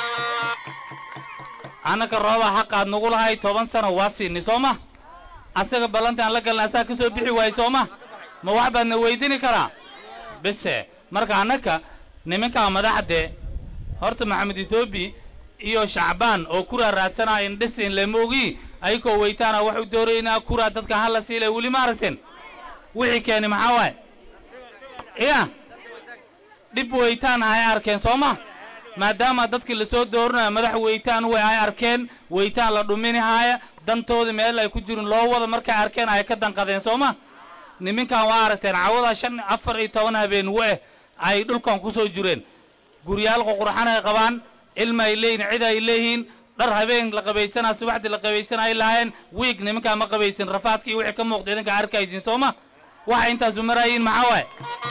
annaka roobaa xaqaad nagu lahay toban sano waa siini soo ma asaga ballantaan la galna asaga ka soo bixi waaye soo ma ma wax baadna weydini karaa bise marka annaka nimankaa madaxde horta maxamed etoobi iyo shacbaan oo kuraa raadsanaa in dhis in lamoogi ayagoo weytaana waxu dooraynaa kuraa dadka hala siilay weli ma aragteen wixii keeni maxaa waaye ya dhib weytaan ay arkeen soo ma maadaama dadkii lasoo dooranayo madax weytaan way ay arkeen weytaan la dhuminahaaya dantooda meel ay ku jirin loo wada markay arkeen ay ka danqadeen soo ma niminkan waa aragteen cawada shan afar iyo toban habeen we ay dhulkan ku soo jireen guryaal ququrxan ay qabaan ilma ay leeyihin cid ay leeyihiin dhar habeen la qabaysanaa subaxdii la qabaysan ay lahaayeen wiig nimankaa ma qabaysin rafaadka iyo wixii ka muuqda idinka arkaysin soo ma waxay intaasu maraayiin maxaa waaye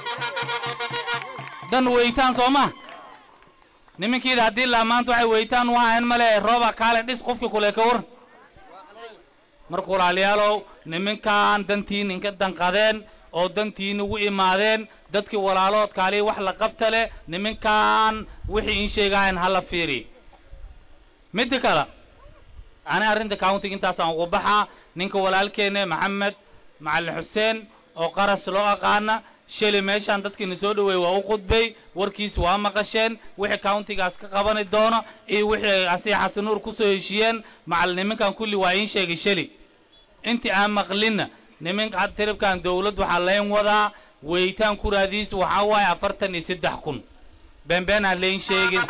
dan weytaan soo ma nimankiida haddii laa maanta waxay weytaan u ahayn male rooba kaale dhis qofkii kule ka waran marka walaalayaalow nimankan dantiin inka danqadeen oo dantiin ugu imaadeen dadkii walaalood kaalihi wax la qabta leh nimankan wixii in sheegahayn hala fiiri midda kale ani arrinta countiga intaasaan ugu baxaa ninka walaalkeenne maxamed macalin xuseen oo qaras loo aqaana sheli meeshaan dadkiina soo dhoweey waa u khudbay warkiis waa maqasheen wixii countigaas ka qabani doono iyo wixii asiya xasanuur ku soo heshiiyeen macal nimankan kulli waa iin sheegay sheli intii aan maqlinna nimanka tiribkan dowladd waxaa layn wadaa weytaan kuraadiis waxaa waaye afartan iyo saddex kun beenbeen aan layn sheegin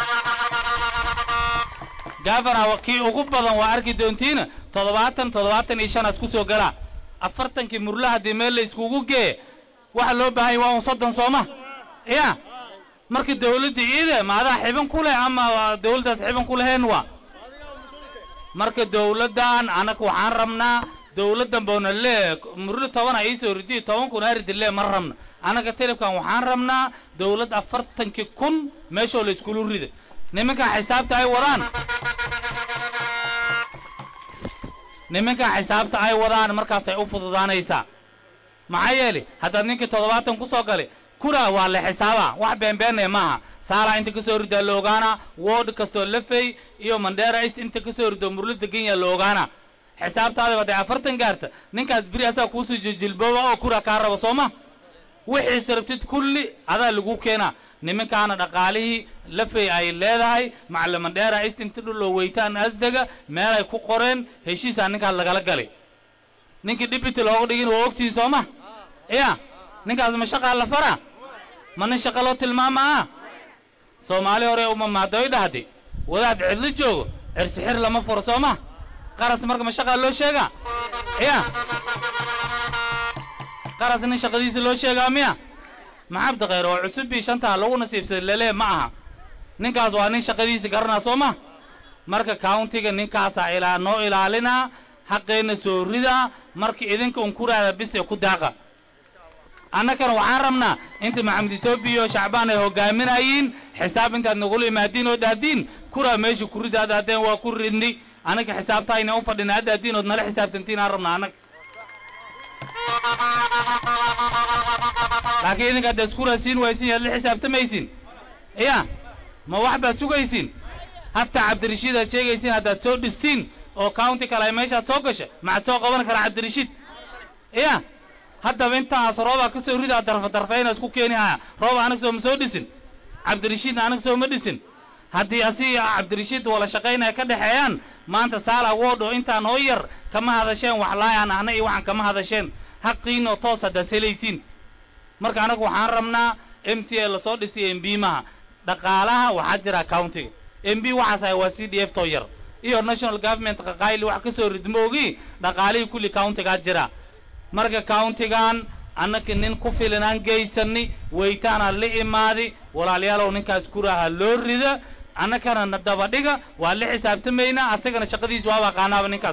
gafana kii ugu badan waa arki doontiina toddobaatan toddobaatan iyo shanaas ku soo galaa afartankii murla haddii meel la iskugu geeye waxa loo baahan yahy waa un soddon sooma ya marka dawladda iide ma adaa xiban ku leh ama dawladdaas xiban ku lahayn waa marka dawladdan annaga waxaan rabnaa dawladdan boona lee murlo tobana iisoo ridiyo toban kun aridi lee ma rabna annaga telefkan waxaan rabnaa dawladd afartankii kun meeshoo la iskulu rida nimankan xisaabta ay wadaan nimankan xisaabta ay wadaan markaasay u fududaanaysaa maxaa yeeli haddaad ninkii toddobaatan ku soo galay kuna waa la xisaabaa wax beenbeennaya maaha saalaa inta ka soo ridaa la ogaanaa wood kastoo lafey iyo mandheera ist inta ka soo rido murlada kenya la ogaanaa xisaabtaadaba hadday afartan gaarta ninkaas beri asaa kuusoo jiljilbooba oo kura kaa raba soo ma wixiise rabtid kulli adaa lagu keenaa nimankaana dhaqaalihii lafey ay leedahay macalin mandheera ist inta dhuloo weytaan asdega meelay ku qoreen heshiisaa ninkaas lagala galay ninkii dhibiti looga dhigin waa ogtihin soo ma ya ninkaas ma shaqaa la faraa ma nin shaqa loo tilmaamaa soomaali hore uma maadoy dhahdi wadaad cidlo joogo cirsixir lama furo soo ma qaras marka ma shaqaa loo sheegaa ya qaras nin shaqadiisa loo sheegaa miya maxabdi khayr oo cusubbii shantaa lagu nasiibsaday lelee ma aha ninkaas waa nin shaqadiisa garanaa soo ma marka countiga ninkaasaa ilaa noo ilaalinaa xaqeenna soo ridaa marka idinka un kuraada bise ku daaqa annakana waxaan rabnaa inta maxamed etoobiya iyo shacbaan ay hogaaminayiin xisaab intaad nagula imaadiin oo dhahdiin kuraa meesha ku rida ad haddeen waa ku ridni annaka xisaabtaayna u fadhina hadda haddiin ood nala xisaabtantiin aan rabnaa annaga laakiin idinka haddaad isku raasiin waysin yaad la xisaabtamaysin ya ma wax baad sugaysin hataa cabdirashiid aad sheegaysin haddaad soo dhistiin oo county kale ay meeshaad soo gasha maxaad soo qaban karaa cabdirashiid ya haddaba intaas roobaa ka soo ridaa darfa darfayna isku keeni haya rooba anaga soo ma soo dhisin cabdirashiidna anaga soo ma dhisin haddii asi cabdirashiid wala shaqaynaya ka dhexeeyaan maanta saala woodho intaan oo yar kama hadasheen wax laayaan ahna iyo waxaan kama hadasheen haqiinoo toos haddaad helaysiin marka anaga waxaan rabnaa m c a lasoo dhisay m b maha dhaqaalaha waxaa jira countiga m b waxaas ahay waa c d f too yar iyo national government qaqaayli wax ka soo ridmoogi dhaqaalihii kulli countigaa jira marka countigan annaka nin ku filanaan geysani weytaana la imaadi walaalayaalow ninkaas kuraaha loo rida annakana na dabadhiga waa la xisaabtamaynaa asagana shaqadiisa waaba aqaanaaba ninkaas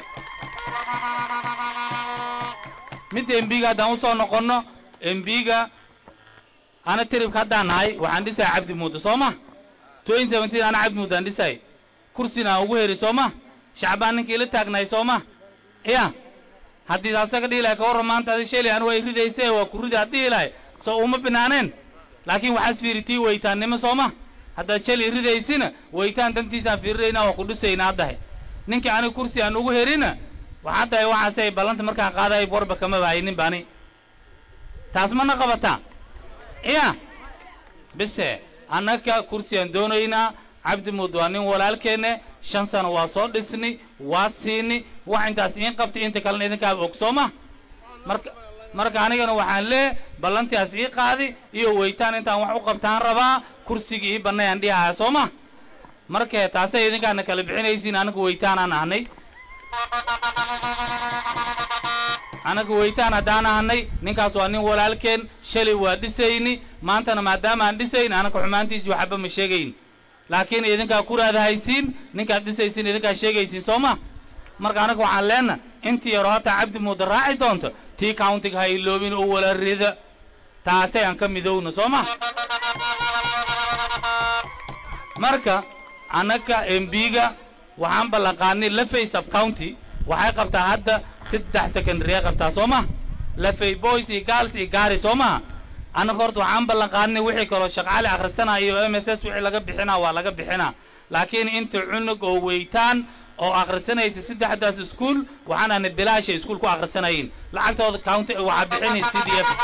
midda embiga haddaan usoo noqonno embiga ana tiribka haddaan nahay waxaan dhisaya cabdi muuda soo ma ana cabdi muuda aan dhisay kursina aan ugu heri soo ma shacbaan ninkii la taagnaay soo ma ya haddii asaga dhihi lahay ka warran maanta adi sheli anigu ay ridayse waa ku ridi had dhihi lahay soo uma binaaneen laakiin waxaas fiiritii weytaannimo soo ma haddaad sheli ridaysina weytaan dantiisaan fiirinaynaa waa ku dhusaynaa haddahay ninkii aniga kursi aan ugu herina waxaa tahay waxaasay ballanta markaan qaaday warba kama baayinin bani taas mana qabataa ya bise annaga kursigaan doonaynaa cabdi muud waa nin walaalkeenne shan sano waa soo dhisni waa siini wax intaas iin qabtay inta kalena idinkaaba og soo ma marka marka anigana waxaan lee ballantiaas ii qaadi iyo weytaan intaan wax u qabtaan rabaa kursigii ii bannayaan dhihaaya soo ma markee taasay idinkaana kala bixinaysiin anaga weytaanaan ahnay anaga weytaan haddaan ahnay ninkaas waa nin walaalkeen shalay waa dhisayni maantana maadaama aan dhisayn anaga xumaantiisii waxba ma sheegayn laakiin idinkaa kuraada haysiin ninkaad dhisaysiin idinkaa sheegaysiin soo ma marka anaga waxaan leenna intii yaro hataa cabdi muuda raaci doonto tii countiga ha iloobin oo wala rida taasay aan ka midowna soo ma marka annaga embiga waxaan ballanqaadnay lafay sub county waxay qabtaa hadda saddex secondarya qabtaa soo ma lafay boys iyo girls iyo gaari soo maha annaga horta waxaan ballanqaadnay wixii kaloo shaqaale akhrisanaya iyo m s s wixii laga bixinaa waa laga bixinaa laakiin inta cunug oo weytaan oo akhrisanaysa saddexdaas iskuul waxaan aanay bilaasha iskuul ku akhrisanayin lacagtooda county waxaa bixinay c d f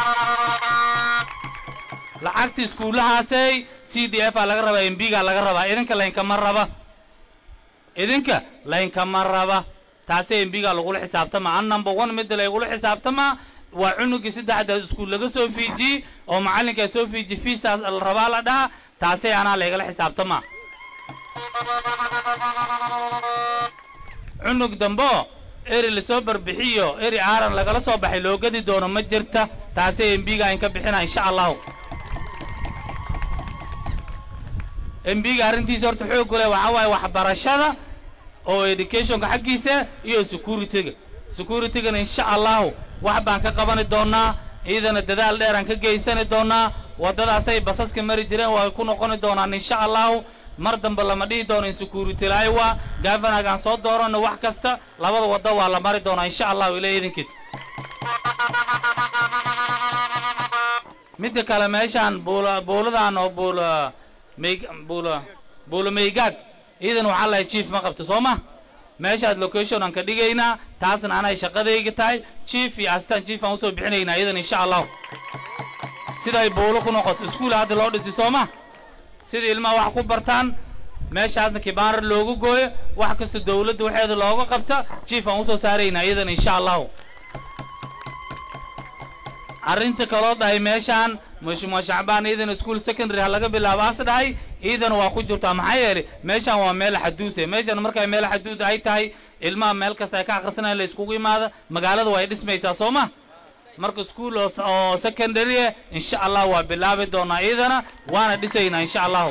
lacagta iskuullahaasay c d f aa laga rabaa embigaa laga rabaa idinka laynkama raba idinka laynkama raba taasay embigaa lagula xisaabtamaa an number one midda laygula xisaabtamaa waa cunugii saddexdaas iskuul laga soo fiijiyey oo macallinkaa soo fiijiye fiisaas la rabaa la dhaha taasay anaa laygala xisaabtamaa cunug dambo eri lasoo barbixiyo eri aaran lagala soo baxay loo gadi doono ma jirta taasay embiga in ka bixina insha allahu embiga arrintiisa horta xooggu leh waxaa waaye waxbarashada oo educationka xaggiisa iyo securityga securitygana insha allahu wax baan ka qabani doonaa iyadana dadaal dheeraan ka geysani doonaa waddadaasay basaska mari jireen waa ku noqoni doonaan insha allahu mar dambe lama dhihi doono in security laaywa gavanagaan soo doorano wax kasta labada waddo waa la mari doonaa insha allahu ilaa idinkiis midda kale meeshaan buula buuladan oo buula may buula buula maygaag iidan waxaa lahay chief ma qabto soo ma meeshaad location aan ka dhigaynaa taasna anay shaqadayga tahay chief iyo astaan chief aan usoo bixinaynaa iidan insha allahu siday buulo ku noqoto iskuul hadda loo dhisi soo ma sida ilmaha wax ku bartaan meeshaasna kibaanar loogu gooyo wax kasta dawladda waxeeda looga qabta chief aan usoo saaraynaa iyadan insha allahu arrinta kaloo dhahay meeshaan mashmuua shacbaan iidan iskuol secondary ha laga bilaabo as dhahay iidana waa ku jirtaa maxaa yeelay meeshaan waa meel xaduude meeshaan markay meel xaduud ay tahay ilmaha meel kasta ay ka akhrisanayaan la iskugu imaada magaalada way dhismaysaa soo ma marka iskuol oo secondary ah insha allah waa bilaabi doonaa iidana waana dhisaynaa insha allahu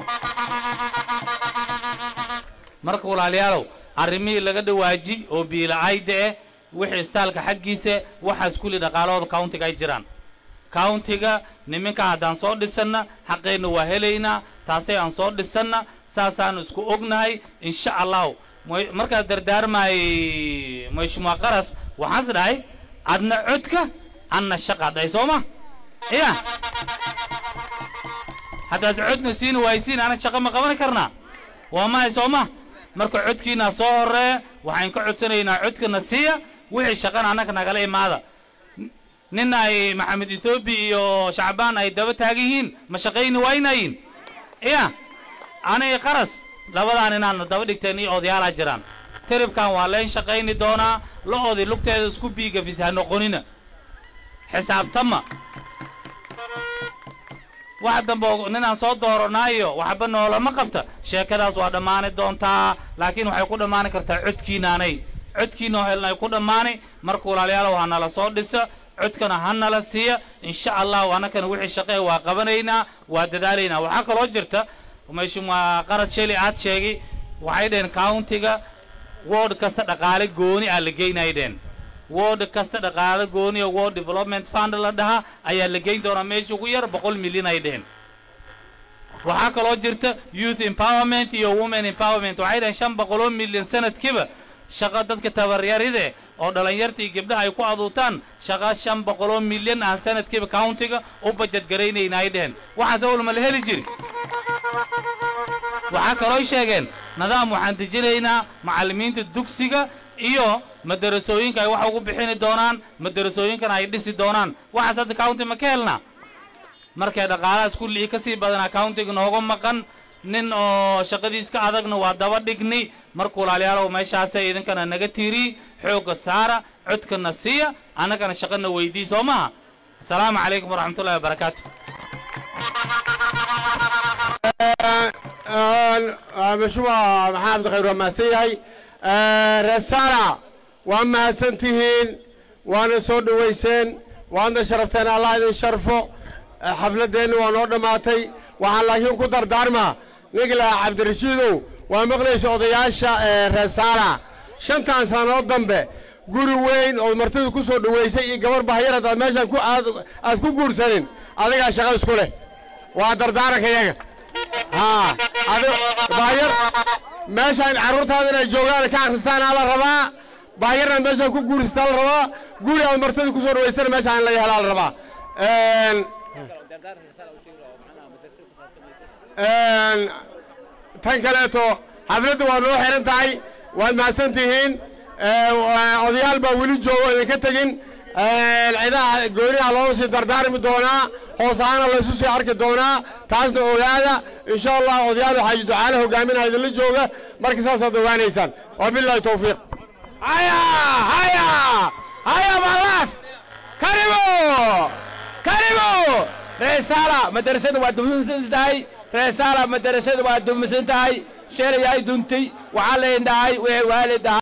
marka walaalayaalow arrimihii laga dhawaaji oo biila-ayda eh wixii istaalka xaggiisa waxaas kulli dhaqaalahooda countiga ay jiraan countiga niminka haddaan soo dhisanna xaqeenna waa helaynaa taasay aan soo dhisanna saasaanu isku ognahay insha allahu markaad dardaarmaay mashmuua qaras waxaas dhahay adna codka anna shaqa dhahay soo ma ya haddaad codna siina waaysiin ana shaqa ma qaban karnaa waa mahay soo ma marka codkiinaa soo horeeya waxaan ka codsanaynaa codkana siiya wixii shaqana annaga nagala imaada nin ay maxamed etoobiya iyo shacbaan ay daba taagan yihiin ma shaqayni waynayin ya ana i qaras labadaan inaadna daba dhigteen iyo odayaalaa jiraan tiribkan waa leen shaqayni doonaa la-oodii lugteeda isku biigafis ha noqonina xisaabtama wax dambe ninaan soo dooranaayo waxba noolama qabta sheekadaas waa dhammaani doontaa laakiin waxay ku dhammaani kartaa codkiinaanay codkiinoo helnay ku dhammaani marka walaalayaalow ha nala soo dhisa codkana ha nala siiya insha allahu annakana wixii shaqee waa qabanaynaa waa dadaalaynaa waxaa kaloo jirta mashmuua qarad sheli aad sheegay waxay dhaheen countiga word kasta dhaqaale gooni ah la geynay dheen word kasta dhaqaale gooni oo world development fund la dhaha ayaa la geyn doonaa meesha ugu yar boqol milyan ay dheheen waxaa kaloo jirta youth empowerment iyo women empowerment waxay dhaheen shan boqoloo milyan sanadkiiba shaqo dadka tabaryaride oo dhallinyarta iyo gabdhaha ay ku aduutaan shaqo shan boqoloo milyan aan sanadkiiba countiga u bajad garaynayna ay dheheen waxaas awal ma la heli jiri waxaa kaloo sheegeen nidaam waxaan dejinaynaa macallimiinta dugsiga iyo madarasooyinka ay wax ugu bixini doonaan madarasooyinkana ay dhisi doonaan waxaas hadda county ma ka helnaa markay dhaqaalahaas kulligii ka sii badanaa countiga nooga maqan nin oo shaqadiis ka adagna waa daba dhigni marka walaalayaalow meeshaasay idinkana naga tiiriy xoogga saara codkana siiya annagana shaqana weydii soo maha asalaamu calaykum waraxmatullahi wabarakaatu mashruuca maxamed khayr waa mahadsan yahay resala waa mahadsan tihiin waana soo dhowayseen waadna sharafteen allah idin sharfo xafladdeenna waa noo dhammaatay waxaan laakiin ku dardaarmaa ninka lahaa cabdirashiidow waa maqlaysa odayaasha resala shantan sannadood dambe guri weyn oo martidu ku soo dhowaysay iyo gabar bahyar haddaad meeshaan ku aad aad ku guursanin adigaa shaqa isku leh waa dardaaranka yaga haa adi bahyar meeshaan carruurtaada inay joogaan ka akhristaanaa la rabaa bahyarna meeshaan ku guursataa la rabaa guri aad martidu ku soo dhowaysana meeshaan in laga helaa la rabaa tan kaleeto xafladda waa noo xihan tahay waad mahadsan tihiin odayaal baa weli joogo idinka tegin cidaha gooniha loo sii dardaarmi doonaa hoos ahaana laysu sii arki doonaa taasna ogaada insha allah odayaal xaaji ducaale hogaaminaa idinla jooga marka saasaad ogaanaysaan wabillahi towfiiq haya haya haya malas karibu karibu reesala madarasada waa dumsan tahay reesala madarasada waa dumsan tahay sheelay ay duntay waxaa leen dhahay wixii waalid ahaa